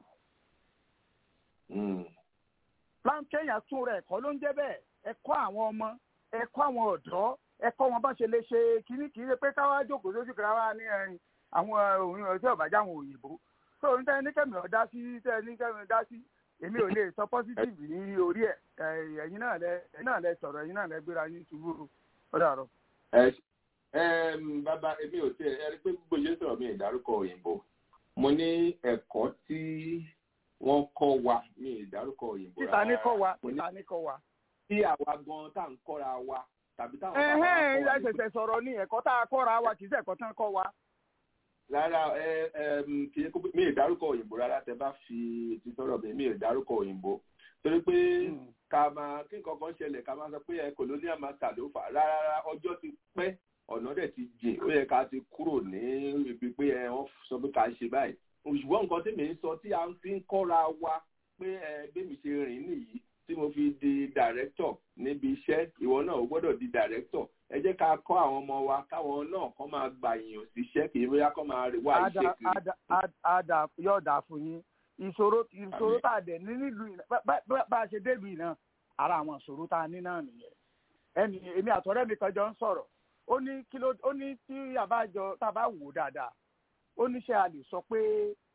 Mm. plant kenya tún rẹ ẹ̀kọ́ ló ń jẹ́ bẹ́ẹ̀ ẹ̀kọ́ àwọn ọmọ ẹ̀kọ́ àwọn ọ̀dọ́ ẹ̀kọ́ wọn bá ṣe lè ṣe kíní kì í ṣe pé káwá jókòó lójú kan wá ní ẹ̀yìn àwọn òyìnbó ọjọ́ ìbàjẹ́ àwọn òyìnbó tó ní tẹ́ ní kẹ́mi ọ̀dá sí tẹ́ ní kẹ́mi ọ̀dá sí èmi ò lè sọ positive ní orí ẹ ẹ̀yin náà lẹ ẹ̀yin náà lẹ sọ̀rọ̀ ẹ̀yin náà lẹ gbéra yín ṣubú ó dàrọ. ẹ ẹ bàbá èmi ò tiẹ̀ ẹ rí pé gbogbo yẹn sọ̀rọ̀ mi ìdárúkọ òyìnbó mo ní ẹ̀kọ́ tí wọ́n kọ́ wa mi ìdárúkọ òyìnbó rárá títa ní kọ́ wa títa ní kọ́ wa. tí àwa gan tá à ń kọ́ra wa tàbí táwọn bàbá wa kọ́ wa. ẹ̀hẹ́n ẹ ṣẹ̀ṣẹ̀ sọ̀rọ̀ ní ẹ̀kọ́ tá a kọ́ra wa kì í ṣe ẹ̀kọ́ tán kọ́ wa rárá ẹ ẹ kì í mi ì dárúkọ òyìnbó rárá tẹ bá fi ti sọ̀rọ̀ mi mi ì dárúkọ òyìnbó torí pé ká máa kí nǹkan kan ṣẹlẹ̀ ká máa sọ pé ẹ colonial master ló fà rárá ọjọ́ ti pẹ́ ọ̀nà dẹ̀ ti jìn ó yẹ ká ti kúrò ní ibi pé ẹ wọ́n sọ pé ká ṣe báyìí ṣùgbọ́n nǹkan tí mi ń sọ tí a fi ń kọ́ra wa pé ẹ bẹ́mi ṣe rìn nìyí tí mo fi di director níbi iṣẹ́ ìwọ náà ó gbọ́dọ̀ di director ẹ jẹ́ ká kọ́ àwọn ọmọ wa káwọn náà kọ́ máa gbà yàn síṣẹ́ kì í bóyá kọ́ máa wá iṣẹ́ kiri. ada yóò dà fún yín ìṣòro ìṣòro tá a dẹ̀ ní nílùú yìí bá a ṣe délùú yìí náà ara àwọn ìṣòro tá a ní náà nìyẹn ẹni èmi àtọ̀rẹ́ mi kan jọ ń sọ̀rọ̀ ó ní kí ló ó ní tí àbájọ tá a bá wò dáadáa ó ní ṣe a lè sọ pé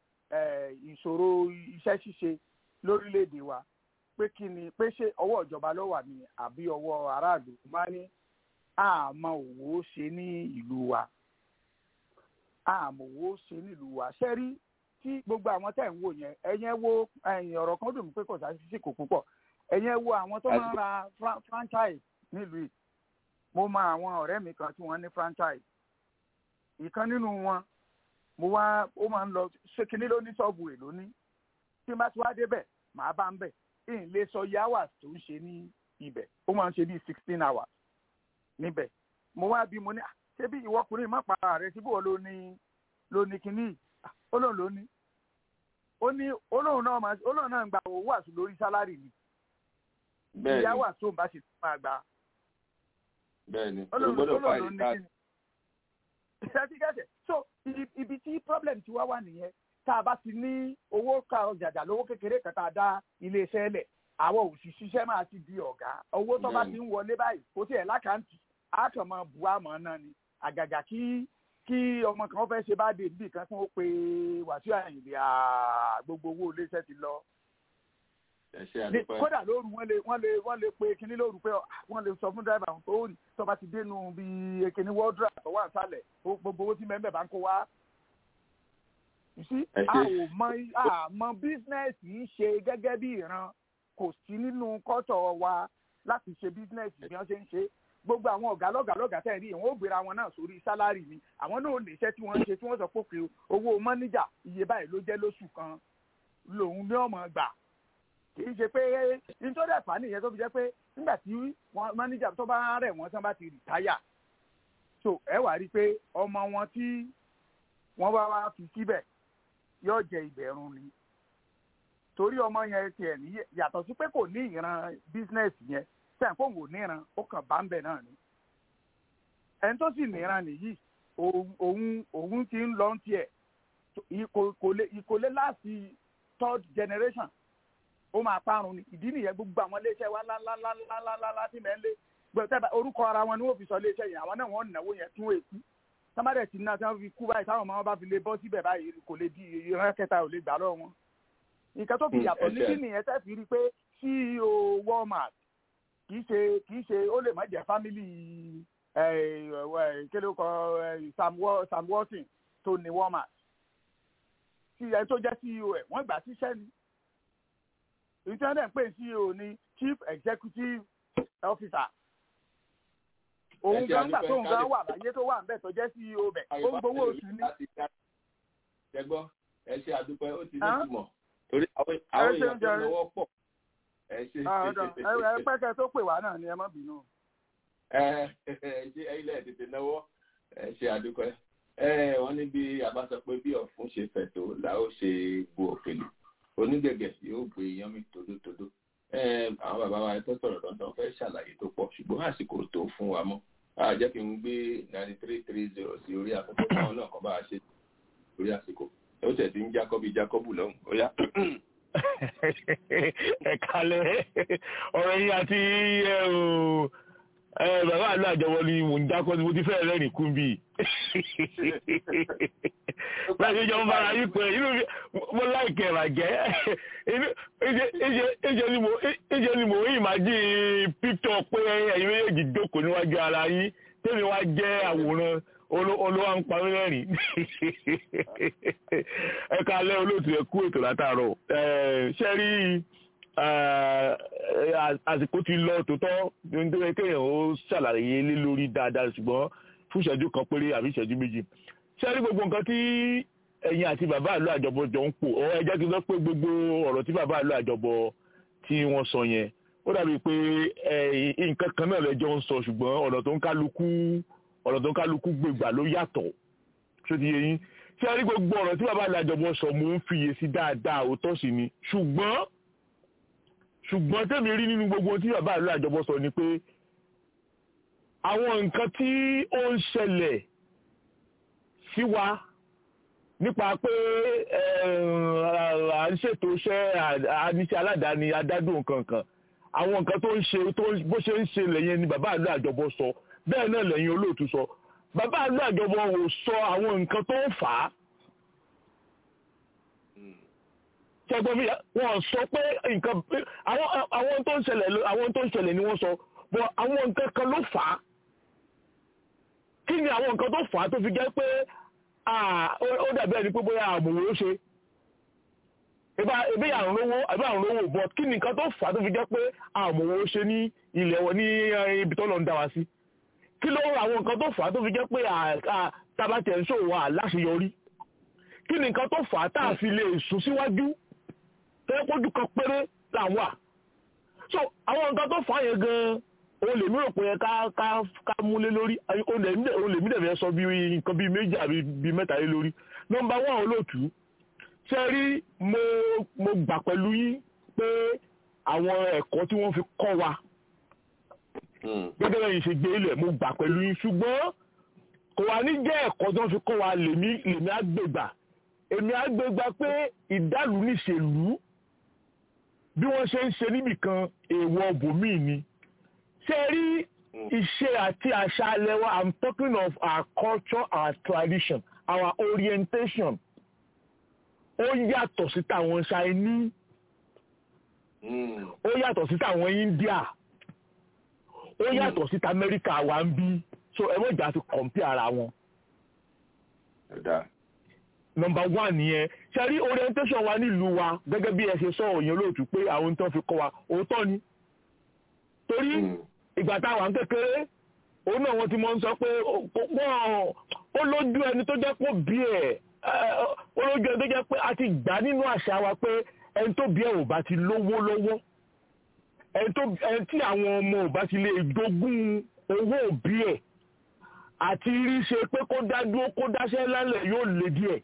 ìṣòro iṣẹ́ ṣíṣe lórílẹ̀‐èdè wa pé kí ni pé ṣé ọwọ́ ìjọba ló wà ní àbí ọwọ́ aráàlú máa ní àmọ́ òwò ṣe ní ìlú wa àmọ́ òwò ṣe ní ìlú wa ṣe rí tí gbogbo àwọn tẹ̀ ń wò yẹn ẹ̀yẹn wo ẹ̀yìn ọ̀rọ̀ kan dùn mí pé kò sáà sí kò púpọ̀ ẹ̀yẹn wo àwọn tó máa ń ra franchise nílùú yìí mo mọ àwọn ọ̀rẹ́ mi kan tí wọ́n ní franchise ìkan nínú wọn mo wá ó máa ń lọ ṣé kinní ló ní ṣọ́ọ̀bù èlò ní tí n bá ti wá débẹ̀ màá bá ń bẹ̀ ń lè sọ iye hours tó ń ṣe ní ibẹ̀ ó máa ń ṣe bíi sixteen hours níbẹ̀ mo wá bí mo ní ṣé bí ìwọkùnrin má para rẹ síbò ló ní ló ní kinní ó lóun ló ní ó ní olóhùn náà máa olóhùn náà ń gba owó àṣù lórí sálárì ni ìyáwó àṣù bá ṣe máa gbà. bẹ́ẹ̀ni o gbọ́dọ̀ fa ìta. ìṣàtìkẹsẹ so ibi tí problem ti wá wà nìyẹn tá a bá ti ní owó ká ọjàjà lówó kékeré kan tá a dá iléeṣẹ́ lẹ̀ àwọn òṣìṣẹ́ máa ti di ọ̀gá owó tó bá ti ń wọlé báyìí kò tiẹ̀ lákàntì á kàn máa bu àmọ́ náà ni àgàgà kí kí ọmọ kan fẹ́ ṣe bá dé níbi kan tí wọ́n pe wàsíù àyìnbí gbogbo owó iléeṣẹ́ ti lọ. kódà lóru wọ́n lè wọ́n lè wọ́n lè pe kinní lóru pé wọ́n lè sọ fún dráìbà wọn pé ó tó bá ti dénú bí kinní wọ́ọ́dúrà tó wà sálẹ̀ gbogbo owó tí mẹ́mẹ́ bá ń kó wá. sí a ò mọ àmọ́ bísínẹ́sì ń ṣe gẹ́gẹ́ bí ìran kò sí nínú kọ́tọ̀ wa láti ṣe bísínẹ́sì bí wọ́n ṣe ń ṣe gbogbo àwọn ọ̀gá lọ́gà lọ́gà tẹ̀ rí ìwọ̀n ó gbéra wọn náà sórí sálárì ni àwọn náà lè ṣẹ́ tí wọ́n ń ṣe tí wọ́n sọ pé owó mọ́níjà iye báyìí ló jẹ́ lóṣù kan lòun ní ọmọ gbà kì í ṣe pé nítorí ẹ̀fà nìyẹn tó fi jẹ́ pé nígbà tí mọ́níjà tó bá rẹ̀ wọ́n tán bá ti rìtáyà so ẹ wá rí i pé ọmọ wọn tí wọ́n bá wá fi síbẹ̀ yóò jẹ ìbẹ̀rùn ni torí ọmọ yẹn tiẹ̀ ní yàtọ̀ sí pé kò ní ìran bísínẹ́sì yẹn sẹ́yìn kó wò níran ó kàn bá ń bẹ̀ náà ni. ẹni tó sì níran nìyí òun òun ti ń lọ tiẹ̀ ìkólé láti third generation ó máa parun ni ìdí nìyẹn gbogbo àwọn iléeṣẹ́ wa ńláńláńláńláńlá tí mẹ́ ń lé gbọ́dọ̀ orúkọ ara wọn ni wọ́n fi sọ iléeṣẹ́ yẹn àwọn náà wọ́n náwó yẹn tún èkú sábàdẹ̀ tí náà tí wọ́n fi kú báyìí táwọn ọmọ wọn bá fi lè bọ́ síbẹ̀ báyìí kò lè di ìran kẹta ò lè gbà lọ́wọ́ wọn nǹkan tó fi Mm, yàtọ̀ ẹ níbí ṣe. nìyẹn tẹ́ fi rí i pé ceo walmart kì í ṣe kì í ṣe ó lè má jẹ́ family kí ló kọ eh, Sam Wa- Sam Walton tó ní walmart tí ẹni tó jẹ́ ceo ẹ̀ wọ́n gbà á síṣẹ́ ni èyí tí wọ́n dẹ̀ ń pè ní ceo ní chief executive officer òun Ẹ ṣe gan gbà àdúpẹ́ tóun gan káàdì. wà láyé tó wà ń bẹ̀ tó jẹ́ ceo bẹ̀ ó ń gbowó oṣù ni. ẹgbọ́n ẹ ṣe àdúpẹ́ ó ti ní Hàn? ìtumọ̀ torí àwọn àwọn ṣeun èèyàn tó jàre. lọ́wọ́ pọ̀ ẹ ṣe Ah, ọ̀dọ̀. ẹ ẹ pẹ́kẹ́ tó pè wá náà ni ẹ má bínú. ẹ ẹ ṣe ilẹ̀ tètè náwó ẹ ṣe àdúpẹ́ ẹ wọ́n ní bí a bá sọ pé bí ọ̀fun ṣe fẹ̀ tó là ó ṣe bu òkèlè onígẹ̀gẹ̀ yóò gbé iyán mi tòdótòdó ẹ àwọn bàbá wa tó sọ̀rọ̀ dandan fẹ́ ṣàlàyé tó pọ̀ ṣùgbọ́n àsìkò tó fún wa mọ́ a jẹ́ kí n gbé ninety three three zero sí orí àkókò táwọn náà kọ́ bá a ṣe orí àsìkò ó tẹ̀ sí ń jákọ́ bí jákọ́bù lọ́hùn ó yá. ẹ kalẹ̀ ọ̀rọ̀ yín àti ẹ o ẹ bàbá àlọ́ àjọwọ́ ni mò ń dákọ́ ni mo ti fẹ́ rẹ́rìn kún bí. báyìí ṣe jọ ń bára yín pé inú mi mo láìkẹ́ ìràjẹ́ ìṣe ni mo ìṣe ni mo ìmájì píktọ̀ pé ẹ̀yin méjèèjì jókòó níwájú ara yín tèmi wá jẹ́ àwòrán olówó ń parí lẹ́rìn ẹ kalẹ́ olóòtú ẹ kú ètò látàárọ̀ ṣe rí àsìkò ti lọ tòótọ́ nítorí kéèyàn ó ṣàlàyé lé lórí dáadáa ṣùgbọ́n fún ìṣẹ́jú kan péré àbí ìṣẹ́jú méjì ṣe rí gbogbo nǹkan tí ẹ̀yin àti bàbá àlọ́ àjọbọ jọ ń pò ọ ẹ jẹ́ kí n sọ pé gbogbo ọ̀rọ̀ tí bàbá àlọ́ àjọbọ tí wọ́n sọ yẹn ó dàbí pé nǹkan kan náà lẹ́jọ́ ń sọ ṣùgbọ́n ọ̀rọ̀ tó ń kálukú ọ̀rọ̀ tó ń kálukú gbègbà ló yàtọ̀ ṣó ti yé yín ṣé ẹ rí gbogbo ọ̀rọ̀ tí bàbá àlàjọbọ sọ mò ń fiyè sí dáadáa òótọ́ sí ni ṣùgbọ́n ṣùgbọ́n tèmi rí nínú gbogbo tí bàbá àlàjọbọ sọ ni pé àwọn nǹkan tí ó ń ṣẹlẹ̀ sí wa nípa pé à ń ṣètò iṣẹ́ àníṣe aládàáni adádùn kankan àwọn nǹkan tó ń ṣe bó ṣe ń ṣe lẹ́yìn ni bàbá àlàjọbọ sọ bẹ́ẹ̀ náà lẹ́yìn olóòtú sọ bàbá àlọ́ àjọbọ ò sọ àwọn nǹkan tó ń fà á ṣẹ́gbọ́n mi wọ́n sọ pé nǹkan àwọn tó ń ṣẹlẹ̀ àwọn tó ń ṣẹlẹ̀ ni wọ́n sọ bọ́ àwọn nǹkan kan ló fà á kí ni àwọn nǹkan tó fà á tó fi jẹ́ pé ó dàbí ẹni pé bóyá àmọ̀wò ó ṣe ebi àrùn lówó àbí àrùn lówó bọ́ kí ni nǹkan tó fà á tó fi jẹ́ pé àmọ̀wò ó ṣe ní ilẹ̀ wọn ní ibi tó lọ ń dá wa sí kí ló àwọn nǹkan tó fà á tó fi jẹ́ pé tabatẹ̀ ń ṣòwò àláṣeyọrí kí ni nǹkan tó fà á tá a fi lè sùn síwájú tẹ́lẹ̀ pójú kan péré là ń wà so àwọn nǹkan tó fà á yẹn gan-an òun lèmi rò pé ká ká ká múlé lórí òun lèmi dẹ̀ fẹ́ sọ bí nǹkan bíi méjì àbí bíi mẹ́ta lé lórí nọ́mbà wọn olóòtú ṣe rí mo mo gbà pẹ̀lú yín pé àwọn ẹ̀kọ́ tí wọ́n fi kọ́ wa gẹ́gẹ́ bẹ́ẹ̀ ṣe gbé ilẹ̀ mo gbà pẹ̀lú yín ṣùgbọ́n kò wá ní jẹ́ ẹ̀kọ́ tó ń fi kọ́ wa lèmi lèmi àgbègbà èmi àgbègbà pé ìdálù níṣèlú bí wọ́n ṣe ń ṣe níbìkan èèwọ̀ bòmíì ni ṣé rí ìṣe àti àṣà alẹ́ wa i'm talking of our culture our tradition our orientation ó yàtọ̀ sí tàwọn Chinese ó yàtọ̀ sí tàwọn India ó yàtọ̀ sí amẹ́ríkà wa ń bí so ẹ mọ̀ ìjà ti kọ̀m̀pì ara wọn. nọmba one nìyẹn ṣe rí orientation wa nílùú wa gẹ́gẹ́ bí ẹ ṣe sọ òyìn olóòtú pé àwọn tó fi kọ́ wa òótọ́ ni. torí ìgbà táwa ń kékeré òun náà wọ́n ti mọ̀ ń sọ pé ó lójú ẹni tó jẹ́ pé bí ẹ̀ ó lójú ẹni tó jẹ́ pé a ti gbà nínú àṣà wa pé ẹni tó bí ẹ̀ ò bá ti lówó lọ́wọ́ ẹni tí àwọn ọmọ ò bá ti lè jogún owó òbí ẹ̀ àti rí ṣe pé kó dá dúró kó dáṣẹ́ lálẹ́ yóò lè díẹ̀.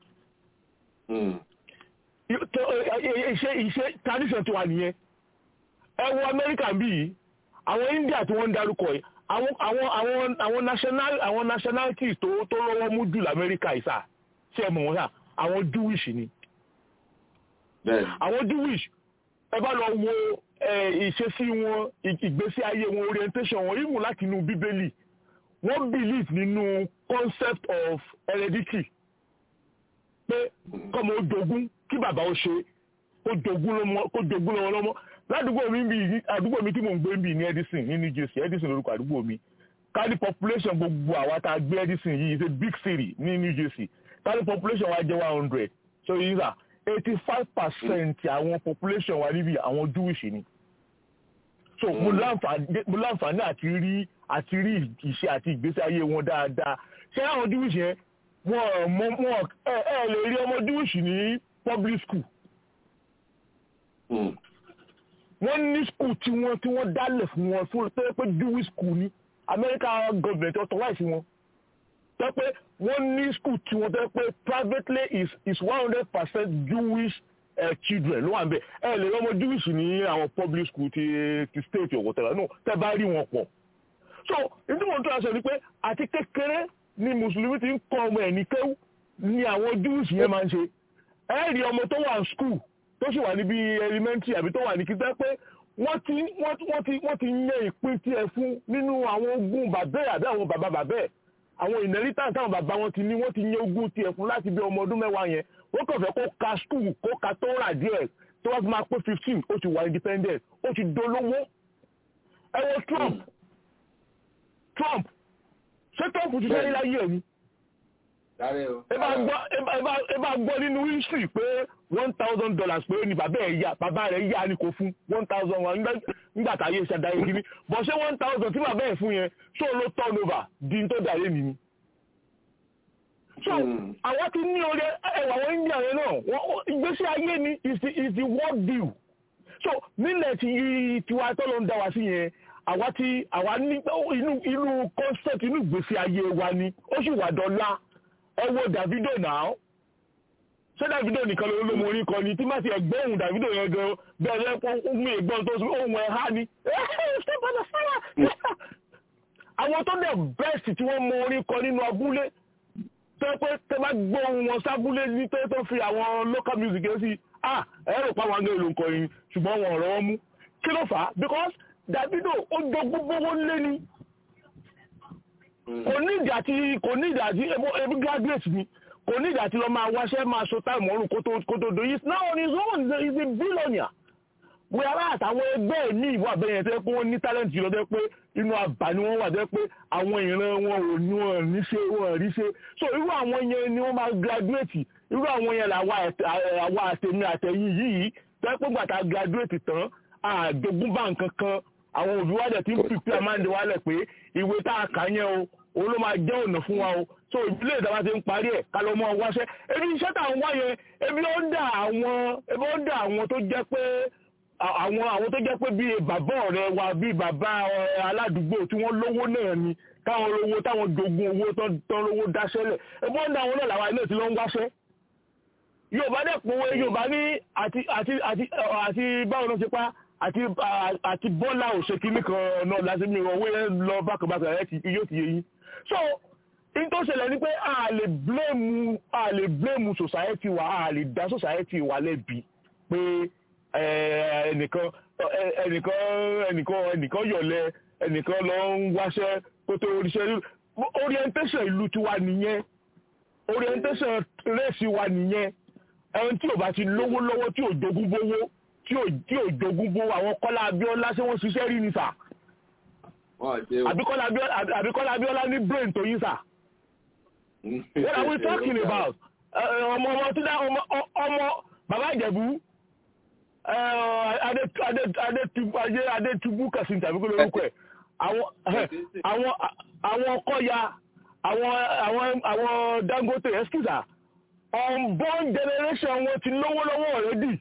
iṣẹ́ iṣẹ́ tradition tiwa nìyẹn ẹ wo Amẹ́ríkà bí yìí àwọn India tí wọ́n ń darúkọ yìí àwọn àwọn àwọn àwọn national àwọn nationalities tó tó lọ́wọ́ mú jù lamẹ́ríkà yìí sà ṣé ẹ mọ̀ wọ́n sà àwọn Jewish ni. àwọn Jewish ẹ bá lọ wo ìṣesí wọn ìgbésí ayé wọn orientation wọn ìmú láti inú bíbélì wọ́n believe nínú concept of heredity pé kọ́mọ ó jogún kí bàbá ó ṣe kó jogún lọ́wọ́ lọ́mọ ládùúgbò mi bí àdúgbò mi tí mò ń gbé bí ní Edison ní New Jersey Edison lórúkọ àdúgbò mi kárí population gbogbo àwa tá a gbé Edison yìí is a big city ní New Jersey kárí population wa jẹ́ one hundred so yìí sà eighty five percent àwọn population wa níbi àwọn Jewish ni so mo láǹfààní àti rí àti rí ìṣe àti ìgbésí ayé wọn dáadáa ṣé àwọn Jewish yẹn wọn mọ wọn ẹ ẹ lè rí ọmọ Jewish ní public school wọ́n ní school tí wọ́n tí wọ́n dálẹ̀ fún wọn fún tó yẹ pé Jewish school ní American government authorize wọn tó yẹ pé wọ́n ní school tí wọ́n tó yẹ pé privately is is one hundred percent Jewish uh, children ló wà ń bẹ̀ ẹ lè rí ọmọ Jewish ní àwọn public school ti ti state or whatever no tẹ́ bá rí wọn pọ̀ so nítorí wọn tó yà sọ ni pé àti kékeré ni mùsùlùmí ti ń kọ́ ọmọ ẹ̀ ní kéwù ni àwọn Jewish yẹn máa ń ṣe ẹ rí ọmọ tó wà ní school tó sì wà níbi elementary àbí tó wà ní kíkẹ́ pé wọ́n ti wọ́n ti wọ́n ti yan ìpín tiẹ̀ fún nínú àwọn ogún bàbá ẹ̀ àbí àwọn bàbá bàbá ẹ̀ àwọn inheritance táwọn bàbá wọn ti ní wọ́n ti yan ogún tiẹ̀ fún láti bí ọmọ ọdún mẹ́wàá yẹn wọ́n kàn fẹ́ kó ka school kó ka tó rà díẹ̀ tó wá fi máa pé fifteen ó ti wà independent ó ti dolówó ẹ wo Trump Trump ṣé Trump ti sẹ́yìn láyé ẹ̀ ni ẹ bá gbọ́ nínú history pé one thousand dollars pé ní bàbá ẹ̀ yá bàbá rẹ̀ yá ni kò fún one thousand one nígbà táyé ṣàdáyé kiri bọ̀ ṣé one thousand tí bàbá ẹ̀ fún yẹn ṣó ló turn over di tó dàrí mi ni. so àwọn ti ní orí ẹwà wọn India yẹn náà ìgbésí ayé ni is the is the world deal so nílẹ̀ tí tiwa tó ló ń dá wa sí yẹn àwa ti àwa ní inú inú concept inú ìgbésí ayé wa ni ó sì wà dọ́là ẹ wo Davido náà ṣé Davido nìkan ló ló mọ orin kan ni tí má ti ẹgbẹ́ ohun Davido yẹn gan bẹ́ẹ̀ lẹ́pọ̀ ohun ìgbọ́n tó sọ ohun ẹ̀ há ni àwọn tó dẹ̀ best tí wọ́n mọ orin kan nínú abúlé tó pé tẹ bá gbọ́ ohun wọn sábúlé ní tó tó fi àwọn local music yẹn sí ah ẹ rò pa àwọn angẹ́ ìlú nǹkan yìí ṣùgbọ́n wọn ọ̀rọ̀ wọn mú kí ló fà á because Davido ó jogún gbówó lé ni kò ní ìdí àti kò ní ìdí àti ebi graduate ni kò ní ìdí àti lọ máa wáṣẹ́ máa so táìmù ọrùn kó tó do yìí now on his own is a billionaire wíwárà àtàwọn ẹgbẹ́ ẹ̀ ní ìwọ àbẹ̀yẹn tẹ́ pé wọ́n ní talent jùlọ tẹ́ pé inú àbá ni wọ́n wà tẹ́ pé àwọn ìran wọn ò ní wọn ní ṣe wọn rí ṣe so irú àwọn yẹn ni wọ́n máa graduate irú àwọn yẹn làwa àtẹ̀mí àtẹ̀yìn yìí tẹ́ pé gbàtà graduate tán àjogúnbá nǹkan kan àwọn òbí wa dẹ̀ ti ń pípẹ́ àmáǹdé wa lẹ̀ pé ìwé tá a kà yẹn o òun ló máa jẹ́ ọ̀nà fún wa o so ìdílé ìdáwà ti ń parí ẹ̀ ká lọ mọ́ ọ wáṣẹ́ ebi iṣẹ́ tá à ń wá yẹn ebi ó ń dà àwọn ebi ó ń dà àwọn tó jẹ́ pé àwọn àwọn tó jẹ́ pé bíi bàbá ọ̀rẹ́ wa bíi bàbá aládùúgbò tí wọ́n lówó náà ni táwọn lówó táwọn jogún owó tán lówó dáṣẹ́lẹ̀ ebi ó ń dà àwọn náà làwọn ilé tí ló ń wáṣẹ́ Yorùbá dẹ̀ pòwe Yorùbá ní àti àti àti àti báwo ló ṣe pa àti àti bọ́lá òṣèkínní kan náà láti mi ìrọ̀wé lọ bákàbákà ẹ̀ yóò ti yé yín so in tó ṣẹlẹ̀ ni pé a lè blame a lè blame society wa a lè dá society wa lẹ́bi pé ẹnìkan ẹnìkan ẹnìkan ẹnìkan yọ̀lẹ̀ ẹnìkan lọ ń wáṣẹ́ kó tó oríṣẹ́ orientation ìlú tiwa nìyẹn orientation race wa nìyẹn ẹni tí ò bá ti lówó lọ́wọ́ tí ò jogún bówó tí ò tí ò jogún bó àwọn Kọ́lá Abíọ́lá ṣé wọ́n ṣiṣẹ́ rí ni sà àbíkọ́lá Abíọ́lá ní brain tó yín sà what are we talking about ọmọ ọmọ tí dá ọmọ ọmọ bàbá Ìjẹ̀bú Adétúbú kẹsìn tàbí kó lórúkọ ẹ̀ àwọn àwọn Kọ́ya àwọn Dangote excuse unborn generation wọn ti lówó lọ́wọ́ already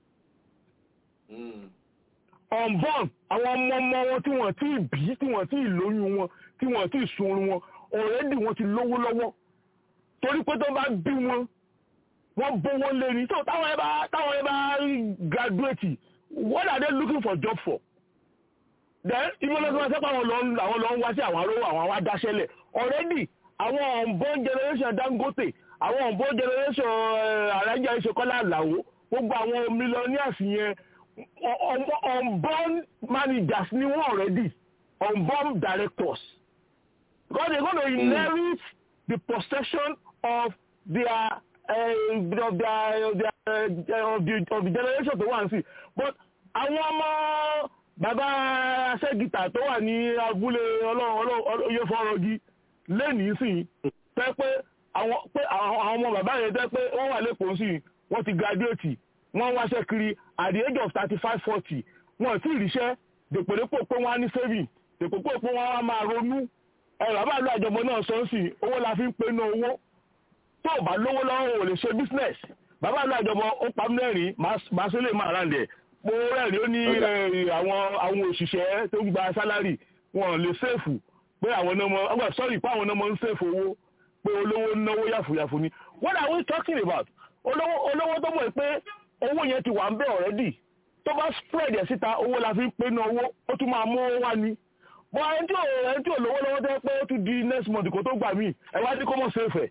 unborn àwọn ọmọ ọmọ wọn tí wọ́n ti bí tí wọ́n ti lóyún wọn tí wọ́n ti sunrun wọn already wọ́n ti lówó lọ́wọ́ torí pé tó bá bí wọn wọ́n bówó lé ní so táwọn ẹ bá táwọn ẹ bá graduate what are they looking for job for then ibi olóòtú wọn sẹ́pà àwọn lọ ń wá sí àwọn arówó àwọn wá dáṣẹ́lẹ̀ already àwọn unborn generation Dangote àwọn unborn generation alájà ìṣekọ́lá àlàó gbogbo àwọn millionaires yẹn unborn managers ni wọ́n already unborn directors because they gonna inherit the possession of their uh, of their, of their of the generation tó wà ń sìn but àwọn ọmọ bàbá aṣẹ́gìtà tó wà ní abúlé ọlọ́yẹ fọ́rọ́gí lẹ́nìí sìn tẹ́ pé àwọn pé àwọn ọmọ bàbá yẹn tẹ́ pé wọ́n wà lẹ́kọ̀ọ́ sìn wọ́n ti graduate wọ́n wáṣẹ́ kiri at the age of thirty five forty wọ́n ti ríṣẹ́ dèpòdépò pé wọ́n á ní saving dèpòdépò pé wọ́n á máa ronú ẹ̀rọ àbáàlú àjọmọ náà sọ sí owó la fi ń pe ná owó tó o bá lówó lọ́wọ́ ò lè ṣe business bàbá àlú àjọmọ ó pa mí lẹ́rìn máa ṣe lè máa ràǹdẹ̀ mo rẹ́rìn ó ní àwọn àwọn òṣìṣẹ́ tó ń gba sálárì wọn lè sèfù pé àwọn ọmọ ọgbà sọ́ọ̀rì pé àwọn ọmọ ń sèfù owó pé olówó náwó yàfùyàfù ni what are we talking about olówó olówó tó mọ̀ pé owó yẹn ti wà ń bẹ̀ already tó bá spread ẹ̀ síta owó la fi ń pe ná owó ó tún máa mú owó wá ni bọ́ ẹni tí ò ẹni tí ò lówó lọ́wọ́ tẹ́ pé ó tún di next month kó tó gbà mí ẹ wá ní kó mọ̀ sèfẹ̀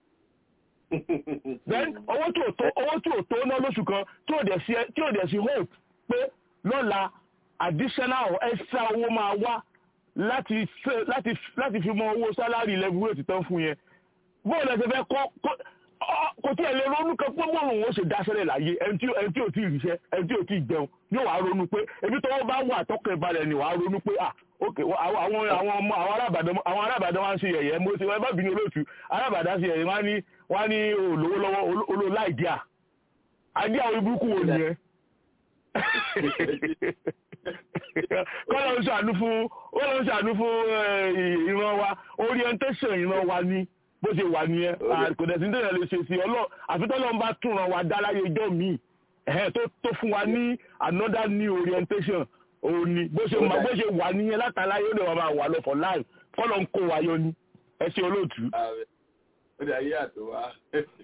then owó tí ò tó owó tí ò tó ná lóṣù kan tí ò dẹ̀ sí tí ò dẹ̀ sí hope pé lọ́la additional or extra owó máa wá láti láti láti fi mọ owó sálárì level rate tán fún yẹn bóòlù ẹsẹ̀ fẹ́ kọ́ kò tí ẹ lè ronú kan pé bóòlù wọn ṣe dáṣẹ́lẹ̀ láyé ẹni tí ẹni tí ò tí ì ríṣẹ́ ẹni tí ò tí ì jẹun yóò wá ronú pé ebi tọ́wọ́ bá wà tọ́kẹ́ balẹ̀ ni wàá ronú pé ah ok àwọn àwọn ọmọ àwọn arábàdàn àwọn arábàdàn wá ń ṣe yẹ̀yẹ́ mo ti wọ́n bá bínú olóòtú arábàdàn ṣe yẹ̀yẹ́ wọ́n ní wọ́n ní olówó lọ́wọ́ olówó láìdíà àdí àwọn ibùkún wo nìyẹn kọ́lọ̀ ń ṣàánú fún kọ́lọ̀ ń ṣàánú fún ìran wa orientation ìran wa ni bó ṣe wà nìyẹn kò dẹ̀ sí ní tẹ̀lé lè ṣe sí ọlọ́ àfitọ́lọ́ ń bá túnran wa dá láyé ijọ́ míì tó fún wa ní another new orientation òun ni bó ṣe bó ṣe wà nìyẹn látàláyé ó lè wà máa wà lọ for life kọ́lọ̀ ń kó wa yọ ni ẹ ṣe olóòtú. ó dà yí àtò wa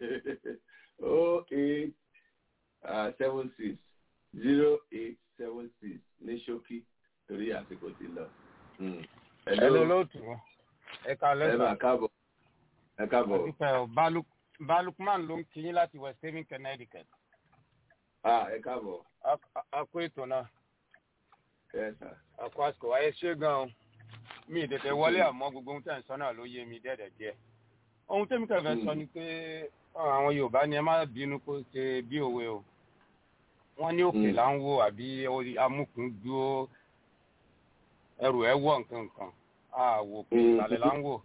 o eight seven six zero eight seven six ní ṣókí torí àsìkò ti lọ. ẹ ló lóòtú ẹ ká lẹ́sà. ẹ máa káàbọ̀ ẹ káàbọ̀. àdúpẹ́ ọ̀ balùkman ló ń kíyín láti west haven connecticut. ẹ káàbọ̀. a kó ètò náà. ẹ sà. a kó àsìkò wáyé ṣé gan-an mi ìdẹ̀dẹ̀ wọlé àmọ́ gbogbo ohun tẹ̀ ń sọ náà ló yé mi dẹ́dẹ̀ díẹ̀. ohun tẹ́mi kẹfẹ́ sọ ni pé àwọn yorùbá ni ẹ má bínú kó ṣe bí òwe o wọ́n ní òkè là ń wò àbí amúkùn dúró ẹrù ẹ wọ̀ nǹkan nǹkan àwò pé ìsàlẹ̀ là ń wò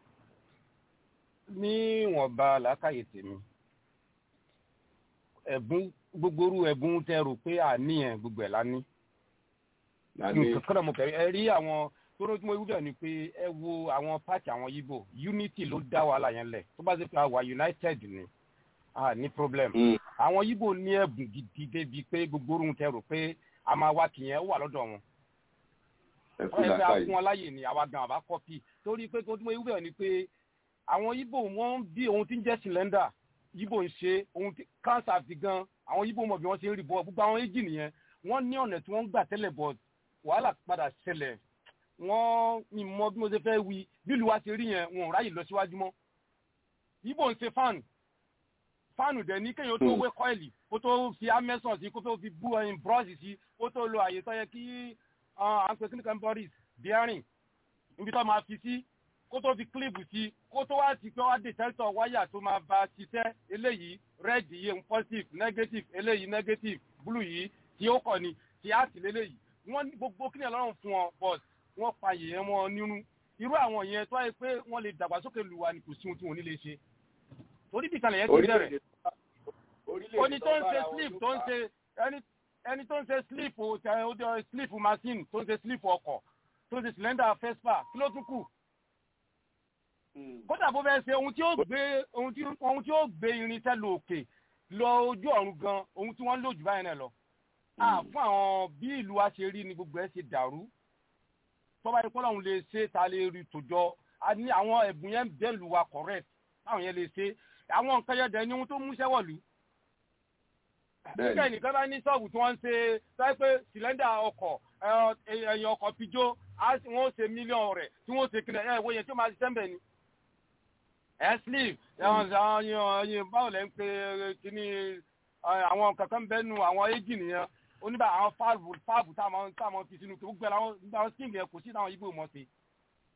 níwọ̀nba làákàyè tèmi ẹ̀bùn gbogbo orú ẹ̀bùn tẹ rò pé àníyàn gbogbo ẹ̀ lání nǹkan kan náà mo kẹ́rì ẹ rí àwọn tóró tí mo wí bẹ́ẹ̀ ni pé ẹ wo àwọn pàtì àwọn yíbò unity ló dá wàhálà yẹn lẹ̀ tó bá ṣe pé àwa united ni ah ní problem àwọn yíbò ní ẹ̀bùn gidi débi pé gbogbo orun tẹ rò pé a máa wá kìyẹn ó wà lọ́dọ̀ wọn wọ́n yẹ pé a fún wọn láàyè ní àwa gan àbá kọ́pì torí pé tó tí mo wí bẹ́ẹ̀ ni pé àwọn yíbò wọ́n bí ohun tí ń jẹ́ cylinder yíbò ń ṣe ohun tí cancer fi gan àwọn yíbò mọ̀ bí wọ́n ṣe ń rí bọ́ gbogbo àwọn èjì nìyẹn wọ́n ní ọ̀nà tí wọ́n ń gbà tẹ́lẹ̀ bọ̀ wàhálà padà ṣẹlẹ̀ wọ́n ní mọ bí mo ṣe fẹ́ wí bí ìlú wa ṣe rí yẹn wọn ò ráyè lọ síwájú mọ́ yíbò ń ṣe fáànù fáànù dẹ̀ ní kéèyàn tó wé kọ́ìlì kó tó fi amẹ́sàn sí kó tó fi bú ẹyin búrọ́ọ̀sì sí kó tó lo àyè tó yẹ kí à ń pè kí nìkan boris bearing níbi tó máa fi sí kó tó fi clip sí kó tó wá ti pé wá detector wáyà tó máa bá ṣiṣẹ́ eléyìí red yìí positive negative eléyìí negative blue yìí tí ó kọ̀ ni tí á sì léléyìí wọ́n ní gbogbo kí ni ọlọ́run fún ọ but wọ́n pa yẹn wọn nínú irú àwọn yẹn tó yẹ pé wọ́n lè dàgbàsókè lù wá ní kò sí ohun tí wọ́n ní lè ṣe torí bí kalẹ̀ yẹn ti bẹ̀rẹ̀ oní tó ń ṣe sleep tó ń ṣe ẹni ẹni tó ń ṣe sleep o sleep machine tó ń ṣe sleep ọkọ̀ tó ń ṣe cylinder fespa kí ló tún kù kódà bó fẹ́ ṣe ohun tí ó gbé ohun tí ohun tí ó gbé irinṣẹ́ lọ òkè lọ ojú ọ̀run gan ohun tí wọ́n ń lò jù báyìí náà lọ à fún àwọn bí ìlú wa ṣe rí ni gbogbo ẹ̀ ṣe dàrú tọ́ba yìí kọ́lọ́hún lè ṣe ta lè rí tòjọ́ a ní àwọn ẹ̀bùn yẹn bẹ́ẹ̀ lù wa correct táwọn yẹn lè ṣe àwọn nǹkan yẹn dẹ̀ ni ohun tó múṣẹ́ wọ̀lú. nígbà nìkan bá ní ṣọ́ọ̀bù tí wọ́n ń ṣe sáré pé sìlẹ́ndà ọkọ̀ ẹ̀yìn ọkọ̀ pijó wọ́n ó ṣe mílíọ̀nù rẹ̀ tí wọ́n ó ṣe kílẹ̀ ẹ̀ wọ́n yẹn tí ó máa ṣiṣẹ́ ń bẹ̀ ni. ẹ̀ sleeve ẹ̀yìn báwo lẹ́ ń pe kíní àwọn kankan bẹ́ẹ̀ nu àwọn éjì nìyẹn oníbà àwọn fáàbù fáàbù táwọn fi sínú gbogbo àwọn stíǹgì yẹn kò sí táwọn ibo mọ̀ sí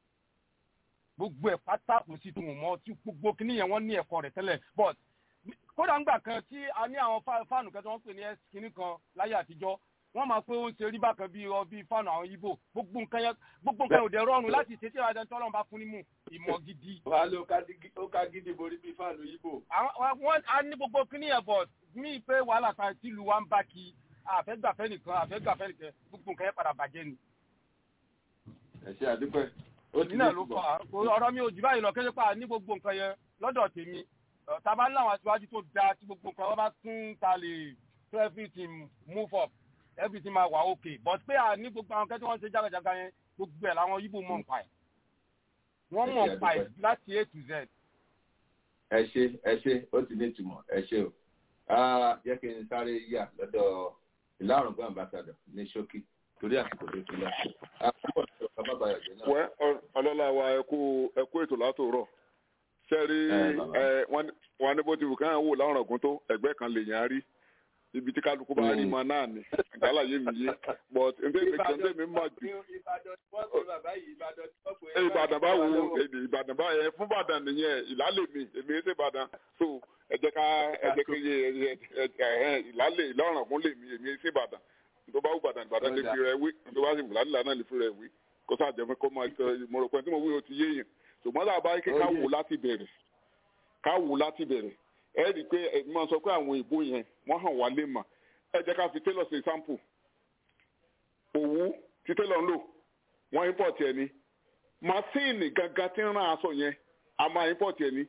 gbogbo ẹ̀ pátá kò sí tí wọ́n mọ̀ tí gbogbo kíní yẹn wọ́n ní ẹ̀kọ́ rẹ̀ tẹ́lẹ̀ but kódà ńgbà kan tí a ní àwọn fáànù kan tí wọ́n pè ní kínní kan láyé àtijọ́ wọ́n máa pé ó ń ṣe rí bákan bí ọ bí fáànù àwọn ibo gbogbo nǹkan yẹn gbogbo nǹkan ò dẹ̀ rọrùn láti ṣe tí ìwádìí tọ́lọ́run bá fún nímú ìmọ̀ gidi. wàá ló ó ká gidi borí bí fáànù ibo. wọ́n á ní gbogbo kíní yẹn bọ̀ mí pé wàhálà kan tí ìlú wa ń bá kí àfẹ́gbàfẹ́ nìkan àfẹ́gbàfẹ́ nìkan gbogbo nǹkan yẹn padà bàjẹ́ ni. ẹ ṣe àdúpẹ́ ó ti náà ló fà á ọ̀rọ̀ mi ò jù báyìí lọ kéde pa ní gbogbo nǹkan yẹn lọ́dọ̀ tèmi tàbá láwọn aṣáájú tó dáa tí gbogbo nǹkan wọn bá tún ta lè to everything move up everything máa wà okay but pé à ní gbogbo àwọn kẹ́tí wọ́n ṣe jágàjágá yẹn gbogbo ẹ̀ làwọn yíbò mọ̀ nípa ẹ̀ wọ́n mọ̀ nípa ẹ̀ láti a to z. ẹ ṣe ẹ ṣe ó ti ní ìtumọ̀ ẹ ṣe o jẹ́ kí n sáré yà lọ́dọ̀ ìlàrùn ambassador ní ṣókí torí àsìkò tó ti lọ. wẹ́ ọlọ́lá wa ẹ kú ètò látòrọ̀ sẹ́rí wọn ní bó ti wù ká wò láwọn ọ̀gùn tó ẹgbẹ́ kan lè yàn á rí ibi tí kálukú bá rí mọ náà ni àgbàláyé mi yé but ǹdẹ́ mi kan tẹ́ mi mọ̀ jù. ìbàdàn bá wo ìbàdàn bá yẹ fún ìbàdàn nìyẹn ìlálẹ̀ mi èmi ẹ̀ ṣe ìbàdàn so ẹ jẹ́ ká ẹ jẹ́ kí ìlálẹ̀ ìlọ́ràn kún lè mi èmi ẹ̀ ṣe ìbàdàn tó bá wù ìbàdàn ìbàdàn lè fi rẹ̀ wí tó bá sì wù lálẹ́ náà lè fi rẹ̀ wí kó sáà jẹ́ kó máa mo rò pé tí mo wí o ti yé yẹn ṣùgbọ́n tá a bá ké ká wò láti bẹ̀rẹ̀ ká wò láti bẹ̀rẹ̀ ẹ rí i pé ẹ máa sọ pé àwọn ìbò yẹn wọ́n hàn wá lé mà ẹ jẹ́ ká fi tailor ṣe sample òwú tí tailor ń lò wọ́n import ẹ̀ ni masíìnì gangan tí ń rán aṣọ yẹn a máa import ẹ̀ ni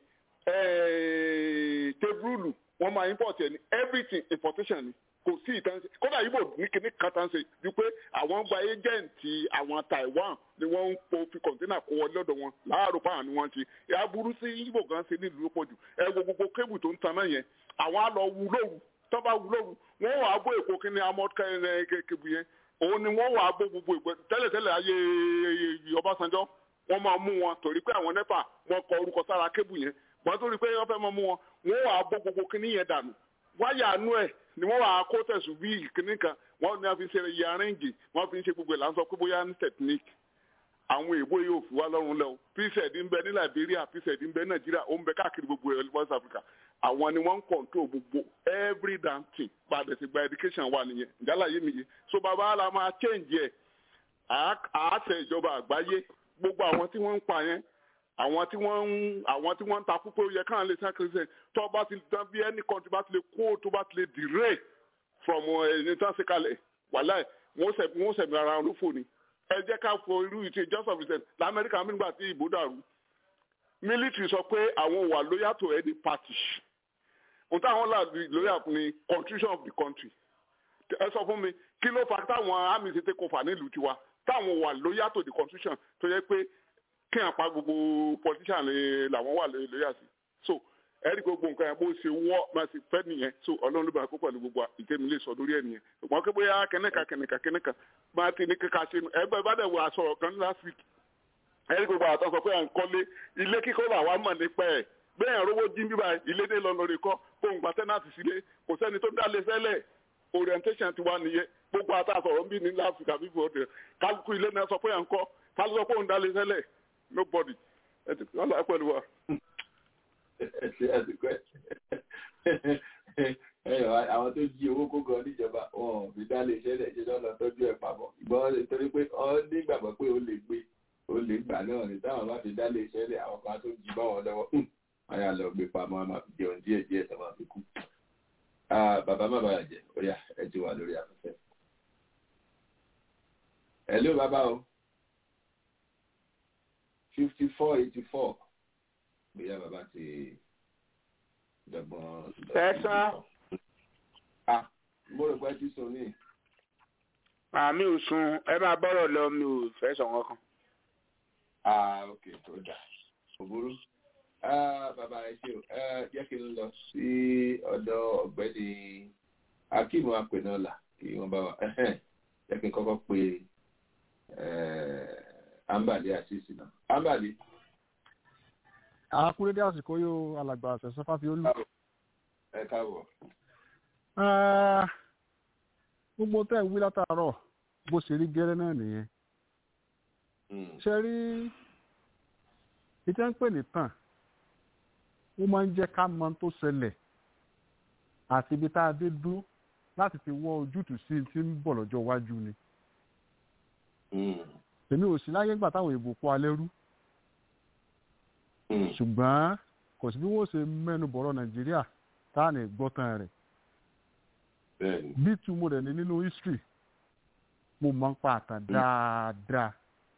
tebúrúlù wọ́n máa import ẹ̀ ni everything importation ni kò sí ìtàn kódà yìí bò ní kíní kan tán ṣe ju pé àwọn gba ẹjẹǹtì àwọn Taiwan ni wọ́n ń po fi kọ̀ǹtínà kó wọlé lọ́dọ̀ wọn láàárọ̀ fáwọn ni wọ́n ti ìyá burú sí yíbò gan ṣe nílùú ló pọ̀ jù ẹ wo gbogbo kébù tó ń tan náà yẹn àwọn á lọ wú lóru tó bá wú lóru wọ́n wà á bó èpo kíní amọ́ kébù yẹn òun ni wọ́n wà á bó gbogbo ìgbẹ́ tẹ́lẹ̀tẹ́lẹ̀ ayé Ọbásanjọ́ wọ́n máa mú wọn torí pé àwọn nẹ́pà wọ́n kọ orúkọ sára kébù yẹn wọ́n torí pé wọ́n fẹ́ máa mú wọn wọ́n wà á bó gbogbo kíní yẹn dànù wáyà àánú ẹ̀ ni wọ́n wà á kó tẹ̀sùn bí ìkíní kan wọ́n ní a fi ṣe iye arẹ́ǹgì wọ́n fi ń ṣe gbogbo ẹ̀ láǹsọ pé bóyá ní technique àwọn èèbó yóò fi wá lọ́rùn lẹ́wọ̀ pced ń bẹ ní Liberia pced ń bẹ ní Nàìjíríà ó ń bẹ káàkiri gbogbo ẹ̀ West Africa àwọn ni wọ́n ń control gbogbo every damn thing padà sí gba education wà nìyẹn ìjálá yé mi yé so bàbá la máa change ẹ̀ àáṣẹ ìjọba àgbáyé gbogbo àwọn tí wọ́n ń pa yẹn àwọn tí wọ́n ń àwọn tí wọ́n ń takú pé ó yẹ káwọn lè san christian tó bá ti dán bí any country bá ti lè kó tó bá ti lè dìré from ẹni tán ṣe kalẹ̀ wàhálà wọ́n sẹ̀ wọ́n sẹ̀mí ara wọn ló fò ní. ẹ jẹ́ ká fọ irú ìtì just of recent lamẹ́ríkà nígbà tí ìbò dàrú military sọ pé àwọn wà loyal to any party ohun táwọn là loyal ní constitution of the country ẹ sọ fún mi kí ló fà táwọn army ṣe take over nílùú tiwa táwọn wà loyal to the constitution tó yẹ pé kí n pa gbogbo politician làwọn wà lórí àṣì so ẹ̀rí gbogbo nǹkan yẹn bó ṣe wọ́ máa ṣe fẹ́ nìyẹn so ọlọ́run ló bá kó pẹ̀lú gbogbo ìtẹ́mi lè sọ lórí ẹ̀ nìyẹn ṣùgbọ́n kí bóyá kẹ́nẹ́ka kẹ́nẹ́ka kẹ́nẹ́ka máa ti ní kíka ṣe nu ẹgbẹ́ bá dẹ̀ wọ aṣọ kan last week ẹ̀rí gbogbo àtọ́ sọ pé à ń kọ́lé ilé kíkọ́ làwa mọ̀ nípa ẹ̀ bẹ́ẹ̀ rówó jí bíbá ilé dé lọ lórí kọ́ kó ń gba tẹ́nàtì sílé kò sẹ́ni tó dálé sẹ́lẹ̀ orientation ti wá nìyẹn gbogbo àtàsọ̀rọ̀ ń bí ní last week àbí bọ̀dẹ̀ kálukú ilé náà sọ pé à ń kọ́ kálukú sọ pé òun dálé sẹ́lẹ̀ nobody ẹ ti wọn lọ pẹ̀lú wa. àwọn tó jí owó kó gan níjọba wọn ò fi dá lè ṣẹlẹ̀ ṣe lọ́nà tọ́jú ẹ̀ pamọ́ ìgbọ́n torí pé ọ nígbàgbọ́ pé ó lè gbé ó lè gbà náà ní táwọn bá fi dá lè ṣẹlẹ̀ àwọn kan tó jí bá wọn lọ́wọ́ wọn yà lọ gbé pamọ́ a máa fi jẹun díẹ̀ díẹ̀ tó máa fi kú. bàbá má bàa jẹ ó yá ẹ ti wà lórí afẹ́fẹ́. ẹ ló bàbá o fifty four eighty four bóyá bàbá ti dọ̀gbọ́n. ẹ̀sán. ah mo rò pé tí sùn ní. àmì ò sun ẹ máa bọ́rọ̀ lọ mi ò fẹ́ sọ kankan. ah ok tó dà kò burú. ah bàbá ẹ ṣe o jẹ́ kí n lọ sí ọ̀dọ̀ ọ̀gbẹ́ni akíìmù apẹ̀nọ́là kí wọ́n bá wa jẹ́ kí n kọ́kọ́ pe ambali àṣìṣì náà ambali. àkúrédé àsìkò yóò alàgbà àṣẹṣẹ fáfiolú. ẹ káàbọ̀. gbogbo tẹ́ ẹ̀ wí látàárọ̀ bó ṣe rí gẹ́rẹ́ náà nìyẹn. ṣe rí ìtẹ́ ń pè ní tàn ó máa ń jẹ́ ká mọ tó ṣẹlẹ̀ àti ibi tá a dé dúró láti fi wọ ojútùú sí tí ń bọ̀ lọ́jọ́ iwájú ni. èmi ò sí láyé gbà táwọn èèbò kó alẹ́ rú ṣùgbọ́n kò sí bí wọ́n ṣe mẹ́nu bọ̀rọ̀ nàìjíríà tá à ní gbọ́tàn rẹ̀ bí túmọ̀ rẹ̀ ní nínú history mo máa ń pa àtàn dáadáa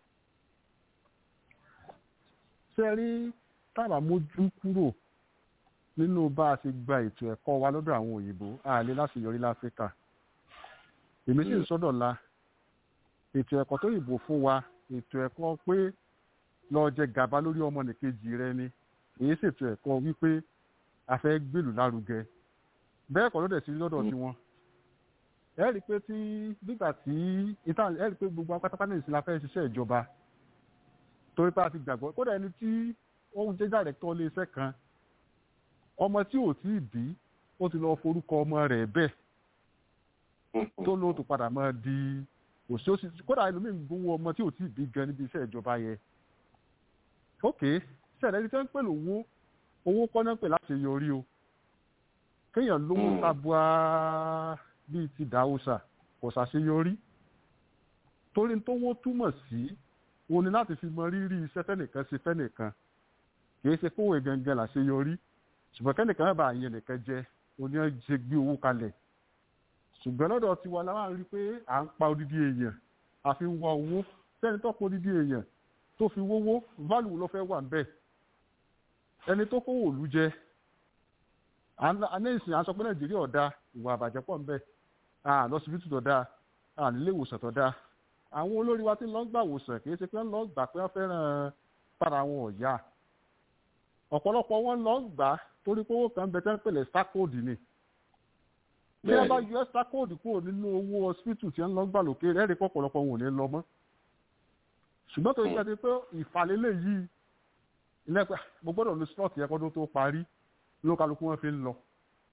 ṣe rí tábà mójú kúrò nínú bá a ṣe gba ètò ẹ̀kọ́ wa lọ́dọ̀ àwọn òyìnbó àlè láti yọrí láfíríkà èmi sì ń sọ́dọ̀ la ètò ẹ̀kọ́ tó yìnbó fún wa ètò ẹ̀kọ́ pé lọ jẹ gàba lórí ọmọnìkejì rẹ ni èyí ṣètò ẹ̀kọ́ wípé a fẹ́ gbèlú lárugẹ bẹ́ẹ̀ kọ́ ló dẹ̀ sí lọ́dọ̀ tiwọn ẹ rí i pé tí nígbà tí ìtàn ẹ rí i pé gbogbo apátápátá ní ìsinmi afẹ́ ṣiṣẹ́ ìjọba torí pé a ti gbàgbọ́ kódà ẹni tí ó ń jẹ́ dàrẹ́tọ̀ ilé iṣẹ́ kan ọmọ tí ò tí ì bí ó ti lọ forúkọ ọmọ rẹ̀ bẹ́ẹ̀ tó ló tó padà máa di òṣìṣẹ́ kódà ẹlòmíín gbowó ọmọ tí ò tí ì bí gan níbi iṣẹ́ ìjọba yẹn ok ṣẹlẹ̀ ẹni tí wọ́n ń pè lówó owó kọ́nà pè láti yọrí o kéèyàn lówó tabua bíi ti dàúsà kò ṣàṣeyọrí torí tówó túmọ̀ sí òun ni láti fi mọ rírì iṣẹ́ fẹ́nìkan ṣe fẹ́nìkan kìí ṣe kówó gangan làṣeyọrí ṣùgbọ́n kẹ́nìkan má bàa yẹn nìkan jẹ òní ẹ̀ ṣe gbé owó kalẹ̀ ṣùgbọ́n lọ́dọ̀ tiwa la máa ń rí pé à ń pa odidi èèyàn àfi ń wá owó sẹ́ni tó pa odidi èèyàn tó fi wówó value ló fẹ́ wà ń bẹ̀ ẹni tó kówó òlu jẹ anẹ́sìn aṣọ pé nàìjíríà ọ̀dà ìwà àbàjẹ́ pọ̀ ń bẹ̀ lọ́sibítù tó dáa nílé ìwòsàn tó dáa àwọn olórí wa ti lọ gbà wòsàn kì í ṣe pé wọ́n lọ gbà pé wọ́n fẹ́ràn para wọn ọ̀yà ọ̀pọ̀lọpọ̀ wọn lọ gbà torí pé owó kan bẹ tẹ́ ń pèlè sákòdì ni bí wọ́n bá yọ sákòdì kúrò nínú owó hospital tí wọ́n lọ gbà lókè rẹ̀ rí pọ̀pọ̀lọpọ̀ wọn ò ní lọ mọ́ ṣùgbọ́n tó ṣe pé ìfàlélẹ̀ yìí ilẹ̀pẹ̀ mo gbọ́dọ̀ lo slot yẹn kọ́dún tó parí ló kálukú wọn fi ń lọ.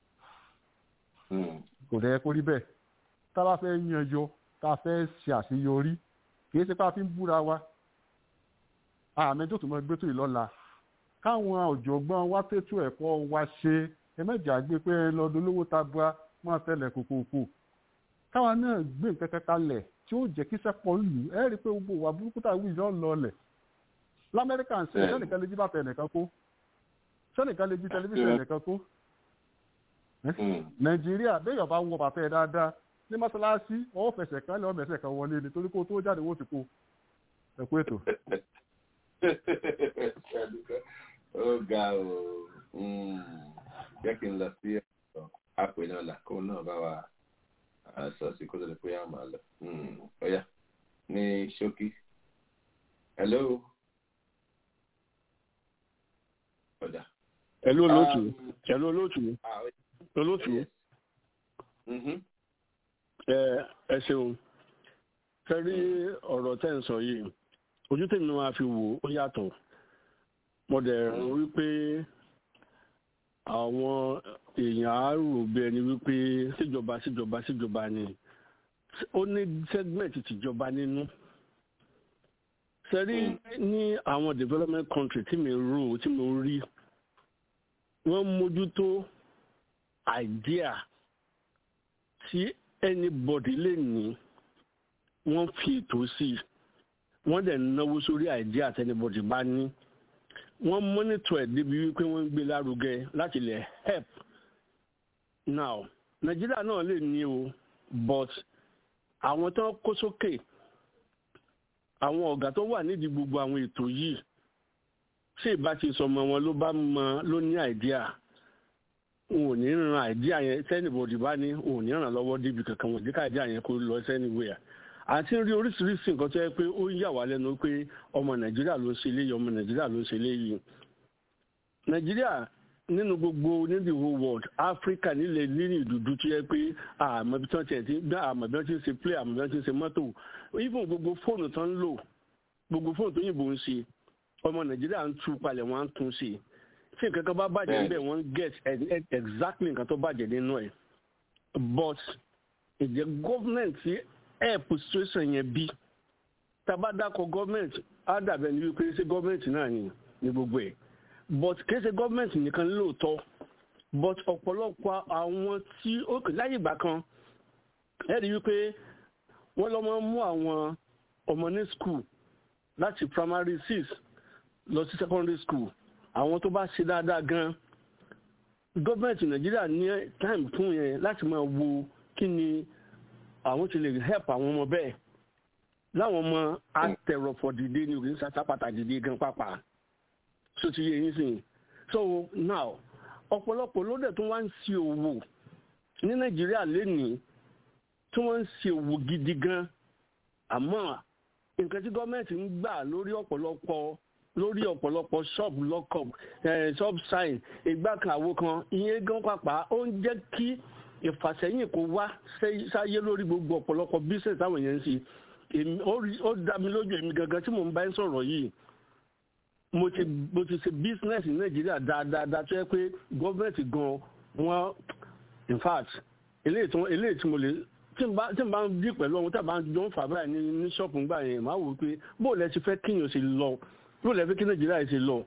kò dẹ̀ kó rí bẹ́ẹ̀ tá a bá fẹ́ yan yọ tá a fẹ́ ṣe àṣeyọrí kì í ṣe pé a fi ń búra wa àmì tó tún mọ gbé tó ìlọ́la káwọn ọ̀jọ̀gbọ́n wa tètò ẹ̀kọ́ wa ṣe ẹ mẹ́jà gbé pé lọ́dún lówó ta bua wọ́n tẹ̀lẹ̀ kòkòkò káwọn náà gbé nǹkan kan kalẹ̀ tí ó jẹ́ kí sẹ́pọ̀ lù ẹ́ rí i pé gbogbo wa burúkú tá a wí yọ̀ lọlẹ̀ lamẹ́ríkà ń ṣe sẹ́nìkan lè jí bàtà ẹnìkan kó sẹ́nìkan lè jí tẹlifíṣàn ẹnìkan kó nàìjíríà béèyàn bá wọ bàtà ẹ dáadáa ní mọ́ṣáláṣí ọwọ́ fẹsẹ̀ kan lọ́wọ́ mẹ́sẹ̀ kan wọlé ni torí kó tó jáde wọ́n ti kó ẹ̀kú ètò. ó ga o jẹ́ kí n lọ sí ọ̀rọ̀ àpè náà là kó náà bá wa sọ́ọ̀sì kó tó lè pé àmà lọ. ọ̀yà ní ṣókí. hello. ọ̀dà. hello olóòtú hello olóòtú olóòtú ẹ ṣeun fẹ́rí ọ̀rọ̀ tẹ́ ń sọ yìí ojú tèmi máa fi wò ó yàtọ̀ mo dẹ̀ rò wípé àwọn èèyàn á rò bí ẹni wípé síjọba síjọba síjọba ni ó ní segment tìjọba nínú sẹ́rí ní àwọn development country tí mi rò tí mo rí wọ́n mójútó idea tí anybody lè ní wọ́n fi ètò sí wọ́n dẹ̀ náwó sórí idea tí anybody bá ní wọ́n monitor ẹ̀ débi wípé wọ́n ń gbé lárugẹ láti lè help now nàìjíríà náà lè ní o but àwọn tó kó sókè àwọn ọ̀gá tó wà nídìí gbogbo àwọn ètò yìí ṣé ìbá ti sọmọ wọn ló bá mọ ló ní àìdíà n ò ní ran àìdíà yẹn sẹ́nìbọ̀dì bá ní n ò ní ràn lọ́wọ́ débi kankan wọ̀n díkà àìdíà yẹn kó lọ sẹ́nìwéyà àti rí oríṣiríṣi nǹkan tó yẹ pé ó ń yà wá lẹ́nu pé ọmọ nàìjíríà ló ń ṣe léyìí ọmọ nàìjíríà ló ń ṣe léyìí nàìjíríà nínú gbogbo ní the whole world africa nílẹ̀ nínú ìdúdú tó yẹ pé àmọ́ bí wọ́n ti ẹ̀ ti gbá àmọ́ bí wọ́n ti ń ṣe play àmọ́ bí wọ́n ti ń ṣe mọ́tò even gbogbo fóònù tó ń lò gbogbo fóònù tó yìnbó ń ṣe ọmọ nàìjíríà ń tú palẹ̀ wọ́n á ń tún ṣe tí nǹkan kan bá bàjẹ́ níbẹ̀ wọ́n get exactly nǹkan tó bàjẹ́ nínú ẹ̀ but ìjẹ́ government help situation yẹn bí tabadakọ government á dàbẹ̀ ní wípé ṣé government náà ni ní gbogbo ẹ̀ but kìí ṣe government nìkan lóòótọ́ but ọ̀pọ̀lọpọ̀ àwọn tí ó kè láyé ìgbà kan ẹ rí wípé wọ́n lọ́ máa ń mú àwọn ọmọ ní school láti primary six lọ sí secondary school àwọn tó bá ṣe dáadáa gan gọ́ọ̀mẹ̀ntì nàìjíríà ní time fún yẹn láti máa wo kí ni àwọn ti lè help àwọn ọmọ bẹ́ẹ̀ láwọn ọmọ atẹ̀rọ̀fọ̀ dìde ní òkè sátapàtà dìde gan pàpà so ti yé yín sìn so now ọ̀pọ̀lọpọ̀ ló dẹ̀ tó wá ń ṣe òwò ní nàìjíríà lénìí tí wọ́n ń ṣe òwò gidi gan àmọ́ nǹkan tí gọ́ọ̀mẹ̀ntì ń gbà lórí ọ̀pọ̀lọpọ̀ lórí ọ̀pọ̀lọpọ̀ shop lockup shop sign ìgbà kan àwo kan ìyẹn gan pàpà ó ń jẹ́ kí ìfàsẹ́yìn kó wá sáyé lórí gbogbo ọ̀pọ̀lọpọ̀ business táwọn èèyàn ń ṣe ó dá mi lójú èmi gangan tí mò ń bá ń sọ̀rọ̀ yìí mo ti mo ti ṣe business ní nàìjíríà dáadáa tó yẹ pé gọ́ọ̀mẹ̀ntì gan wọ́n in fact eléyìí tí eléyìí tí mo lè tí n bá tí n bá ń dí pẹ̀lú ohun tí a bá ń jọ ń fà báyìí ní ní ṣọ́ọ̀pù ńgbà yẹn máa wò ó pé bó lẹ ti fẹ́ kíyàn ṣe lọ bó lẹ fẹ́ kí nàìjíríà ṣe lọ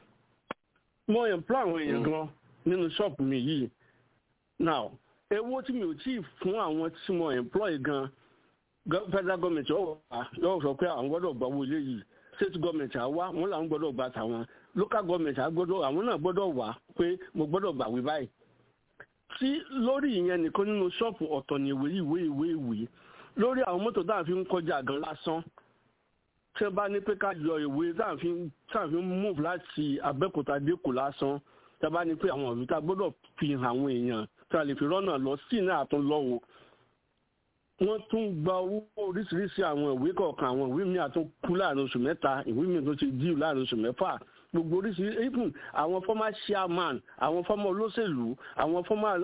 mo employ àwọn èèyàn gan nínú ṣọ́ọ̀pù mi yìí now owó tí mi ò tí ì fún àwọn tí mo employ gan federal government yóò wá yóò sọ pé àwọn gbọ́dọ̀ gbà owó ilé yìí state government àwa wọn làwọn gbọ́dọ̀ gbà tàwọn local government àgbọ́dọ̀ àwọn náà gbọ́dọ̀ wá pé mo gbọ́dọ̀ gbà wí báyìí tí lórí ìyẹn nìkan nínú ṣọ́ọ̀pù ọ̀tọ̀ ní ìwé ìwé ìwé ìwé lórí àwọn mọ́tò tá à ń fi ń kọjá gan lásán tí wọ́n bá ní pé ká yọ ìwé tá à ń fi tá à ń fi move láti abẹ́òkúta dẹ́kù lásán tí wọ́n bá ní pé àwọn ìwé tá a gbọ́dọ̀ fi hàn àwọn èèyàn tí a lè fi rọ́nà lọ sí náà àtún lọ́wọ́ wọ́n tún gba owó oríṣiríṣi àwọn ìwé kọ̀ọ̀kan àwọn ìwé mi àtún kú láàrin oṣù mẹ́ta ìwé mi tó ti díù láàrin oṣù mẹ́fà gbogbo oríṣiríṣi even àwọn former chairman àwọn former olóṣèlú àwọn former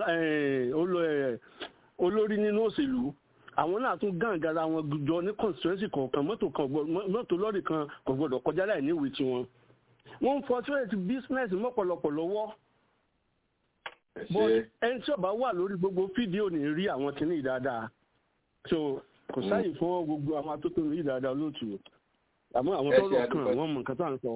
olórí nínú òṣèlú àwọn náà tún gàǹgàrà wọn jọ ní constituency kọ̀ọ̀kan mọ́tò kan mọ́tò lọ́ọ̀rì kan kò gbọ́dọ̀ kọjá láì níwèé tiwọn wọ́n ń fọ́tíwẹ̀tì business mọ́pọ̀lọpọ̀ lọ́wọ́ but ẹni tí ó bá wà lórí gbogbo fídíò ní rí àwọn kìíní dáadáa so kò sáyè fún gbogbo àwọn atótó ní dáadáa lóòtù àmọ́ àwọn tó lọ kàn wọ́n mọ̀ nǹkan tó à ń sọ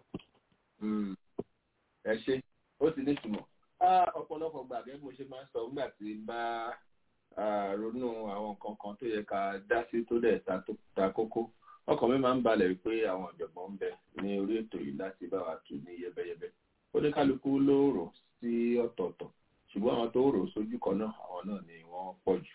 ẹ ṣe ó ti ní ìtumọ̀ ọ̀pọ̀lọpọ̀ gbà gẹ́gẹ́ mo ṣe máa ń sọ nígbà tí n bá ronú àwọn nǹkan kan tó yẹ ká dá sí tó dẹ̀ ta kókó ọkàn mi máa ń balẹ̀ wípé àwọn ọ̀jọ̀gbọ́n ń bẹ ní orí ètò yìí láti bá wa tù ní yẹbẹyẹbẹ oníkálukú ló rò sí ọ̀tọ̀ọ̀tọ̀ ṣùgbọ́n àwọn tó rò sójú kan náà àwọn náà ni wọ́n pọ̀ jù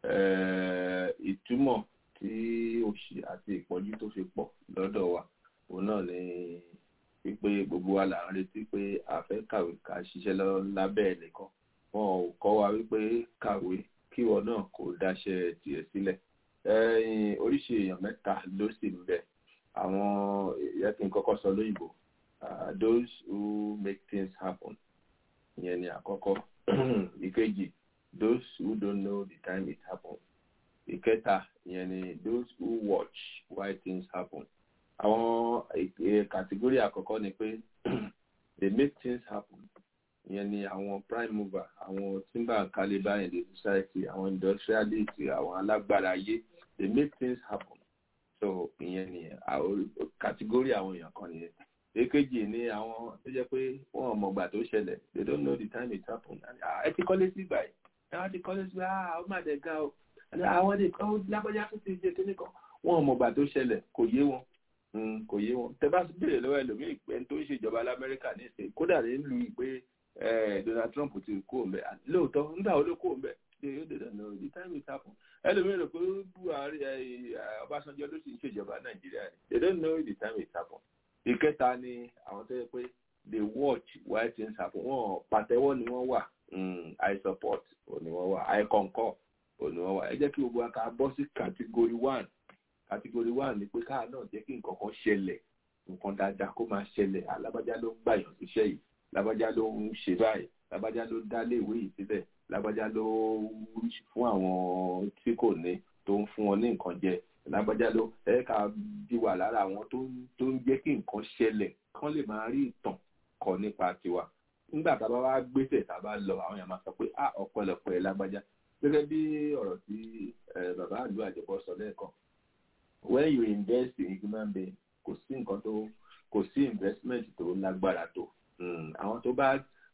ìtumọ̀ tí òṣì àti ìpọ́jú tó fi pọ̀ lọ́dọ̀ wa òun náà ni wípé gbogbo wa là ń retí pé a fẹ́ kàwé ká ṣiṣẹ́ lábẹ́ ẹnìkan wọn ò kọ́ wa wípé kàwé kíwọ náà kò dáṣẹ́ tiẹ̀ sílẹ̀ oríṣi èèyàn mẹ́ta ló sì ń bẹ àwọn yẹ kí n kọ́kọ́ sọ lóyìnbó those who make things happen ìyẹn ni àkọ́kọ́ ìkejì those who don't know the time it happen ìkẹta ìyẹn ni those who watch why things happen àwọn kàtígórì àkọ́kọ́ ni pé they make things happen ìyẹn ni àwọn prime mover àwọn timber caliber in the society àwọn industrialist àwọn alágbára ayé they make things happen so ìyẹn ni kàtígórì àwọn èèyàn kan nìyẹn èkejì ni àwọn tó jẹ́ pé wọn ò mọ̀gbà tó ṣẹlẹ̀ they don't know the time it happen ẹ ti kọ́lé sí ìgbà yìí ẹ wá ti kọ́lé sí ah ó má dẹ̀ ga o àwọn lè kọ́ lágbájá tó ti ṣe kíní kan wọn ò mọ̀gbà tó ṣẹlẹ̀ kò yé wọn kò yé wọn tẹ bá béèrè lọ́wọ́ ẹlòmíì pé tó ń ṣèjọba lamẹ́ríkà ní ìsìn kódà nílùú ìpè Donald Trump ti kó o mbẹ lóòótọ́ nígbà wo ló kó o mbẹ ṣe yóò dé dáná the time it happen ẹlòmíì rò pé Buhari Ọbásanjọ́ ló sì ń ṣèjọba Nàìjíríà ni they don't know the time it happen ìkẹta ni àwọn tó yẹ pé they watch why things happen wọn pàtẹ́wọ́ ni wọ́n wà I support òní wọ́n wà I concur òní wọ́n wà ẹ jẹ́ kí gbogbo wa ká bọ́ sí category one category one ni pé káà náà jẹ́ kí nǹkan kan ṣẹlẹ̀ nǹkan dáadáa kó máa ṣẹlẹ̀ alábàjá ló ń gbàyàn síṣẹ́ yìí lábàjá ló ń ṣe báyìí lábàjá ló dá léèwé yìí síbẹ̀ lábàjá ló fún àwọn tí kò ní tó ń fún wọn ní nǹkan jẹ lábàjá ló ẹ ká di wà lára àwọn tó ń jẹ́ kí nǹkan ṣẹlẹ̀ kán lè máa rí ìtàn kọ nípa tiwa nígbà tá a bá wá gbèsè tá a bá lọ àwọn èèyàn máa sọ pé ah ọ̀pọ̀lọpọ̀ ẹ lágbájá gẹ́gẹ́ bí ọ̀rọ̀ tí bàbá àlú àjẹbọ sọ lẹ́ẹ̀kan when you invest in human being kò sí nǹkan tó kò sí investment tó lágbára tó àwọn tó bá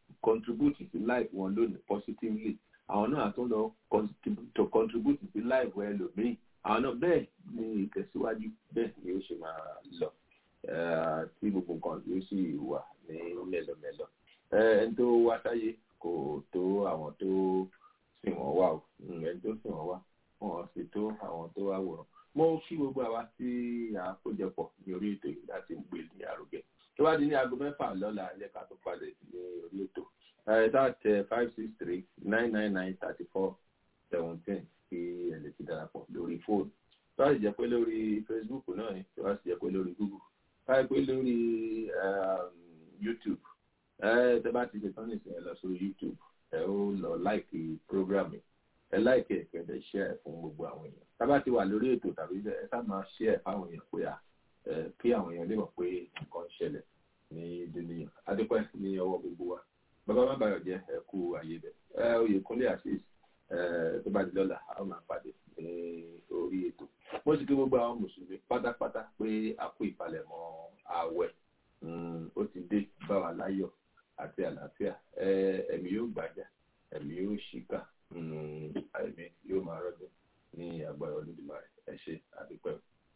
contribute sí life wọn lónìí positively àwọn náà tún lọ to contribute sí life wọn ẹlòmíì àwọn náà bẹ́ẹ̀ ni ìtẹ̀síwájú bẹ́ẹ̀ ni ó ṣe máa lọ tí gbogbo nǹkan yóò sì wà ní mẹ́lọmẹ́lọ ẹni tó wá sáyé kò tó àwọn tó sìn wọ́n wá o ẹni tó sìn wọ́n wá wọn sì tó àwọn tó wá wòrán mo kí gbogbo àwa tí a kójọpọ̀ ní orí ètò yìí láti gbé ní àrògẹ tó bá di ní aago mẹ́fà lọ́la ẹ jẹ́ ká tó padà ní orí ètò ẹ̀ẹ́dá tẹ five six three nine nine nine thirty four seventeen kí ẹ lè fi darapọ̀ lórí fóònù tó bá sì jẹ́ pé lórí facebook náà ni tó bá sì jẹ́ pé lórí google tó bá jẹ́ pé lórí youtube ẹ tẹ bá ti ṣe tán nìsín ẹ lọ sórí youtube ẹ ó lọ láìkì program yìí ẹ láìkì ẹ kẹdẹ ṣẹ ẹ fún gbogbo àwọn èèyàn tá bá ti wà lórí ètò tàbí ẹ sá máa ṣẹ ẹ fáwọn èèyàn pé à kí àwọn èèyàn lè mọ̀ pé nǹkan ń ṣẹlẹ̀ ní dúníyàn adúpẹ́ ní ọwọ́ gbogbo wa bàbá má bàyọ̀ jẹ́ ẹ kú àyè bẹ̀ ẹ oyèkúnlé àṣìṣ tó bá di lọ́la a ó máa pàdé ní orí ètò mo sì kí gbogbo àwọn mùsùlùmí pátápátá pé a kú ìpalẹ̀mọ́ ààwẹ̀ ó ti dé bá wa láyọ̀ àti àlàáfíà ẹ̀mí yóò gbàjà ẹ̀mí yóò ṣìkà ẹ̀mí yóò máa rọ́jò ní agbára Olódùmarè ẹ ṣé àdúpẹ́.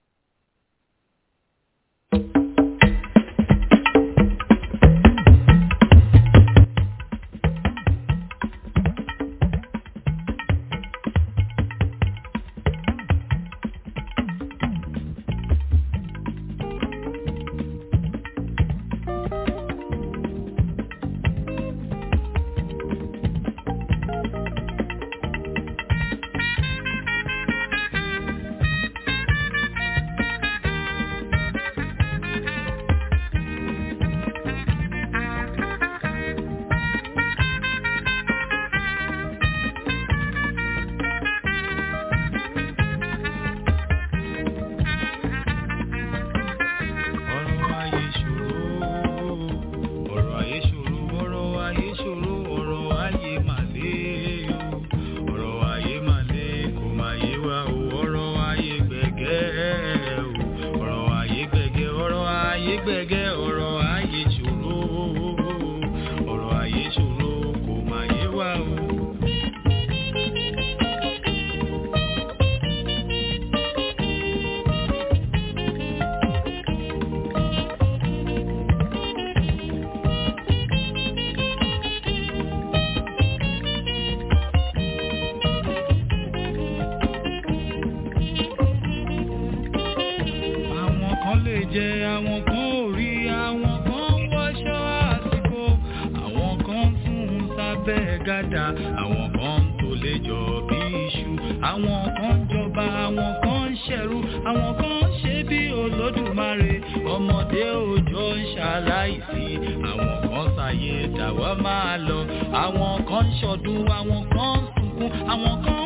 gàdà àwọn kan ń tó lè jọ bí iṣu àwọn kan ń jọba àwọn kan ń ṣẹ̀rú àwọn kan ń ṣe bí olódùmarè ọmọdé òjò ń ṣaláìsí àwọn kan ṣàyè dàwọ́ máa lọ àwọn kan ń ṣọdún àwọn kan ń sunkún àwọn kan